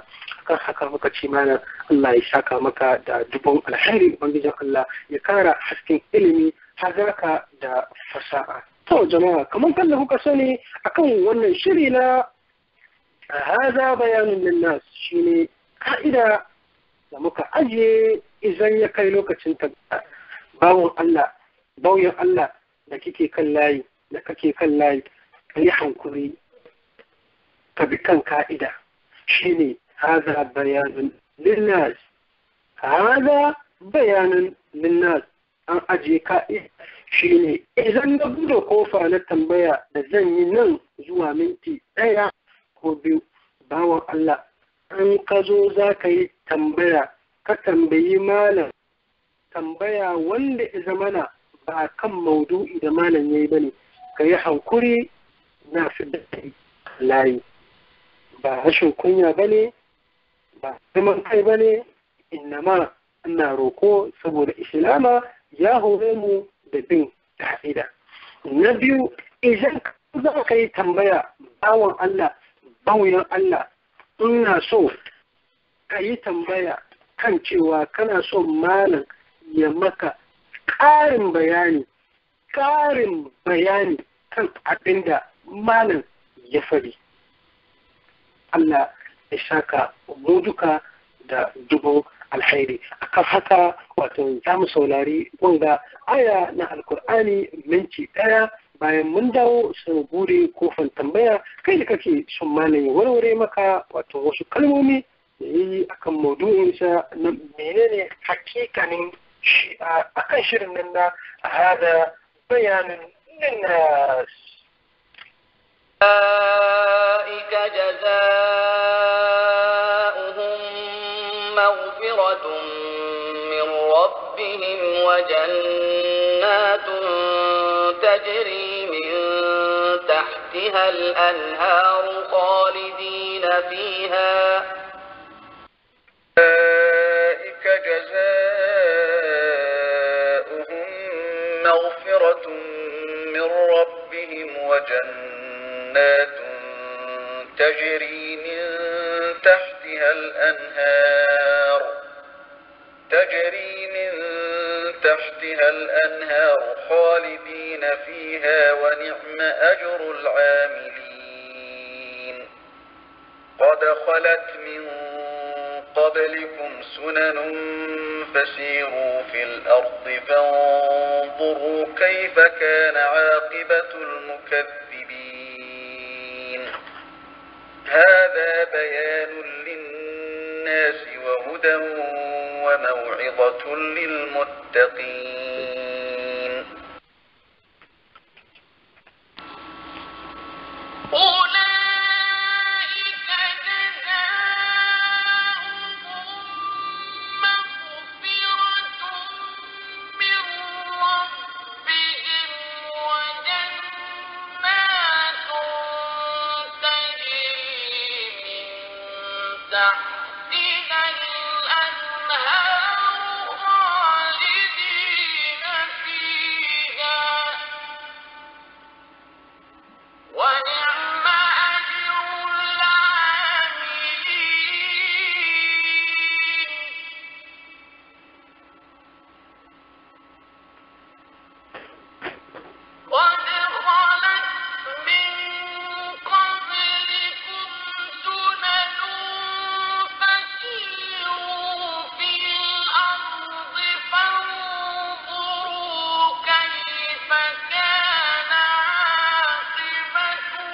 akan haka muka ce mana Allah ya saka maka da dubon alheri ubangijin Allah ya kara hasken ilimi hazaka da fasaha to jama'a kamar kan da kuka sani akan wannan shiri na haza bayanin linnas shine ka'ida da muka ajiye idan ya kai lokacin ta bawon Allah bauyin Allah da kike kan layi da kake kan layi ka yi hankuri ka bi kan ka'ida shine haza bayanin linnas haza bayanin linnas an ajiye ka'ida shine idan na bude kofa na tambaya da zan yi nan zuwa minti ɗaya ko biyu bawan Allah an ka zo za ka yi tambaya ka tambayi malam tambaya wanda ya zamana ba kan maudu'i da malam ya yi ba ne ka yi hankuri na fi da layi ba rashin kunya ba ne ba zaman kai ba ne innama ina roko saboda islama ya hore mu da bin ka'ida na biyu idan za ka yi tambaya bawan Allah bawuyan Allah ina so ka yi tambaya kan cewa kana so malam ya maka ƙarin bayani ƙarin bayani kan abin da malam ya fari Allah ya saka mu duka da dubu alhairi akan haka wato za mu saurari wanga aya na alkur'ani minti ɗaya bayan mun dawo su bude kofan tambaya kai da kake son malam ya warware maka wato wasu kalmomi da yi akan maudu'insa na menene hakikanin shi a kan shirin nan na hada bayanin linnas أولئك جزاؤهم مغفرة من ربهم وجنات تجري من تحتها الأنهار خالدين فيها أولئك جزاؤهم مغفرة من ربهم وجنات تجري من تحتها الأنهار تجري من تحتها الأنهار خالدين فيها ونعم أجر العاملين قد خلت من قبلكم سنن فسيروا في الأرض فانظروا كيف كان عاقبة المكذبين هذا بيان للناس وهدى وموعظة للمتقين أولئك جزاؤهم مغفرة من ربهم وجنات تجري من تحتها الأنهار خالدين فيها ونعم أجر العاملين قد خلت من قبلكم سنن فسيروا في الأرض فانظروا كيف كان عاقبة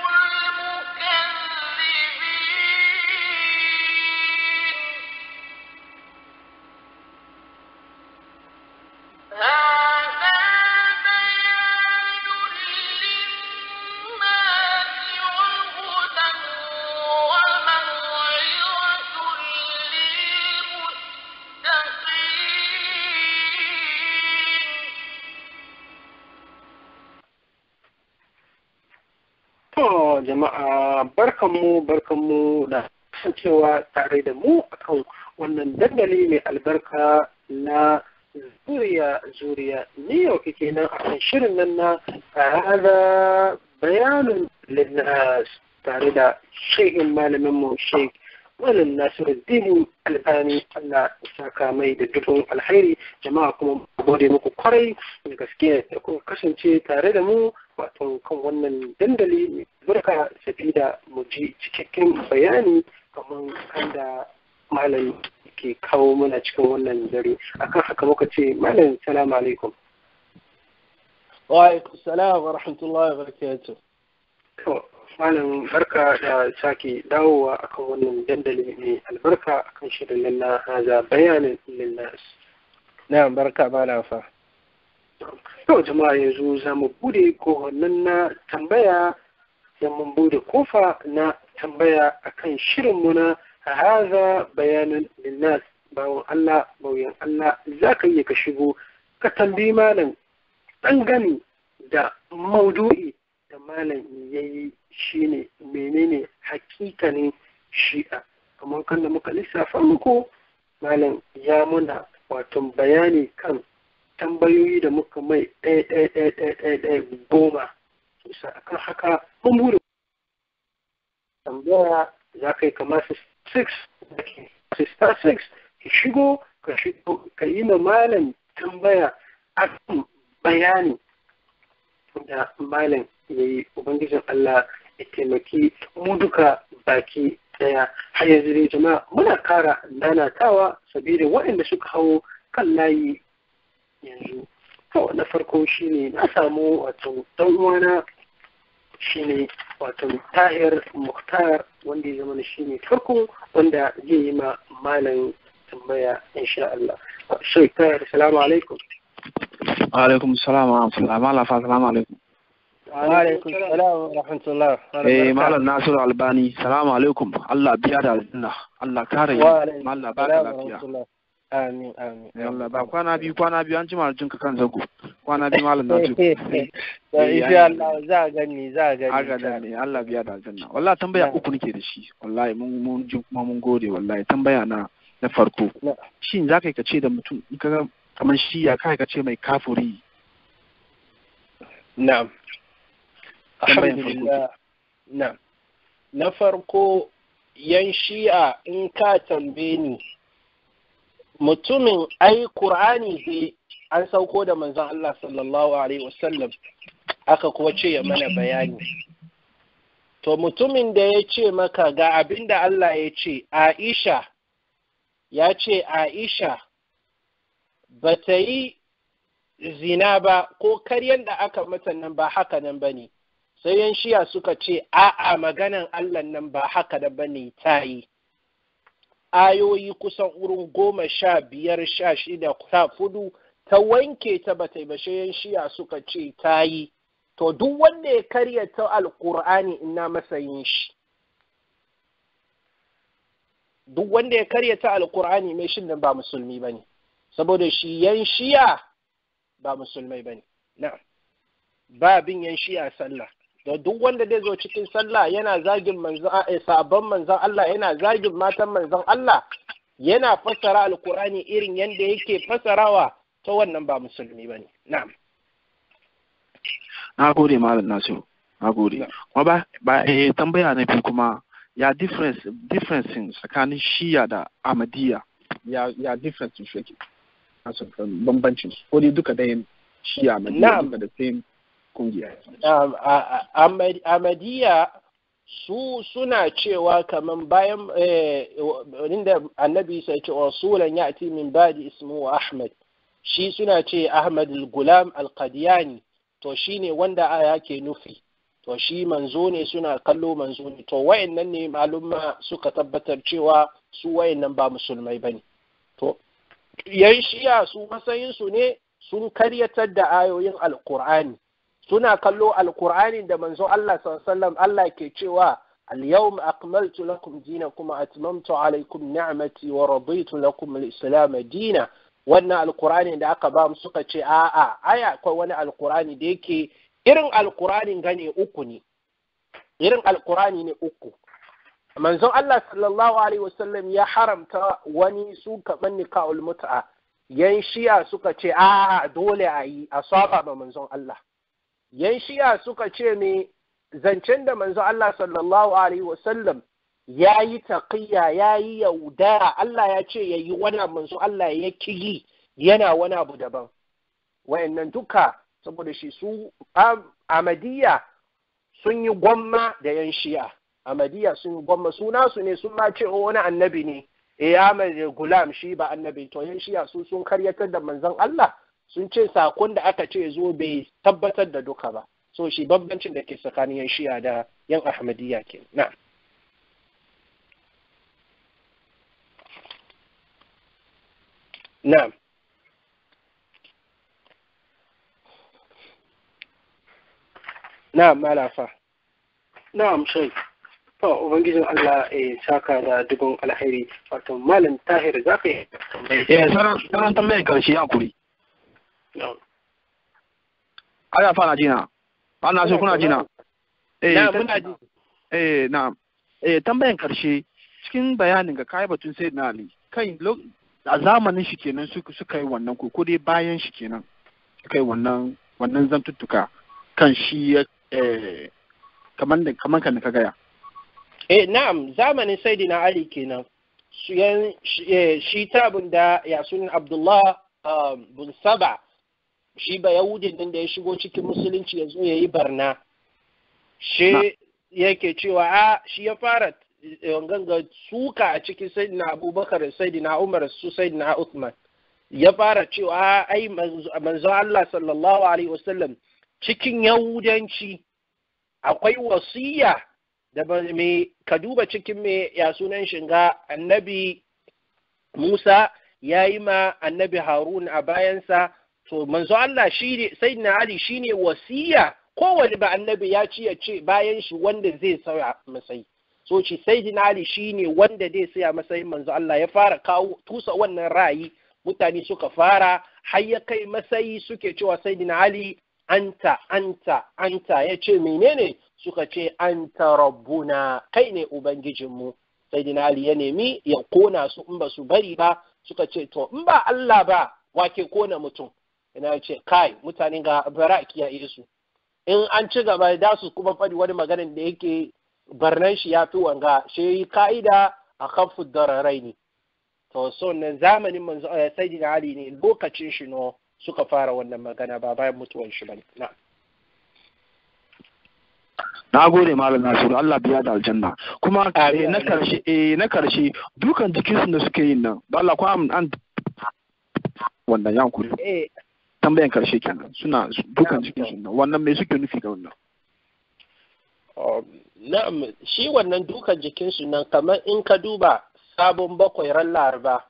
المكذبين هذا بيان للناس وهدى وموعظة للمتقين To jama'a barkanmu barkanmu da kasancewa tare da mu akan wannan dandali mai albarka na zuriya zuriya ni yau kike nan akan shirin nan na hada bayanin linnas tare da shehin malamin mu sheik malam nasiruddin albani allah ya saka mai da dubin alhairi jama'a kuma gode muku kwarai da gaske da kuma kasance tare da mu wato kan wannan dandali mai barka sabida mu ji cikakken bayani kamar kanda malam ke kawo mana cikin wannan dare akan haka muka ce malam salamu alaikum wa alaikum salam wa rahmatullahi wa barakatuh to malam barka da sake dawowa akan wannan dandali mai albarka akan shirin na haza bayanin linnas na'am barka malam fa to jama'a yanzu za mu bude kowannan na tambaya sai mun bude kofa na tambaya akan shirinmu na haza bayanin linnas bawon Allah bauyan Allah za ka iya ka shigo ka tambayi malam gani da maudu'i da malam ya yi shi ne menene hakikanin shi'a kamar kan da muka lissafa muku malam ya muna wato bayani kan tambayoyi da muka mai ɗaya ɗaya ɗaya ɗaya ɗaya ɗaya goma bisa akan haka mun bude tambaya za ka yi kamar 6 sista 6 ka shigo ka shigo ka yi ma malam tambaya akan bayani da malam ya yi ubangijin Allah ya taimaki mu duka baki daya har yanzu dai jama'a muna kara nanatawa sabida waɗanda suka hau kan layi yanzu to na farko shine na samu wato dan uwana shine wato tahir muhtar wanda ya zama shine farko wanda zai yi ma malam tambaya insha Allah shi tahir salamu alaikum alaikum salam wa rahmatullah malam fa salamu alaikum wa alaikum salam wa rahmatullah eh malam nasiru albani salamu alaikum Allah biya da aljanna Allah kare wa alaikum Allah ba ka salam wa lafiya rahmatullah amin amin Eh, Allah ba kwana biyu kwana biyu an jima jin ka kan zago kwana biyu malam nasiru to insha Allah za a gani za a gani haka insha da ne Allah biya da aljanna wallahi tambaya uku nake da shi wallahi mun mun ji kuma mun gode wallahi tambaya na na farko Na. shin za ka yi ka ce da mutum in ka ga kamar shi ya kai ka ce mai kafuri Na'am. Tambayan Alhamdulillah. Na'am. Na farko yan shi'a in ka tambaye ni mutumin ai Qur'ani dai an sauko da manzon Allah sallallahu alaihi wasallam aka kuwa ce ya mana bayani. To mutumin da ya ce maka ga abin da Allah ya ce Aisha ya ce Aisha ba ta yi zina ba ko karyan da aka mata nan ba haka nan ba ne sai yan shiya suka ce a'a maganan Allah nan ba haka da ba ne ta yi ayoyi kusan wurin goma sha biyar sha shida sha fudu ta wanke ta ba ta yi ba sai yan shiya suka ce ta yi to duk wanda ya karya ta alkur'ani ina masa yin shi duk wanda ya karya ta alkur'ani mai shin nan ba musulmi ba ne saboda shi yan shiya ba musulmai ba ne na'am ba bin yan shi'a sallah da duk wanda zai zo cikin sallah yana zagin manzon eh, sabon manzon Allah yana zagin matan manzon Allah yana fassara alkurani irin yadda yake fassarawa ta wannan ba musulmi ba ne na'am na gode malam nasiru na gode Na. kuma ba ba eh, tambaya na biyu kuma ya difference differencing tsakanin shiya da amadiya ya ya difference su yake nasu bambancin su ko dai duka da shiya amadiya Na'am. duka da same kungiya Um, a- a- Ahmad- Ahmadiyya su suna cewa kaman bayan eh, inda annabi sai ce rasulan ya'ti min ba'di ismu Ahmad shi suna ce Ahmad al-Gulam al-Qadiyani to shine wanda aya ke nufi to shi manzo ne suna kallo manzo ne to wayannan ne malumma suka tabbatar cewa su wayannan ba musulmai bane to yan shiya su matsayin su ne sun karyatar da ayoyin alqur'ani suna kallo alkur'ani da manzo Allah sallallahu Allah ke cewa al-yawma akmaltu lakum dinakum wa atmamtu alaykum ni'mati wa raditu lakum al-islam dina wannan alkur'ani da aka ba mu suka ce a'a aya akwai wani alkur'ani da yake irin alkur'anin gane uku ne irin alkur'ani ne uku manzon Allah sallallahu alaihi wasallam ya haramta wani su kaman nikahul mut'a yan shiya suka ce a'a dole a yi a saba ma manzon Allah yan shiya suka ce me zancen da manzo Allah sallallahu alaihi wasallam ya yi taƙiyya ya yi yaudara Allah ya ce ya yi wani manzo Allah ya kigi yana wani abu daban wayannan duka saboda shi su Ahmadiyya sun yi gwamma da yan shi'a Ahmadiyya sun yi gwamma suna su ne sun ma ce wani annabi ne eh Ahmad Gulam shi ba annabi to yan shi'a su sun karyatar da manzon Allah sun ce sakon da aka ce zo bai tabbatar da duka ba so shi bambancin da ke tsakanin yan shi'a da yan Ahmadiyya ke na Na'am. Na'am, malafa. na'am shai to ubangijin Allah ya saka da dubin alheri wato malam tahir za ka yi eh sauran sauran tambayar karshe ya kuri na'am ana fara jina ana so kuna jina eh Na'am, ta- muna ji. eh na'am eh tambayan karshe cikin bayanin ga kai batun sai na ali kai lo- a zamanin shi kenan suka suka yi wannan ko ko dai bayan shi kenan suka yi wannan wannan zantuttuka kan shi ya eh kaman da kaman kan da ka gaya Eh, na'am, zamanin Saidina Ali kenan. Shi yan- shi eh, shi tabin da ya sunan Abdullah um, bin Saba, shi ba Yahudin din da ya shigo cikin musulunci ya zo ya yi barna. Shi yake cewa a shi ya fara eh, ganga suka a cikin Saidina Abubakar da Saidina Umar su Saidina Uthman. Ya fara cewa a ai manzo manzo Allah sallallahu alaihi wasallam cikin Yahudanci akwai wasiya da ba me ka duba cikin me ya sunan shinga annabi Musa ya yi ma annabi Harun a bayansa to manzo Allah shi ne sayyidina Ali shine wasiya kowane ba annabi ya ci ya ce bayan shi wanda zai sauya masai so shi sayyidina Ali shine wanda zai saya masayin manzo Allah ya fara kawo tusa wannan ra'ayi mutane suka fara har ya kai masayi suke cewa sayyidina Ali anta anta anta ya ce menene suka ce anta rabbuna kai ne ubangijinmu sayyidina Ali ya nemi ya kona su in ba su bari ba suka ce to in ba Allah ba wake kona mutum ina ce kai mutane ga bara kiyaye su in an ci gaba da su kuma faɗi wani maganin da yake barnan shi ya fi wanga shi ka'ida a kafu dararai ne to so nan zamanin manzo eh, sayyidina ali ne lokacin shi no suka fara wannan magana ba bayan mutuwan shi bane na na gode malam nasiru Allah biya da aljanna kuma Amin, eh, na amin. karshe eh na karshe dukan jikinsu da suke yin nan don Allah ko an an wannan yan kuri eh tambayan karshe kenan suna su- dukan Na'am. jikinsu nan wannan me suke nufi da wannan um, na'am shi wannan dukan jikinsu nan kamar in ka duba sabon bakwai ran laraba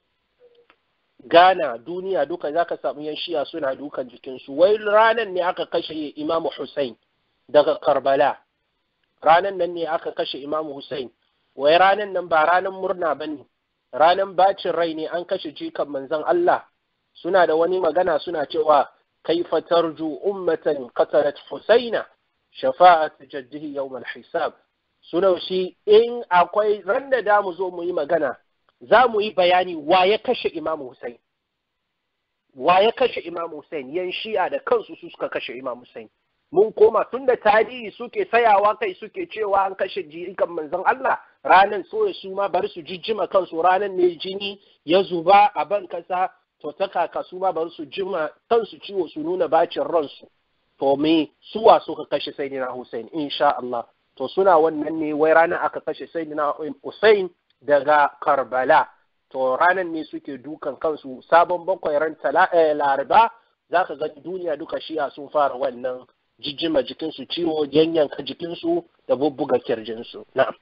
Ghana duniya duka za ka samu yan shiya suna dukan jikinsu wai ranar ne aka kashe imamu Hussein daga Karbala ranar nan ne aka kashe imamu Hussein wai ranar nan ba ranar murna ba ne ranar bacin rai ne an kashe jikan manzon Allah suna da wani magana suna cewa kaifa tarju ummatan qatalat Husaina shafa'at jaddihi yawm al-hisab suna shi in akwai ran da da mu zo mu yi magana za mu yi bayani wa ya kashe Imam Hussein wa ya kashe Imam Hussein yan shi'a da kansu su suka kashe Imam Hussein mun koma tun da tarihi suke sayawa kai suke cewa an kashe jikan manzon Allah ranan so su ma bar su jijjima kansu ranan ne jini ya zuba a ban kasa to ta kaka su ma bar su jima kansu ciwo su nuna bacin ransu to me suwa suka kashe Sayyidina Hussein insha Allah to suna wannan ne wai ranar aka kashe Sayyidina Hussein daga Karbala to ranar ne suke dukan kansu sabon bakwai ran tala- eh, laraba za ka ga duniya duka shiya sun fara wannan jijjima jikinsu ciwo yanyanka jikinsu da bubbuga kirjinsu na'am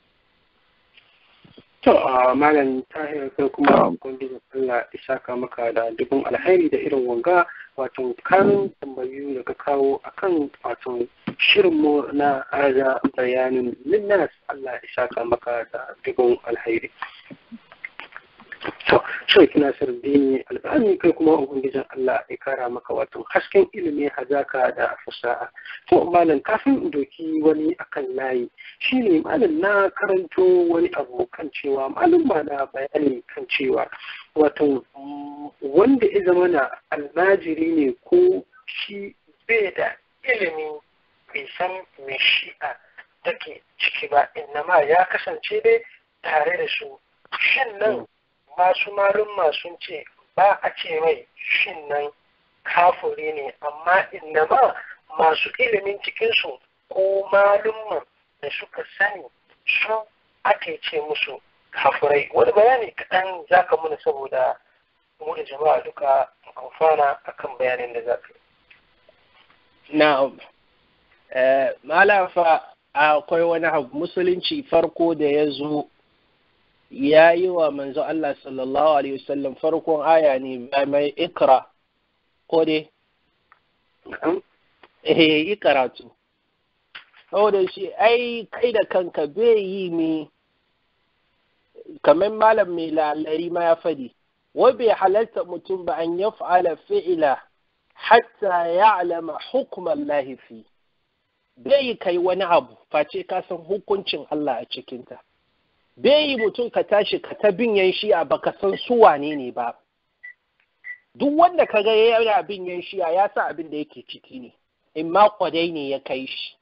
To a malam tahir kai kuma Na'am. ubangijin Allah ya saka maka da dubin alheri da irin wanga wato karin tambayoyi da ka kawo akan wato shirinmu na aza bayanin linnas Allah ya saka maka da dubin alheri. To, Sheikh Nasir Dini Albani kai kuma Ubangijin Allah ya kara maka wato hasken ilimi hazaka da fasaha. To, malam kafin in doki wani akan layi shi ne malam na karanto wani abu kan cewa malam ba na bayani kan cewa wato mm, wanda ya zama na almajiri ne ko shi bai da ilimi bai san mai shi'a take ciki ba innama ya kasance dai tare da su shin nan masu malumma sun ce ba a ce mai shin nan kafuri ne amma innama masu ilimin cikinsu ko malumman da suka sani su ake ce musu kafurai wani bayani kaɗan za ka muna saboda mu da jama'a duka amfana akan bayanin da za ka yi. Na'am. Malafa akwai wani abu musulunci farko da ya zo ya yi wa manzo Allah sallallahu Alaihi wasallam farkon aya ne mai ikra ko dai? Eh, yi karatu. Saboda shi, ai, kai da kanka bai yi mi kamar malam mai lalari ma ya fadi, wai bai halarta mutum ba an ya fa'ala fi'ila hatta ya alama hukumar lahifi. Bai yi kai wani abu, face ka san hukuncin Allah a cikinta. Bai yi mutum ka tashi ka ta bin yan shi'a baka san su wane ne ba. Duk wanda ka ga yana bin yan shi'a ya sa abin da yake ciki ne, in ma kwadai ne ya kai shi.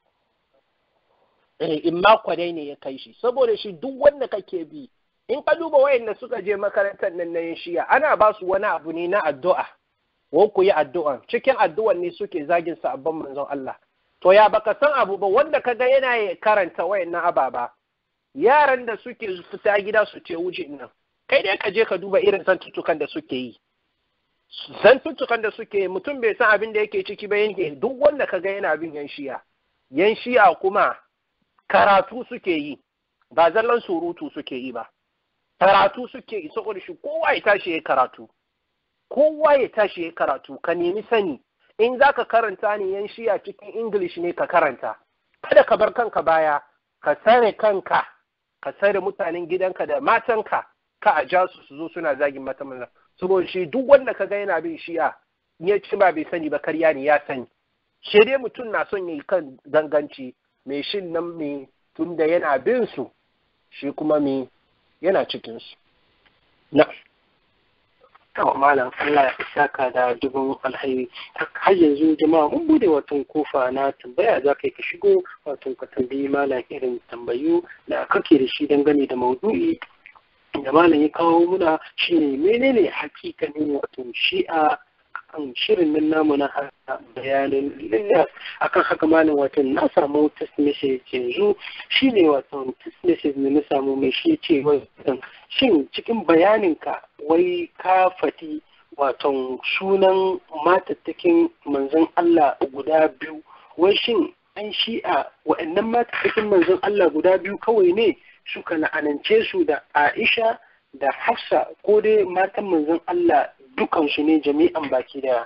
in ma kwadai ne ya kai shi saboda shi duk wanda kake bi in ka duba wayanda suka je makarantar nan na yin shiya ana ba su wani abu ne na addu'a ko ku yi addu'an cikin addu'an ne suke zagin sabon manzon Allah to ya baka san abu ba wanda kaga yana karanta wayannan ababa yaran da suke fita gida su ce wuce nan kai dai ka je ka duba irin zantuttukan da suke yi zantuttukan da suke yi mutum bai san abin da yake ciki ba yake duk wanda kaga yana bin yan shiya yan shiya kuma karatu suke yi ba zallan surutu suke yi ba karatu suke yi saboda shi kowa ya tashi ya karatu kowa ya tashi ya karatu ka nemi sani in za ka karanta ne yan shiya cikin english ne ka karanta kada ka bar kanka baya ka sare kanka ka sare mutanen gidanka da matanka ka a ja su su zo suna zagin mata manzan saboda shi duk wanda ka ga yana bin shi'a ya ci ba bai sani ba karya ne ya sani shi dai mutum na son ya yi kan ganganci mai shin nan mai tunda yana bin su shi kuma mai yana cikinsu. Na. Tawa malam Allah ya saka da dubin alhairi. Har yanzu jama'a mun bude watan kofa na tambaya za ka yi ka shigo watan ka tambayi malam irin tambayu da kake da shi dangane da maudu'i da malam ya kawo muna shine menene hakikanin watan shi'a kan shirin nan namu na bayanin lillah akan haka malam wato na samu text message yanzu shine wato text message ne na samu mai shi ce wai shin cikin bayaninka wai ka fati wato sunan matattakin manzon Allah guda biyu wai shin an shi'a wa'annan matattakin manzon Allah guda biyu kawai ne suka la'anance su da Aisha da Hafsa ko dai matan manzon Allah dukansu ne jami'an baki daya.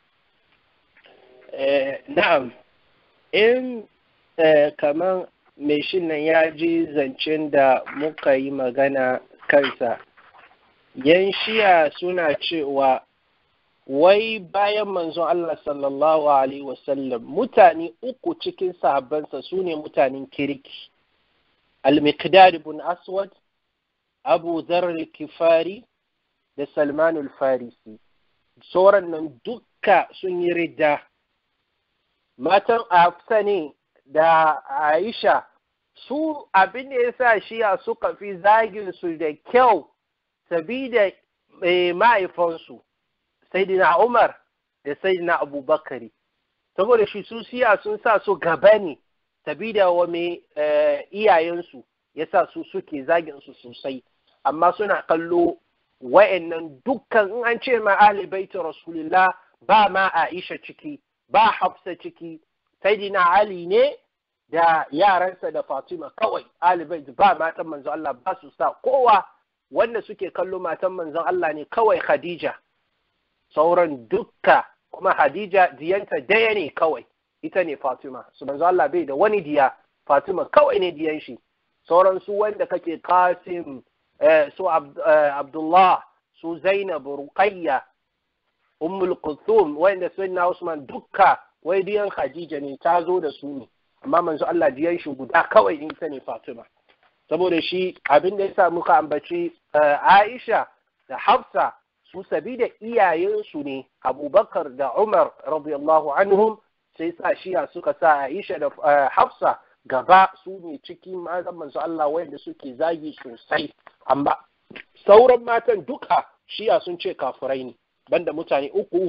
Na'am, in kamar mai shin nan ya ji zancen da muka yi magana kansa, yan shiya suna cewa wai bayan manzon Allah sallallahu Alaihi wasallam mutane uku cikin sahabbansa su ne mutanen kirki. Al-Miqdad ibn Aswad, Abu Dharr kifari da Salmanul Farisi, sauran nan dukka sun yi ridda. Matan Hafsa ne da Aisha su abin da ya sa shiya suka fi zagin su da kyau sabida mahaifansu, Saidina Umar da Saidina Abubakari. Saboda shi su siya sun sa su gaba ne, sabida wa mai iyayensu ya sa su suke zagin su sosai, amma suna kallo wa'annan dukkan in an ce ma ahli baiti rasulillah ba ma Aisha ciki ba Hafsa ciki sayyidina Ali ne da yaransa da Fatima kawai ahli baiti ba matan manzon Allah ba su sa kowa wanda suke kallo matan manzon Allah ne kawai Khadija sauran dukka kuma Khadija diyanta daya ne kawai ita ne Fatima su manzon Allah bai da wani diya Fatima kawai ne diyan shi sauran su wanda kake Qasim su Abdullah su Zainab Ruqayya Ummul Kulthum wanda Sayyidina Usman dukka wai diyan Khadija ne ta zo da su ne amma manzo Allah diyan shi guda kawai in ta ne Fatima saboda shi abin da yasa muka ambaci Aisha da Hafsa su sabida iyayensu ne Abubakar da Umar radiyallahu anhum sai sa shiya suka sa Aisha da Hafsa gaba su ne cikin matan manzo Allah wanda suke zagi sosai amma sauran matan duka shi'a sun ce kafirai ne banda mutane uku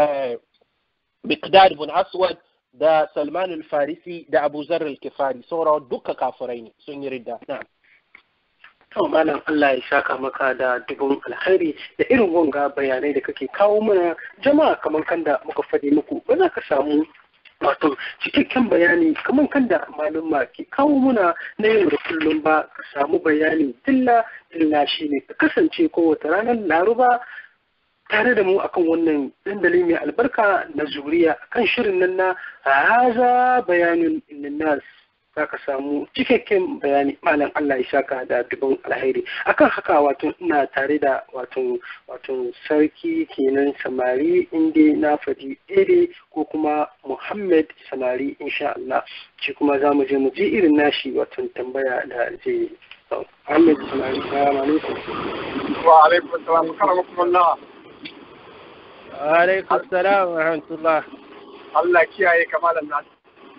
Miqdad ibn Aswad da Salman al-Farisi da Abu Zarr al-Kifari sauran duka kafirai ne sun yi ridda na'am to malam Allah ya saka maka da dubun alkhairi da irin wanga bayanai da kake kawo mana jama'a kamar kanda muka fadi muku ba za ka samu wato cikakken bayani kamar kanda malumma ke kawo muna na yau da kullum ba ka samu bayani dilla dilla shine ka kasance kowace ranar laruba tare da mu akan wannan dandali mai albarka na zuriya kan shirin nan na haza bayanin nas za ka samu cikakken bayani malam Allah ya saka da dubin alheri akan haka wato ina tare da wato wato sarki kenan samari inda na faɗi ere ko kuma Muhammad samari insha Allah shi kuma za mu je mu ji irin nashi wato tambaya da zai Muhammad samari salamu alaikum wa alaikum assalam karamakumullah wa alaikum assalam wa rahmatullah Allah kiyaye kamalan nasu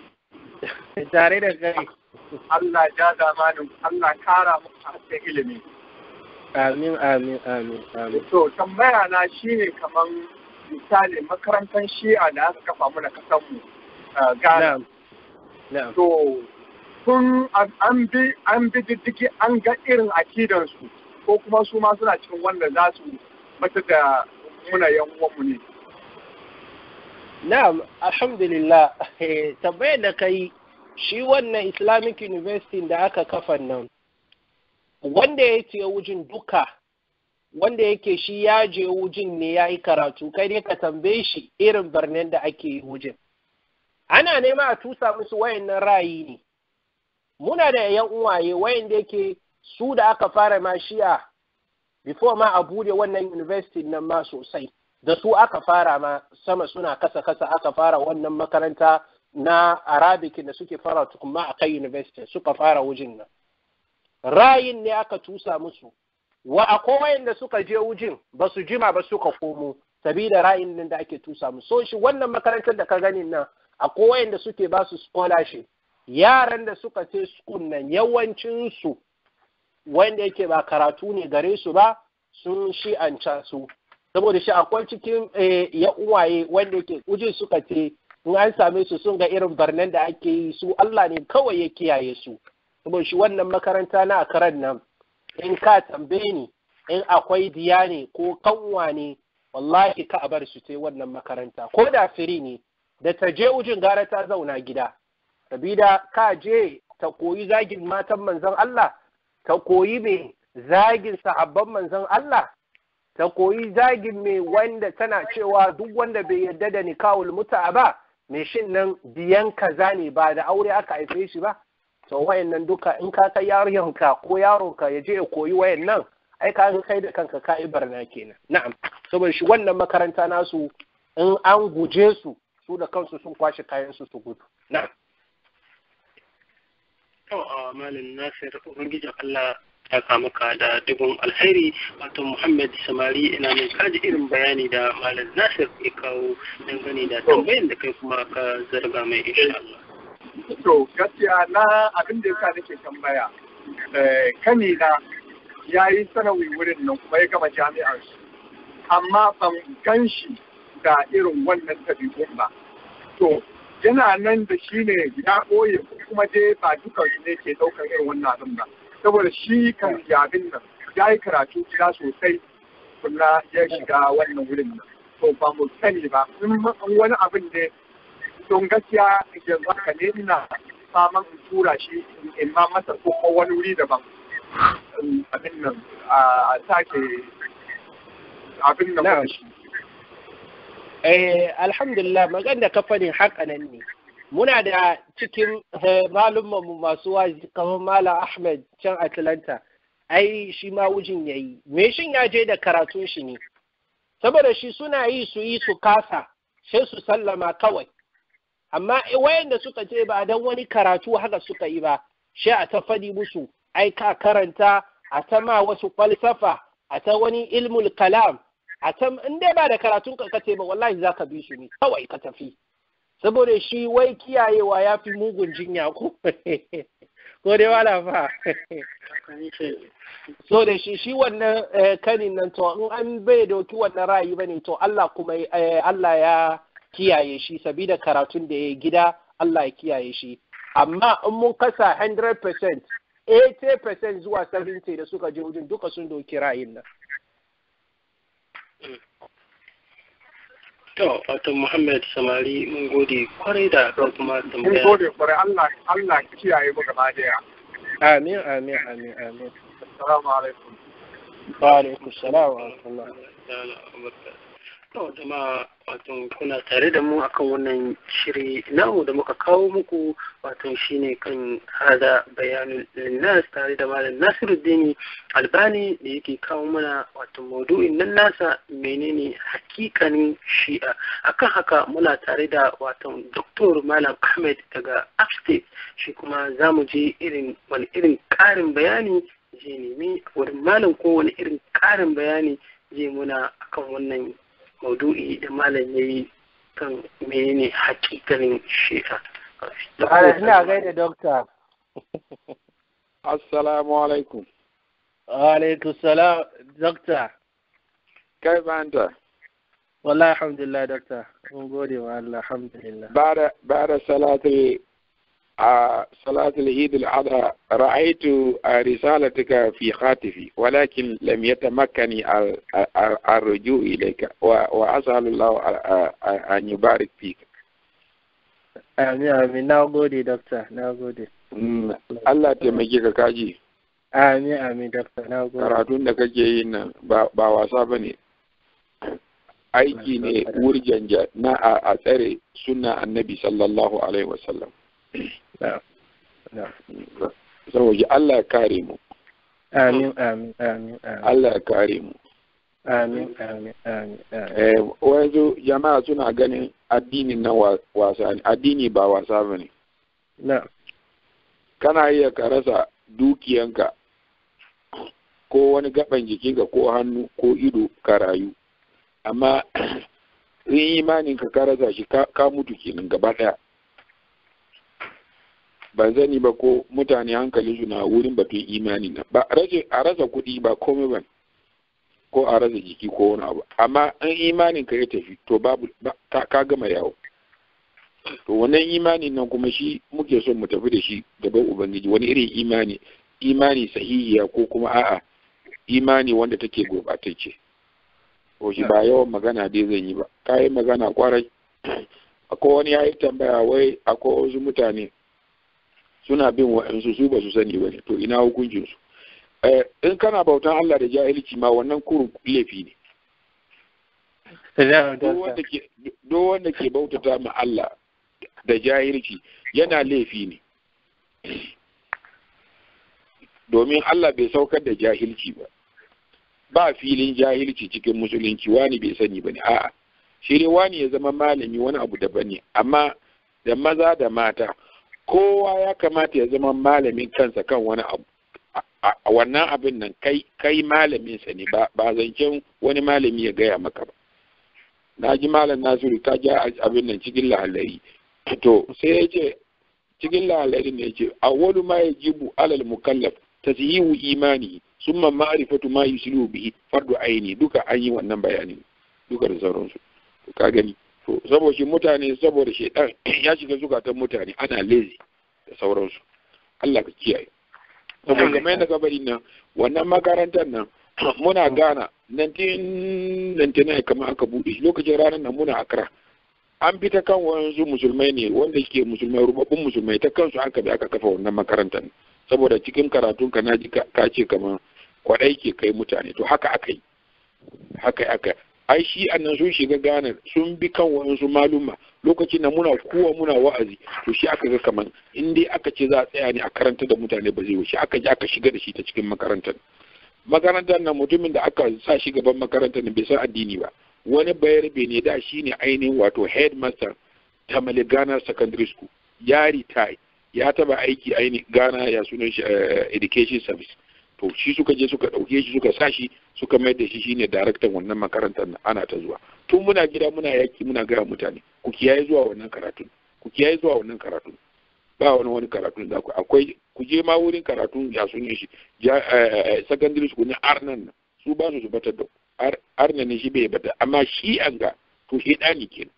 tare da kai Allah ja zamanin Allah kara muku hasken ilimi amin amin amin amin to tambaya na shine kaman misali makarantar shi'a da aka kafa mu da kasan mu Ghana na'am na'am to kun an bi an bi diddigi an ga irin akidan su ko kuma su ma suna cikin wanda za su mata da muna yan uwanmu ne Na'am, alhamdulillah, tambayar da kai shi wannan Islamic University da aka kafa nan, wanda ya ce wujin duka, wanda yake shi ya je wujin ne ya yi karatu, kai ne ka tambaye shi irin birnin da ake yi wujin. Ana nema a tusa musu wayannan ra'ayi ne. Muna da ‘yan uwaye wayanda yake su da aka fara ma shi'a, before ma a bude wannan university nan ma sosai. da su aka fara ma sama suna kasa kasa aka fara wannan makaranta na arabic da suke fara tukuma a kai university suka fara wujin nan rayin ne aka tusa musu wa akwai wayanda suka je wujin ba su jima ba suka komo sabida rayin nan da ake tusa musu so shi wannan makarantar da ka gani nan akwai wayanda suke ba su scholarship yaran da suka ce school nan yawancin su wanda yake ba karatu ne gare su ba sun shi'anca su saboda shi akwai cikin ya uwaye wanda yake ujin suka ce in an same su sun ga irin barnan da ake yi su Allah ne kawai ya kiyaye su saboda shi wannan makaranta na akaran nan in ka tambaye ni in akwai diya ne ko kanwa ne wallahi ka bar su sai wannan makaranta ko da firi ne da ta je ujin gara ta zauna gida sabida ka je ta koyi zagin matan manzon Allah ta koyi mai zagin sahabban manzon Allah ta koyi zagin mai wanda tana cewa duk wanda bai yarda da nikawul muta ba mai shin nan biyan kaza ne ba da aure aka haife shi ba to wayannan duka in ka kai yaronka ko yaronka ya je ya koyi wayannan ai ka kai da kanka ka yi barna kenan na'am saboda shi wannan makaranta nasu in an guje su su da kansu sun kwashe kayan su su gudu na'am to a malam nasir ubangijin Allah ya maka da dubun alheri wato Muhammad Samari ina mai kaji irin bayani da Malam Nasir ya kawo dangane da tambayan da kai kuma ka zarga mai insha Allah. to gaskiya na abin da yasa nake tambaya kani na ya yi sanawi wurin nan kuma ya gama jami'ar su amma ban gan shi da irin wannan tabi'un ba to yana nan da shi ne ya ɓoye kuma dai ba dukan su ne ke ɗaukar irin wannan abin ba saboda shi kan abin nan ya yi karatu gida sosai kuma ya shiga wannan wurin nan to ba mu sani ba in wani abin ne don gaskiya yanzu haka ne ina faman in tura shi in ma masa ko wani wuri daban abin nan a sake abin nan Na'am. da shi Eh, alhamdulillah magan da ka faɗin haka nan ne. Muna da cikin eh, malummanmu masu wazi kamar Malam Ahmed can Atlanta, ai shi ma wujin ya yi. Me shin ya je da karatun shi ne? Saboda shi suna yi su yi su kasa, sai su sallama kawai. Amma eh, wayanda suka je ba don wani karatu haka suka yi ba, sai a ta faɗi musu, ai ka karanta, a ta ma wasu falsafa, a ta wani ilmul kalam, a can in dai ba da karatun ka kace ba wallahi za ka bi su ne kawai ka tafi saboda shi wai kiyayewa ya fi mugun jinya ko ko dai wala fa so da shi shi wannan kanin nan to in an bai doki wannan ra'ayi bane to Allah kuma Allah ya kiyaye shi sabida karatun da ya gida Allah ya kiyaye shi amma in mun kasa 100% 80% zuwa 70 da suka je wajen duka sun doki ra'ayin nan To, wato Muhammad Samari mun gode kwarai da ɗan kuma Mun tambaya. gode kwarai Allah Allah ya kiyaye mu gaba daya. amin amin amin amin Assalamu alaikum. wa alaikum salam wa rahmatullah To, jama'a wato kuna tare da mu akan wannan shiri namu da muka kawo muku wato shine kan hada bayanin linnas tare da malam Nasiruddin Albani da yake kawo mana wato maudu'in nan nasa menene hakikanin shi'a akan haka muna tare da wato Dr. Malam Ahmed daga Upstate shi kuma za mu je irin wani irin ƙarin bayani je nemi wurin malam ko wani irin ƙarin bayani je muna akan wannan maudu'i da malam ya yi kan menene hakikanin shi'a. ina gaida doctor Assalamu alaikum. wa alaikum salam doctor Kai banta, wallahi alhamdulillah doctor mun gode wa Allah alhamdulillah بعد بعد صلاة ال- آه، صلاة العيد الأضحى رأيت آه، رسالتك في خاتفي ولكن لم يتمكنني ال- ال- الرجوع إليك و- وأسأل الله آه، آه، أن يبارك فيك. amin amin na gode doctor na gode Mm, Allah taimake ka kaji amin amin doctor na gode karatun da kake yi nan ba ba wasa ba ne aiki ne wurjanja na a a tsare sunna annabi sallallahu alaihi wasallam Na, na. saboda Allah ya kare mu amin amin amin amin Allah ya kare mu amin amin amin amin eh wanzu jama'a suna ganin addinin na wa- wasa ne addini ba wasa ba ne na kana iya ka rasa dukiyanka ko wani gaban jikinka ko hannu ko ido ka rayu amma in imanin ka ka rasa shi ka ka mutu kenan gaba daya ban zani ba ko mutane hankali su na wurin batun imani na ba rashin a rasa kuɗi ba komai ba ko a rasa jiki ko wani abu amma in imanin ka ya tafi to babu ba- ka ka gama yawo to wannan imanin nan kuma shi muke son mu tafi da shi gaban ubangiji wani irin imani imani sahihiya ko kuma a'a imani wanda take gurbatacce ko shi ba yawan magana dai zan yi ba kayi magana kwarai akwai wani yayi tambaya wai akwai wasu mutane suna bin wa'ansu su ba su sani ba ne to ina hukuncin su eh, in kana bautan Allah da jahilci ma wannan kurun laifi ne na duk wanda ke duk wanda ke bautata ma Allah da jahilci yana laifi ne domin Allah bai saukar da jahilci ba ba filin jahilci cikin musulunci wani bai sani ba ne a'a shi dai wani ya zama malami wani abu daban ne amma da maza da mata kowa ya kamata ya zama malamin kansa kan wani abu a- a a wannan abin nan kai kai malamin sa ne ba ba zancen wani malami ya gaya maka ba na ji malam nasiru ta ja abin nan cikin lahalari to sai ya ce cikin lahalari ne ya ce awwalu ma yajibu alal mukallaf tasyihu imani summa ma'rifatu ma yusilu bihi fardu aini duka an yi wannan bayanin duka da sauransu to ka gani to saboda shi mutane saboda shedan ya shiga zukatan mutane ana lazy da sauransu Allah ka kiyaye saboda kamar yadda ka bari nan wannan makarantar nan muna gana 1999 kamar aka buɗe shi lokacin ranar nan muna akra an bi ta kan wasu musulmai ne wanda ke musulmai rubabbun musulmai ta kansu aka bi aka kafa wannan makarantar saboda cikin karatun ka na ji ka ka ce kamar kwaɗai ke kai mutane to haka aka yi haka aka ai shi annan sun shiga Ghana sun bi kan wasu maluma lokacin da muna kuwa muna wa'azi to shi aka ga kaman in dai aka ce za a tsaya ne a karanta da mutane ba zai wuce aka je aka shiga da shi ta cikin makarantar makarantar nan mutumin da aka sa shi gaban makarantar nan bai san addini ba wani bayarbe ne da shi ne ainihin wato headmaster ta Mali Ghana Secondary School ya retire ya taba aiki ainihin Ghana ya sunan shi eh, education service to shi suka je suka ɗauke shi suka sa shi suka mai da shi shine daraktan wannan makarantar nan ana ta zuwa tun muna gida muna yaki muna gaya mutane ku kiyaye zuwa wannan karatun ku kiyaye zuwa wannan karatun ba wani wani karatun da ku akwai ku je ma wurin karatun ya sun yi shi secondary school na arnan nan su ba su su batar da arnan ne shi bai bata amma shi an ga to shedani kenan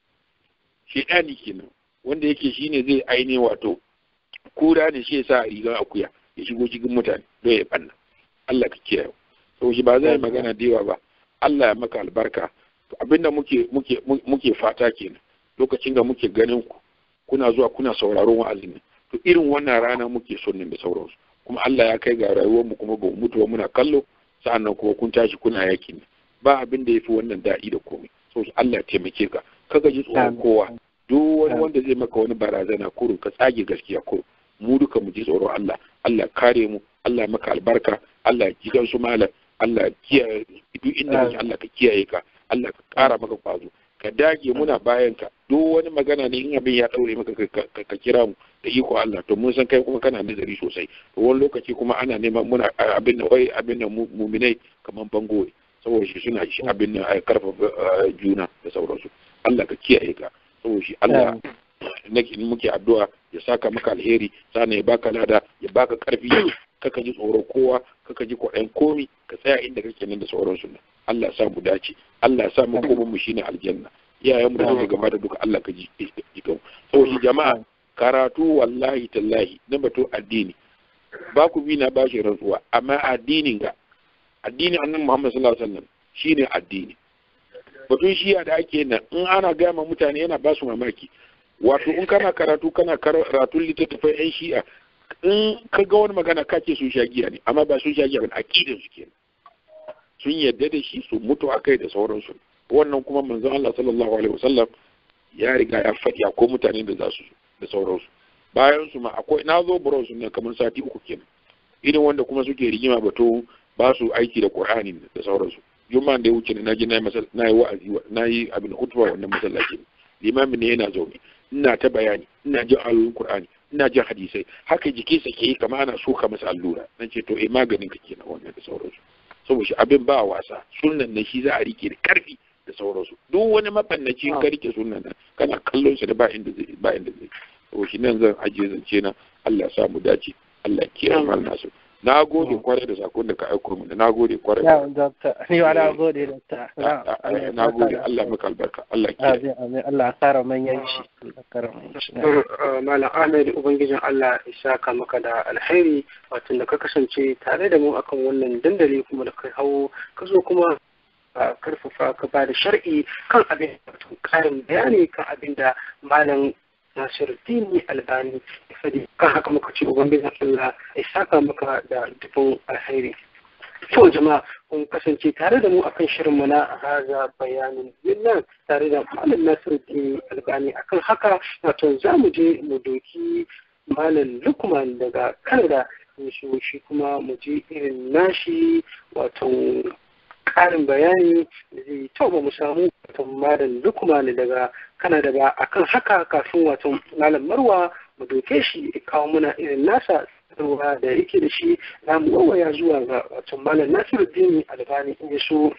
shedani kenan wanda yake shine zai aine wato kura ne shi ya sa rigar akuya ya shigo cikin mutane don ya banna Allah ka kiyaye to shi ba zai magana da yawa ba Allah ya maka albarka to abinda muke muke muke fata kenan lokacin da muke ganin ku kuna zuwa kuna sauraron wa'azin nan to irin wannan rana muke son ne da sauransu kuma Allah ya kai ga rayuwar mu kuma ba mu mutu ba muna kallo sa'annan kuma kun tashi kuna yaki ne ba abin da yafi wannan daɗi da komai so Allah ya taimake ka kaga ji tsoron kowa duk wani wanda zai maka wani barazana kurun ka tsage gaskiya kurun mu duka mu ji tsoron Allah Allah kare mu Allah maka albarka Allah ji gan su malam Allah kiyaye duk inda kake Allah ka kiyaye ka Allah ka kara maka kwazo ka dage muna bayan ka duk wani magana ne in abin ya daure maka ka kira mu da iko Allah to mun san kai kuma kana nazari sosai to wani lokaci kuma ana neman muna abin nan wai abin nan muminai kaman bango saboda shi suna shi abin nan ai karfafa juna da sauransu Allah ka kiyaye ka saboda shi Allah nake muke addu'a ya saka maka alheri sannan ya baka lada ya baka karfi kaka ji tsoron kowa kaka ji kwaɗayin komi ka tsaya inda kake nan da sauransu nan Allah sa mu dace Allah sa mu koma mu shine aljanna iyayen mu da suka gaba da duka Allah ka ji jikan saboda jama'a karatu wallahi tallahi na bato addini ba ku bi na bashi rantsuwa amma addinin ga addinin annabi Muhammad sallallahu alaihi wasallam shine addini batun shiya da ake nan in ana gaya ma mutane yana ba su mamaki wato in kana karatu kana karatun littattafai yan shi'a in ka ga wani magana ka ce sun sha giya ne amma ba sun sha giya ba aqidar su kenan sun yadda da shi su mutu akai da sauransu wannan kuma manzon Allah sallallahu alaihi wasallam ya riga ya faɗi ko mutane da za su da sauransu bayan su ma akwai na zo buron su ne kamar sati uku kenan irin wanda kuma suke rigima bato ba su aiki da Qur'ani da sauransu juma'a da ya wuce na ji na yi wa'azi na yi abin hutuba wannan masallaci limamin ne yana zaune ina ta bayani ina jin ayoyin Qur'ani ina jin hadisai haka jiki sa ke kama ana soka masa allura nan ce to eh maganin ka kenan wannan da sauransu saboda shi abin ba wasa sunnan nan shi za a rike da karfi da sauransu duk wani mafannaci in ka rike sunnan nan kana kallon shi da ba inda zai ba inda zai saboda shi nan zan ajiye zance na Allah ya sa mu dace Allah ya kiyaye mal nasu na gode kwarai da sakon da ka aiko mu na gode kwarai ya doctor ni wa na gode doctor na gode Allah maka albarka Allah ya amin amin Allah ya kara manyan shi Allah kara manyan shi Malam Ahmed Ubangijin Allah ya saka maka da alheri wato da ka kasance tare da mu akan wannan dandali kuma da kai hawo ka zo kuma karfafa ka ba da shar'i kan abin da karin bayani kan abin da malam Nasiruddin Albani ya faɗi kan haka muka ce Ubangijin Allah ya saka maka da dubin alheri. To jama'a kun kasance tare da mu akan shirin mu na haza bayanin nan tare da Malam Nasiruddin Albani akan haka wato za mu je mu doki Malam Lukman daga Canada shi shi kuma mu je irin nashi wato ƙarin bayani da zai to ba mu samu wato Malam Lukman daga Canada ba akan haka kafin wato Malam Marwa mu doke shi ya kawo muna irin nasa ruwa da yake da shi za mu wawaya zuwa ga wato malam nasiru dini albani in ya so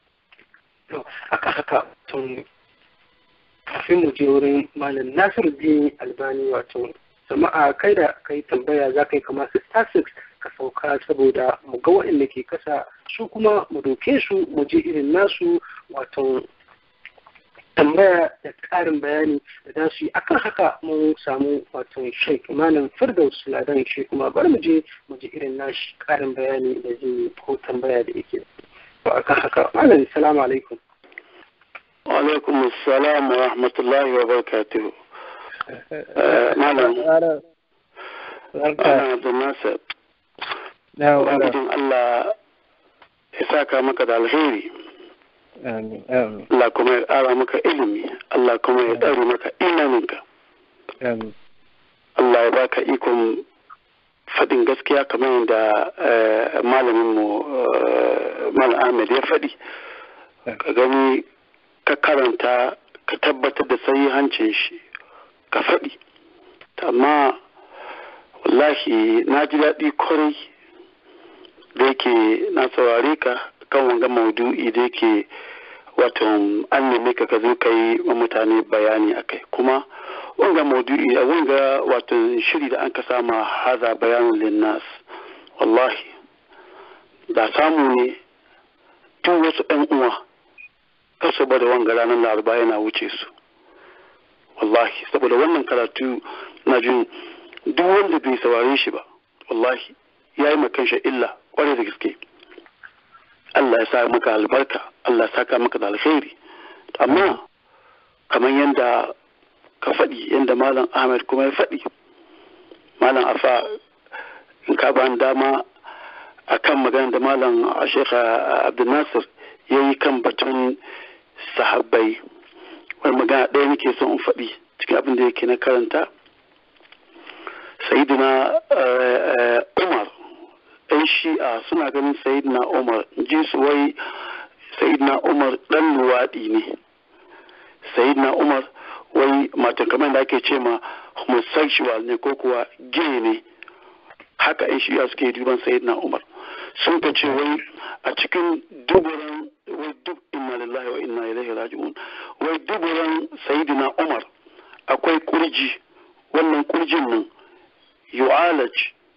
aka haka tun kafin mu je wurin malam nasiru dini albani wato jama'a kai da kai tambaya za ka yi kama star six ka sauka saboda mu ga waɗanda ke kasa su kuma mu doke su mu je irin nasu wato tambaya da ƙarin bayani da za su yi akan haka mun samu wato sheik malam firdaus ladan shi kuma bari mu je mu ji irin nashi ƙarin bayani da zai ko tambaya da yake to akan haka malam salamu alaikum wa alaikum assalam wa rahmatullahi wa barakatuh malam ana da nasa ubangijin Allah ya saka maka da alheri Allah kuma ya ƙara maka ilimi Allah kuma ya ɗaure maka imaninka Allah ya baka ikon faɗin gaskiya kamar yadda malaminmu Malam Ahmed ya faɗi ka gani ka karanta ka tabbatar da hancin shi ka faɗi amma wallahi na ji daɗi kwarai da yake na saurare ka kan wanga maudu'i da yake wato an neme ka ka zo ka yi wa mutane bayani a kai kuma wanga maudu'i a wanga wato shiri da an ka sama haza bayanin linnas wallahi da samu ne duk wasu ɗan uwa kasu da wanga ranar laraba yana wuce su wallahi saboda wannan karatu na jin duk wanda bai saurare shi ba wallahi ya yi makanshi illa kwarai da gaske Allah ya sa maka albarka Allah ya saka maka da alkhairi amma kamar yadda ka faɗi yadda malam Ahmed kuma ya faɗi malam Afa in ka ba dama a kan magana da malam Sheikh Abdul Nasir ya yi kan batun sahabbai wani magana ɗaya nake son in faɗi cikin abin da yake na karanta sayidina umar ɗan shi'a suna ganin sayidina umar ji su wai sayidina umar ɗan luwaɗi ne sayidina umar wai matan kamar da ake ce ma homosexual ne ko kuwa gay ne haka ɗan shi'a suke duban sayidina umar sun ka ce wai a cikin duburan wai duk inna lillahi wa inna ilaihi raji'un wai duburan sayidina umar akwai kurji wannan kurjin nan yu'alaj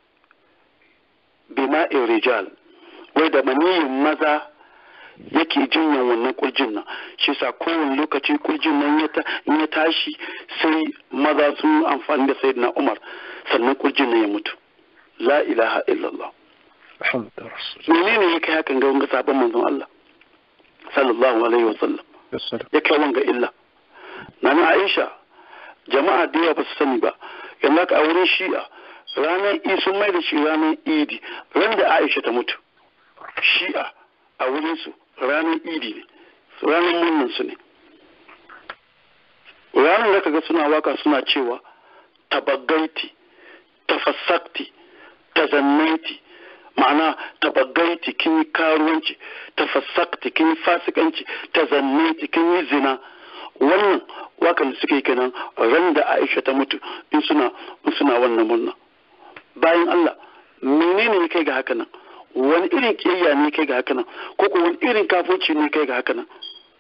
bima'in rijal wai da maniyin maza yake jinyan wannan kurjin nan shi sa kowane lokaci kurjin nan ya tashi sai maza sun amfani da sayyidina umar sannan kurjin nan ya mutu la ilaha illallah menene ya kai hakan ga wanga sabon manzon Allah sallallahu alaihi wa sallam ya kai wanga illa nana Aisha jama'a da yawa ba su sani ba yalla ka auren shi'a ranar i sun mai da shi ranar idi ran da aisha ta mutu shi'a a wurin su ranar idi ne ranar murnan su ne ranar da kaga suna waka suna cewa tabaggaiti tafassakti tazannaiti ma'ana tabaggaiti kin yi karuwanci tafassakti kin yi fasikanci tazannaiti kin yi zina wannan wakan da suke kenan ran da Aisha ta mutu in suna in suna wannan murna bayan Allah menene ne kai ga haka nan wani irin kiyayya ne kai ga haka nan ko ko wani irin kafirci ne kai ga haka nan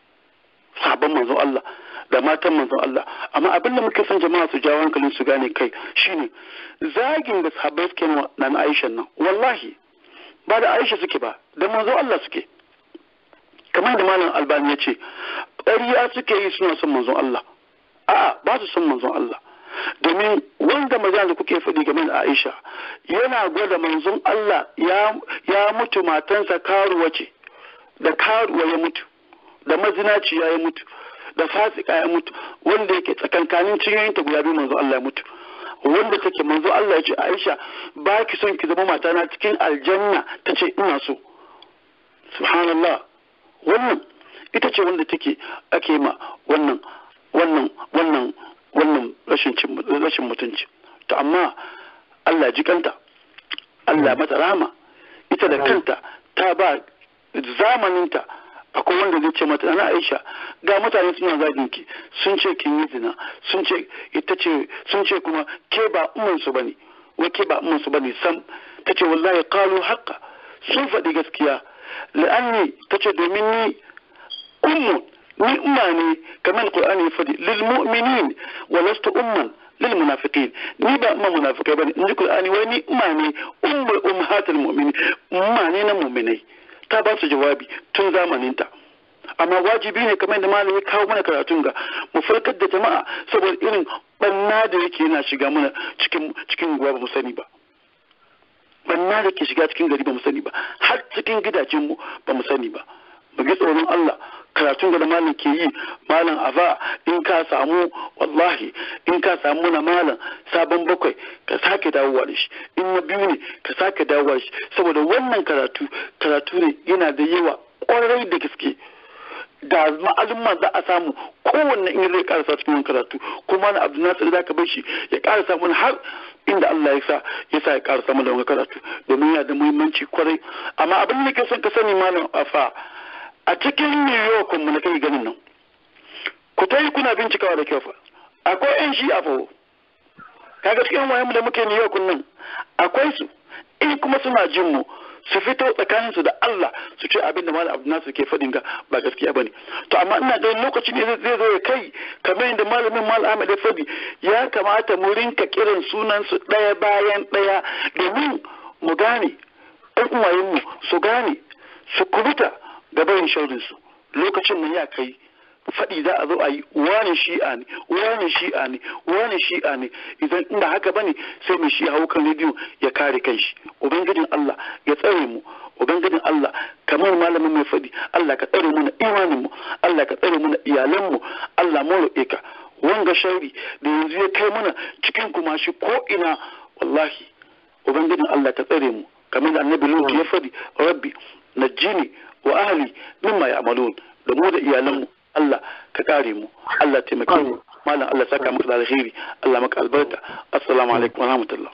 sabon manzon Allah da matan manzon Allah amma abin da muke son jama'a su jawo hankalin su gane kai shine zagin da sahabbai suke nan Aisha nan wallahi ba da Aisha suke ba da manzon Allah suke kamar da malam albani ya ce ƙarya suke yi suna son manzon Allah a'a ba su son manzon Allah domin wanda magana da kuke faɗi game da Aisha yana gwada manzon Allah ya ya mutu matansa karuwa ce da karuwa ya mutu da mazinaci ya mutu da fasika ya mutu wanda yake tsakankanin cinyoyinta guda biyu manzon Allah ya mutu wanda take manzo Allah ya ce Aisha ba ki son ki zama matana cikin aljanna ta ce ina so subhanallah wannan ita ce wanda take ake ma wannan wannan wannan wannan rashin rashin mutunci to amma Allah ji kanta Allah mata rahama ita da kanta ta ba zamaninta akwai wanda zai ce mata na Aisha ga mutane suna zagin ki sun ce kin yi zina sun ce ita ce sun ce kuma ke ba umman su bane wai ke ba umman su bane sam tace wallahi qalu haqqa sun faɗi gaskiya la'anni tace domin ni ummu ni umma ne kamar Qur'ani ya faɗi lil mu'minin wa lastu umman lil munafiqin ni ba umma munafikai bane in ji Qur'ani wai ni umma ne ummul ummahatul mu'minin umma ne na mu'minai ta ba su jawabi tun zamaninta amma wajibi ne kamar da malam ya kawo mana karatun ga mu farkar da jama'a saboda irin banna da yake yana shiga mana cikin cikin ba mu sani ba banna da ke shiga cikin gari ba mu sani ba har cikin gidajen mu ba mu sani ba mu gi tsoron Allah karatun da malam ke yi malam ava in ka samu wallahi in ka samu na malam sabon bakwai ka sake dawowa da shi in na biyu ne ka sake dawowa da shi saboda wannan karatu karatu ne yana da yawa kwarai da gaske da ma'alumma za a samu kowanne in zai karasa cikin wani karatu kuma na abu nasir za ka bar shi ya karasa mana har inda Allah ya sa ya sa ya karasa mana wani karatu domin yana da muhimmanci kwarai amma abin da ke son ka sani malam afa a cikin New York mu na kai ganin nan ku ta yi kuna bincikawa da kyau fa akwai yan shi a fa kaga cikin wayan mu da muke New York nan akwai su in kuma suna jin mu su fito tsakaninsu da Allah su ce abin da malam Abdul ke faɗin ga ba gaskiya bane to amma ina ganin lokaci ne zai zo ya kai kamar yadda malamin malam Ahmad ya faɗi ya kamata mu rinka kiran sunan su ɗaya bayan ɗaya domin mu gane ɗan uwayenmu su gane su kubuta gaban sharrinsu lokacin nan ya kai faɗi za a zo a yi wani shi'a ne wani shi'a ne wani shi'a ne idan inda haka bane sai mai shi hau kan rediyo ya kare kanshi ubangijin Allah ya tsare mu ubangijin Allah kamar malamin mai faɗi Allah ka tsare mu na imanin mu Allah ka tsare mu na iyalan mu Allah mu roƙe ka wanga shari da yanzu ya kai mana cikin kuma shi ko ina wallahi ubangijin Allah ka tsare mu kamar da annabi Lut ya faɗi rabbi najjini wa ahli mimma ya'malun da mu da iyalan mu Allah ka kare mu Allah taimake mu malam Allah saka maka da alheri Allah maka albarka assalamu alaikum wa rahmatullah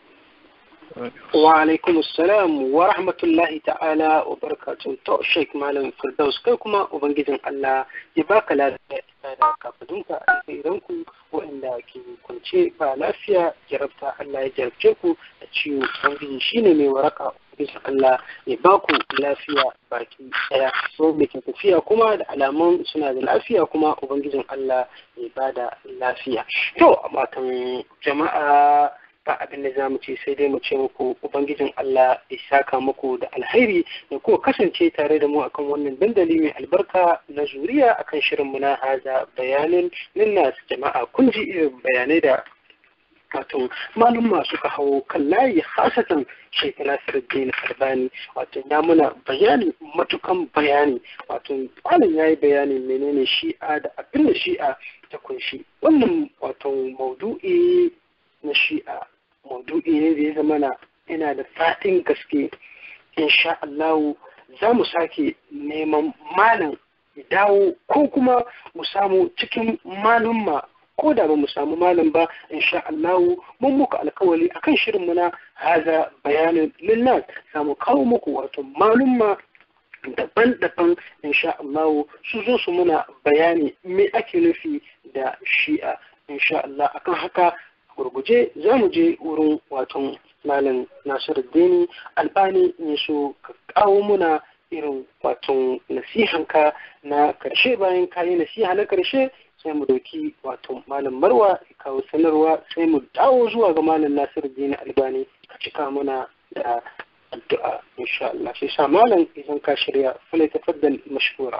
wa alaikum assalam wa rahmatullahi ta'ala wa barakatuh to sheik malam firdaus kai kuma ubangijin Allah ya baka lafiya da kafadunka a ku waɗanda ke kwance ba lafiya jarabta Allah ya jarabce ku da ciwo ubangiji shine mai waraka bisa Allah ya ba ku lafiya baki daya so me ke tafiya kuma da alamun suna da lafiya kuma ubangijin Allah ya ba da lafiya to matan jama'a ba abin da za mu ce sai dai mu ce muku ubangijin Allah ya saka muku da alheri da kuma kasance tare da mu akan wannan dandali mai albarka na zuriya akan shirin mu na haza bayanin linnas jama'a kun ji irin bayanai da wato malumma suka hau kan layi hasatan Sheikh Nasiruddin Albani wato ya muna bayani matukan bayani wato malam yayi bayani menene shi'a da abin da shi'a ta kunshi wannan wato maudu'i na shi'a maudu'i ne da ya zama na yana da fatin gaske insha Allah za mu sake neman malam ya dawo ko kuma mu samu cikin malumma ko da ba mu samu malam ba insha Allah mun muka alkawali akan shirin mu na haza bayanin lillah za mu kawo muku wato malumma daban-daban insha Allah su zo su muna bayani me ake nufi da shi'a insha Allah akan haka gurguje za mu je wurin wato malam Nasiruddin Albani ne so ka kawo muna irin wato nasihanka na karshe bayan kayi nasiha na karshe sai mu dauki wato malam marwa ya kawo sanarwa sai mu dawo zuwa ga malam nasiru dini albani ka cika mana da addu'a insha Allah sai sa malam idan ka shirya fala tafaddal mashkura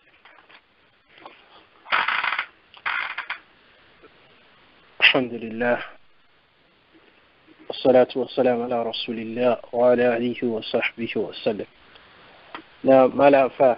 الحمد لله والصلاة والسلام على رسول الله وعلى آله وصحبه وسلم na malafa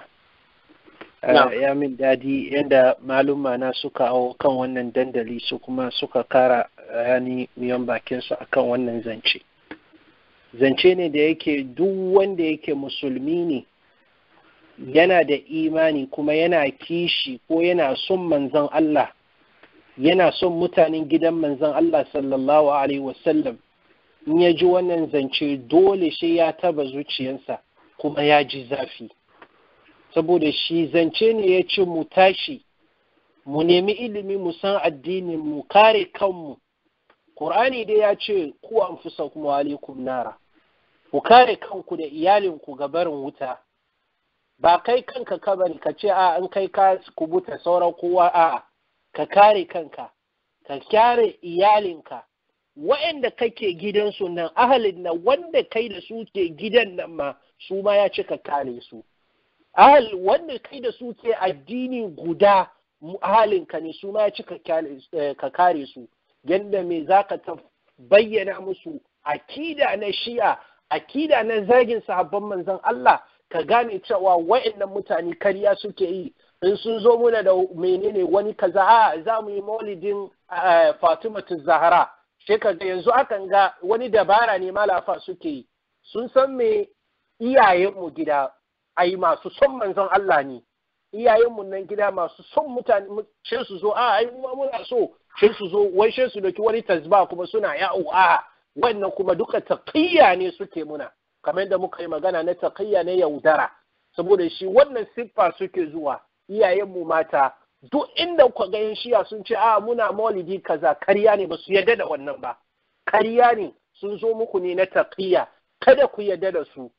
ya min dadi yadda maluma na suka hau kan wannan dandali su kuma suka kara yani miyan bakinsu akan wannan zance zance ne da yake duk wanda yake musulmi ne yana da imani kuma yana kishi ko yana son manzon Allah yana son mutanen gidan manzon Allah sallallahu alaihi wasallam in ya ji wannan zance dole shi ya taba zuciyarsa kuma ya ji zafi saboda shi zance ne ya ce mu tashi mu nemi ilimi mu san addinin mu kare kanmu Qur'ani dai ya ce ku anfusakum wa alaikum nara ku kare kanku da iyalinku ga barin wuta ba kai kanka ka bari ka ce a an kai ka kubuta sauran kowa a ka kare kanka ka kyare iyalinka wa'anda kake gidansu nan ahalin nan wanda kai da su ke gidan nan ma su ma ya ce ka kare su ahal wanda kai da su ke addini guda ahalinka ne su ma ya ci ka kare su yadda me za ka ta bayyana musu akida na shi'a akida na zagin sahabban manzon Allah ka gane cewa wa'annan mutane karya suke yi in sun zo muna da menene wani kaza a za mu yi maulidin Fatimatu Zahra sai ka ga yanzu akan ga wani dabara ne malafa suke yi sun san me iyayenmu gida ai masu son manzon Allah ne iyayenmu nan gida masu son mutane sai su zo a ai mu muna so sai su zo wai sai su doki wani tasba kuma suna yawo a wannan kuma duka taqiyya ne suke muna kamar yadda muka yi magana na taqiyya ne yaudara saboda shi wannan siffa suke zuwa iyayenmu mata duk inda ku ga yan shiya sun ce a muna maulidi kaza karya ne ba su yarda da wannan ba karya ne sun zo muku ne na taqiyya kada ku yarda da su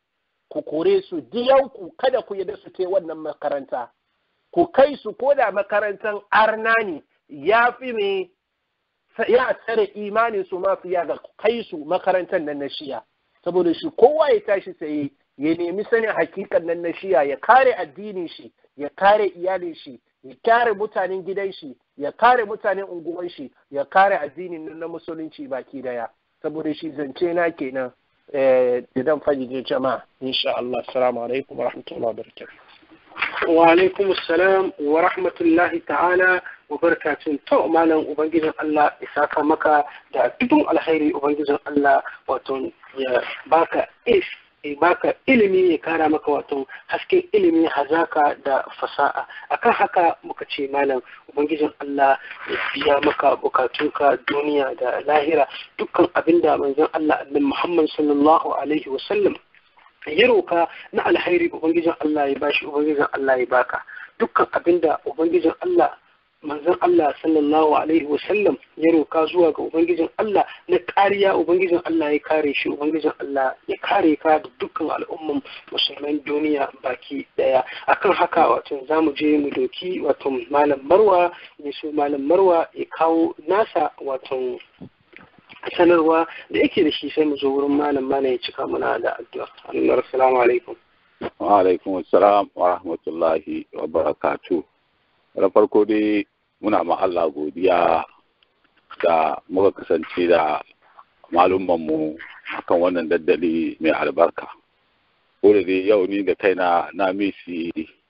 ku kore su diyanku kada ku yadda su kai wannan makaranta ku kai su ko da makarantar arna ne ya fi me ya tsare imanin su ma fiya ga kai su makarantar nan na shiya saboda shi kowa ya tashi tsaye ya nemi sanin hakikan nan na shiya ya kare addinin shi ya kare iyalin shi ya kare mutanen gidan shi ya kare mutanen unguwan shi ya kare addinin nan na musulunci baki daya saboda shi zance na kenan da dan fajin jama'a insha Allah assalamu alaikum wa rahmatullahi wa barakatuh wa alaikum assalam wa rahmatullahi ta'ala wa barakatun to malam ubangijin Allah ya saka maka da dukkan alkhairi ubangijin Allah wato ya baka is ya baka ilimi ya kara maka wato hasken ilimi hazaka da fasa'a akan haka muka ce malam ubangijin Allah ya biya maka bukatunka duniya da lahira dukkan abinda manzon Allah annabi Muhammad sallallahu alaihi wasallam ya roka na alkhairi ubangijin Allah ya bashi ubangijin Allah ya baka dukkan abinda ubangijin Allah manzon Allah sallallahu alaihi wasallam ya roka zuwa ga ubangijin Allah na kariya ubangijin Allah ya kare shi ubangijin Allah ya kare ka da dukkan al'umman musulman duniya baki daya akan haka wato zamu je mu doki wato malam Marwa ne so malam Marwa ya kawo nasa wato sanarwa da yake da shi sai mu zo wurin malam malam ya cika muna da addu'a assalamu alaikum wa alaikum assalam wa rahmatullahi wa barakatuh da farko dai muna ma Allah godiya da muka kasance da malumanmu akan wannan daddali mai albarka ko da dai yau ni da kaina na misi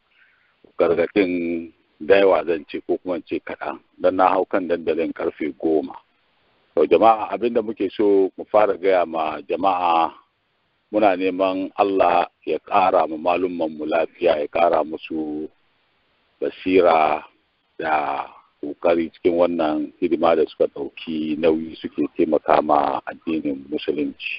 gargaɗin da yawa zan ce ko kuma ce kaɗan don na hau kan dandalin karfe goma to jama'a abinda muke so mu fara gaya ma jama'a muna neman Allah ya ƙara ma malumanmu lafiya ya ƙara musu basira da ƙoƙari cikin wannan hidima da suka ɗauki nauyi suke taimaka ma addinin musulunci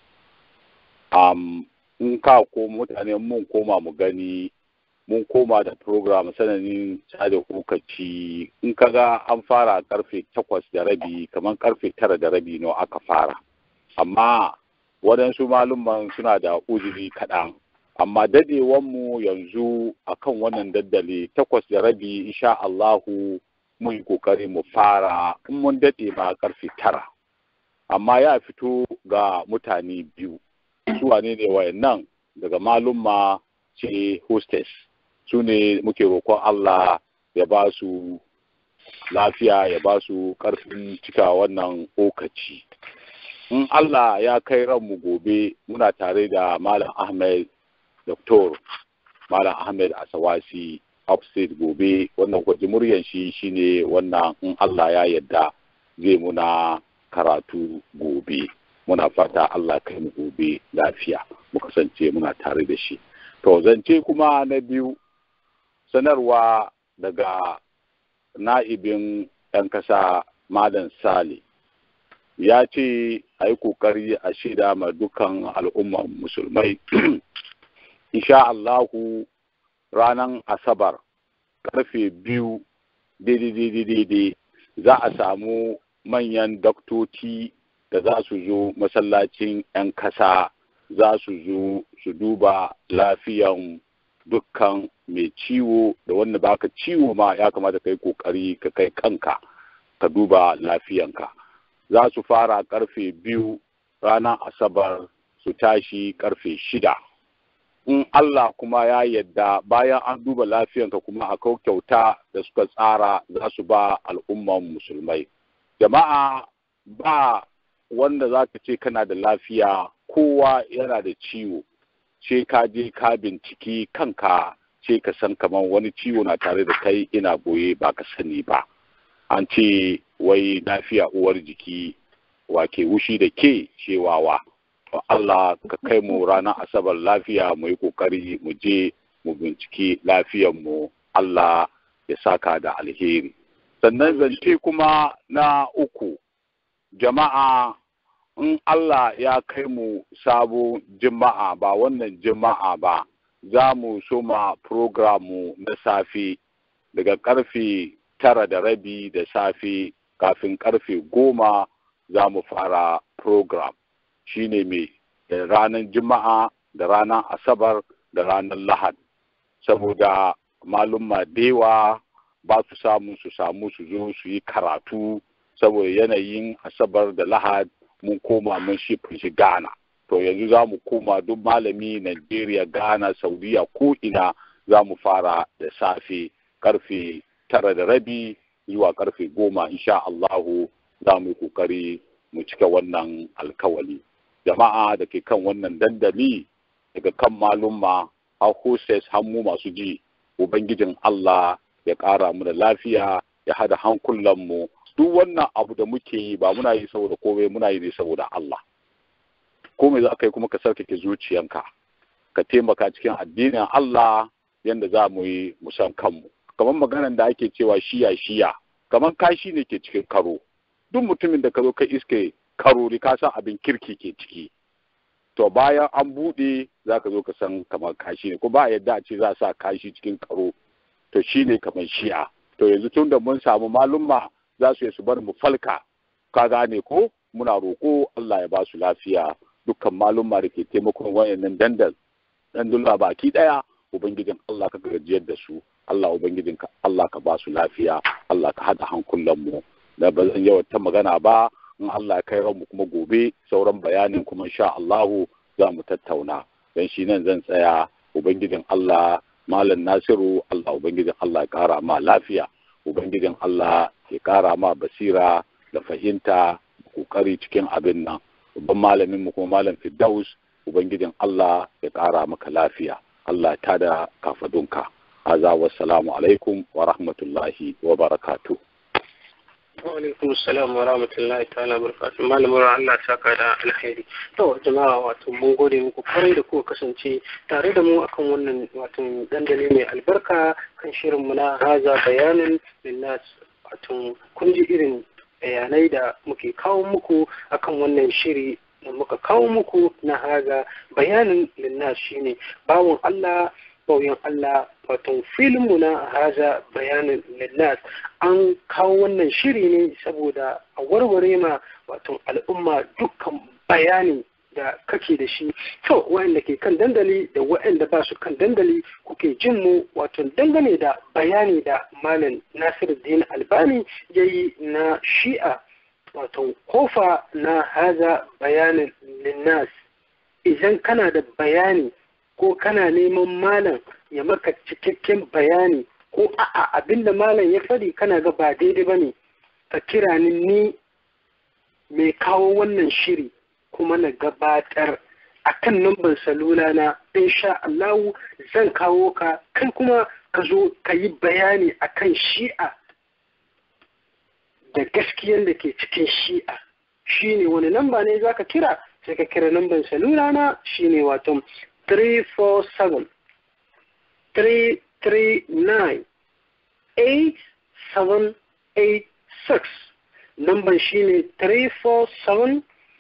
um, in ka ko mutane mun koma mu gani mun koma da program sananin sada lokaci in ka ga an fara karfe takwas da rabi kamar karfe tara da rabi no aka fara amma waɗansu malumman suna da uzuri kaɗan amma dadewanmu yanzu akan wannan daddale takwas da rabi insha Allahu mun yi kokari mu fara in mun dade ma karfe tara amma ya fito ga mutane biyu su wane ne wayannan daga malumma ce hostess su ne muke roƙon Allah ya ba su lafiya ya ba su ƙarfin cika wannan okaci in Allah ya kai ranmu gobe muna tare da Malam Ahmed Dr. Malam Ahmed Asawasi upstate gobe wannan kwaji muryan shi shine wannan in Allah ya yadda zai muna karatu gobe muna fata Allah kai mu gobe lafiya mu kasance muna tare da shi to zance kuma na biyu sanarwa daga na'ibin ɗan kasa Malam Sale ya ce a yi ƙoƙari a shida ma dukan al'umman musulmai insha Allahu ranar Asabar karfe biyu daidai za a samu manyan daktoci da za su zo masallacin 'yan kasa za su zo su duba lafiyan dukkan mai ciwo da wanda baka ciwo ma ya kamata ka yi kokari ka kai kanka ka duba lafiyanka za su fara karfe biyu ranar asabar su tashi karfe shida in Allah kuma ya yadda bayan an duba lafiyanka kuma akwai kyauta da suka tsara za su ba al'umman musulmai jama'a ba wanda za ka ce kana da lafiya kowa yana da ciwo ce ka je ka binciki kanka ce ka san kamar wani ciwo na tare da kai ina boye ba ka sani ba an ce wai lafiya uwar jiki wake wushi da ke cewawa to Allah ka kai mu ranar asabar lafiya mu yi kokari mu je mu binciki mu Allah ya saka da alheri sannan zance kuma na uku jama'a in Allah ya kai mu sabo jima'a ba wannan jima'a ba za mu soma programu na safe daga karfe tara da rabi da safe kafin karfe goma za mu fara program shine mai ranar jima'a da ranar asabar da ranar lahad saboda malumma dewa ba su samu su samu su zo su yi karatu saboda yanayin asabar da lahad mun koma mun shi shi ghana to yanzu za mu koma duk malami Najeriya, Ghana, Saudiya ko ina za mu fara da safe karfe tara da rabi zuwa karfe goma insha Allahu za mu yi kokari mu cika wannan alkawali. Jama'a da ke kan wannan dandali daga kan malumma har hostess mu masu ji Ubangijin Allah ya ƙara mu da lafiya ya hada hankulanmu duk wannan abu da muke yi ba muna yi saboda komai muna yi ne saboda Allah. ko me za ka yi kuma ka sarkake zuciyanka ka taimaka cikin addinin Allah yadda za mu yi musan kanmu kamar maganar da ake cewa shiya shiya kamar kashi ne ke cikin karo duk mutumin da ka zo ka iske karori ka san abin kirki ke ciki to bayan an buɗe za ka zo ka san kamar kashi ne ko ba yadda a ce za a sa kashi cikin karo to shi ne kamar shi'a to yanzu tun da mun samu malumma za su yi su bar mu falka ka gane ko muna roƙo Allah ya ba su lafiya dukkan malumma da ke taimakon wayannan dandal dandula baki daya ubangijin Allah ka gajiyar da su Allah ubangijin ka Allah ka ba su lafiya Allah ka hada hankulan mu da ba zan yawan magana ba in Allah ya kai mu kuma gobe sauran bayanin kuma insha Allah za mu tattauna dan shi nan zan tsaya ubangijin Allah malam Nasiru Allah ubangijin Allah ya kara ma lafiya ubangijin Allah ya kara ma basira da fahimta kokari cikin abin nan babban malamin mu kuma malam Firdaus ubangijin Allah ya ƙara maka lafiya Allah ta da kafadunka haza wassalamu alaikum wa rahmatullahi wa barakatuh wa alaikum assalam wa rahmatullahi ta'ala barakatuh malamin Allah saka da alheri to jama'a wato mun gode muku kwarai da kuka kasance tare da mu akan wannan wato dandali mai albarka kan shirin mu na haza bayanin linnas wato kun ji irin bayanai da muke kawo muku akan wannan shiri da muka kawo muku na haga bayanin linnas shine bawon Allah bauyan Allah wato filinmu na haza bayanin linnas an kawo wannan shiri ne saboda a warware ma wato al'umma dukkan bayani da kake da shi to wa'anda ke kan dandali da wa'anda ba su kan dandali kuke jin mu wato dangane da bayani da malam nasiruddin albani ya yi na shi'a wato kofa na haza bayanin linnas idan kana da bayani ko kana neman malam ya maka cikakken bayani ko a'a abinda malam ya faɗi kana ga ba daidai ba ne ka kira ni ni mai kawo wannan shiri kuma na gabatar a kan namban salula na insha Allahu zan kawo ka kai kuma ka zo ka yi bayani a kan shi'a da gaskiyan da ke cikin shi'a shi ne wani namba ne za ka kira sai ka kira namban salula na shi ne wato 347 339 8786 namban shi ne 347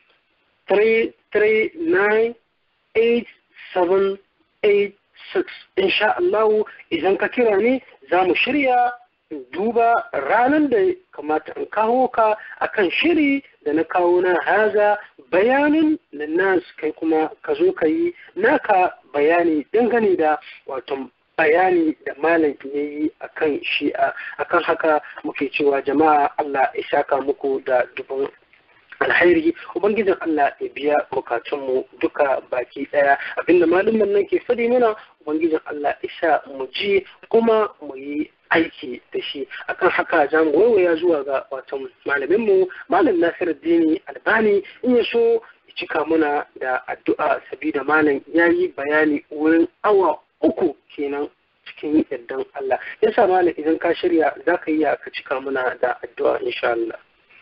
339-8786 insha Allah idan ka kira ni za mu shirya duba ranar da kamata in kawo ka akan shiri da na kawo na haza bayanin da nas kai kuma ka zo ka yi naka bayani dangane da wato bayani da malam ya yi a kan shi'a akan haka muke cewa jama'a Allah ya saka muku da dubin alhairi ubangijin Allah ya biya bukatunmu duka baki daya abinda malamin nan ke fadi mana ubangijin Allah ya sa mu ji kuma mu yi aiki da shi akan haka za mu waiwaya zuwa ga watan malaminmu malam nasiruddini albani in ya so ya cika muna da addu'a sabida malam ya yi bayani wurin awa uku kenan cikin yardan Allah yasa malam idan ka shirya za ka yi ka cika muna da addu'a insha Allah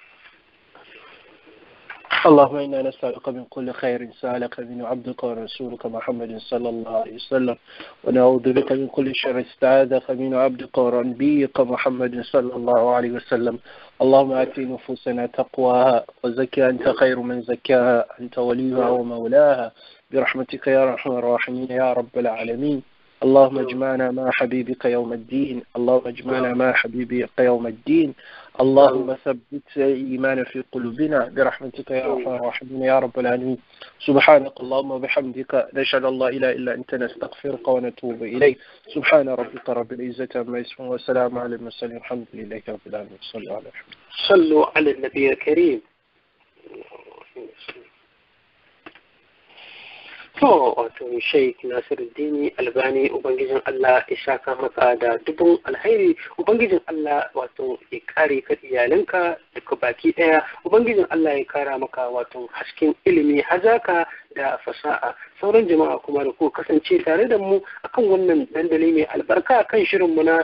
اللهم إنا نسألك من كل خير سألك من عبدك ورسولك محمد صلى الله عليه وسلم ونعوذ بك من كل شر استعاذك من عبدك ونبيك محمد صلى الله عليه وسلم اللهم آت نفوسنا تقواها وزكها أنت خير من زكاها أنت وليها ومولاها برحمتك يا أرحم الراحمين يا رب العالمين اللهم اجمعنا مع حبيبك يوم الدين اللهم اجمعنا مع حبيبك يوم الدين اللهم ثبت إيمانا في قلوبنا برحمتك يا أرحم الراحمين يا رب العالمين سبحانك اللهم وبحمدك نشهد الله إله إلا أنت نستغفرك ونتوب إليك سبحان ربك رب العزة عما يصفون وسلام على المرسلين الحمد لله رب العالمين صلوا على محمد صلوا على النبي الكريم To, wato Sheikh Nasiruddini Albani Ubangijin Allah ya saka maka da dubun alhairi Ubangijin Allah wato ya kare ka iyalinka duka baki daya Ubangijin Allah ya kara maka wato hasken ilimi hazaka da fasaha sauran jama'a kuma da ku kasance tare da mu akan wannan dandali mai albarka kan shirin mu na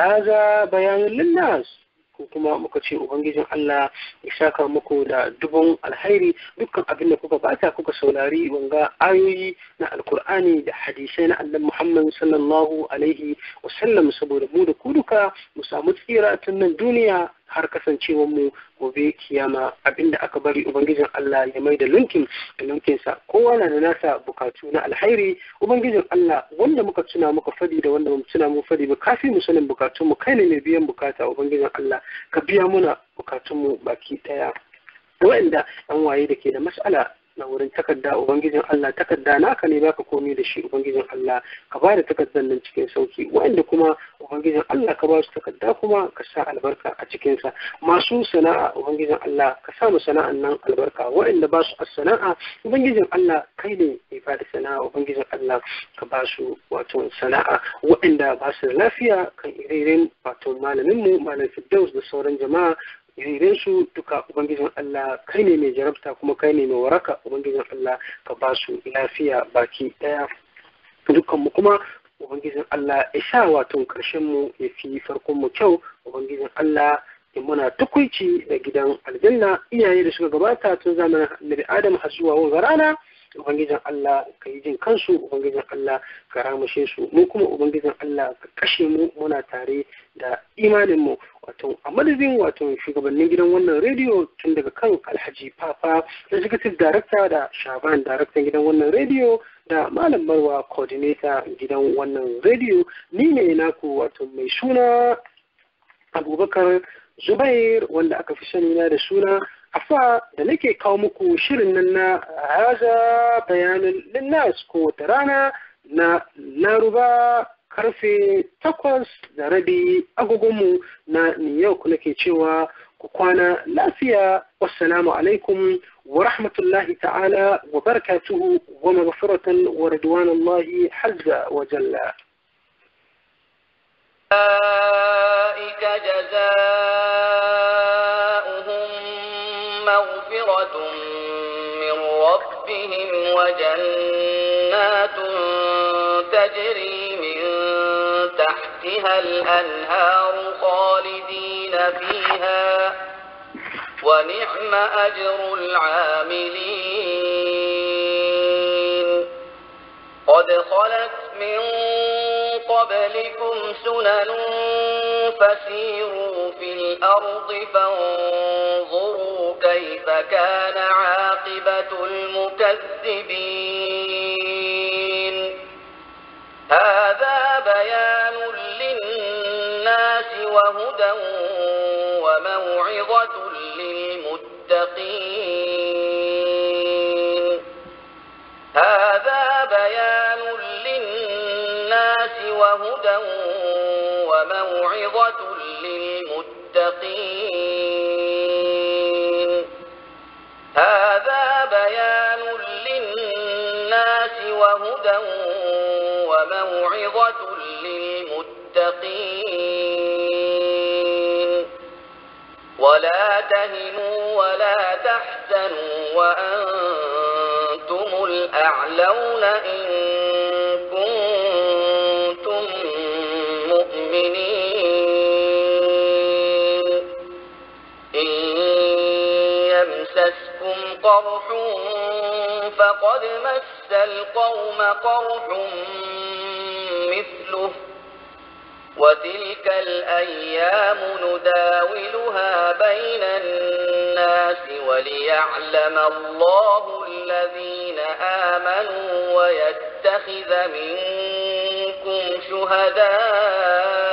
haza bayanin linnas ko kuma muka ce ubangijin Allah ya saka muku da dubun alhairi dukkan abin da kuka bata kuka saurari wanga ayoyi na alkur'ani da hadisai na annabi Muhammad sallallahu alaihi wasallam saboda mu da ku duka mu samu tsira tun nan duniya har kasancewar mu gobe kiyama abinda aka bari ubangijin Allah ya mai da linkin da linkinsa kowa na da nasa bukatu na alhairi ubangijin Allah wanda muka tuna muka fadi da wanda mu tuna mu fadi ba kafi mu sanin bukatun mu kai ne mai biyan bukata ubangijin Allah ka biya muna bukatun mu baki daya wa'anda yan waye da ke da mas'ala na wurin takarda ubangijin Allah takarda naka ne baka komi da shi ubangijin Allah ka ba da takardar nan cikin sauki wa'anda kuma ubangijin Allah ka ba su takarda kuma ka sa albarka a cikin sa masu sana'a ubangijin Allah ka sa mu sana'an nan albarka wa'anda ba su sana'a ubangijin Allah kai ne mai ba da sana'a ubangijin Allah ka ba su wato sana'a wa'anda ba su da lafiya kan ire wato malamin mu malam Firdaus da sauran jama'a irin su duka ubangijin Allah kai ne mai jarabta kuma kai ne mai waraka ubangijin Allah ka ba su lafiya baki daya dukkan mu kuma ubangijin Allah ya sa wato karshen mu ya fi farkon mu kyau ubangijin Allah ya muna tukuici da gidan aljanna iyaye da suka gabata tun zamanin annabi Adam har zuwa wanga rana ubangijin Allah ka yi jin kansu ubangijin Allah ka ramushe su mu kuma ubangijin Allah ka kashe mu muna tare da imanin mu wato a madadin wato shugabannin gidan wannan rediyo tun daga kan alhaji papa executive director da shaban director gidan wannan rediyo da malam marwa coordinator gidan wannan rediyo ni ne naku wato mai suna abubakar zubair wanda aka fi sani na da suna afa da nake kawo muku shirin nan na haza bayanin linnas ko wata rana na laruba karfe takwas da rabi agogonmu na new york nake cewa ku kwana lafiya wassalamu alaikum wa rahmatullahi ta'ala wa barakatuhu wa maghfiratan wa ridwanallahi hazza wa jalla أولئك جزاؤهم مغفرة من ربهم وجنات تجري من تحتها الأنهار خالدين فيها ونعم أجر العاملين قد خلت من قبلكم سنن فسيروا في الأرض فانظروا كيف كان عاقبة المكذبين هذا بيان للناس وهدى وموعظة للمتقين هذا بيان للناس وهدى وموعظة للمتقين هذا بيان للناس وهدى وموعظة للمتقين ولا تهنوا ولا تحزنوا وأنتم الأعلون إن كنتم مؤمنين إن يمسسكم قرح فقد مس القوم قرح مثله وتلك الأيام نداولها بين الناس وليعلم الله الذين آمنوا ويتخذ منكم شهداء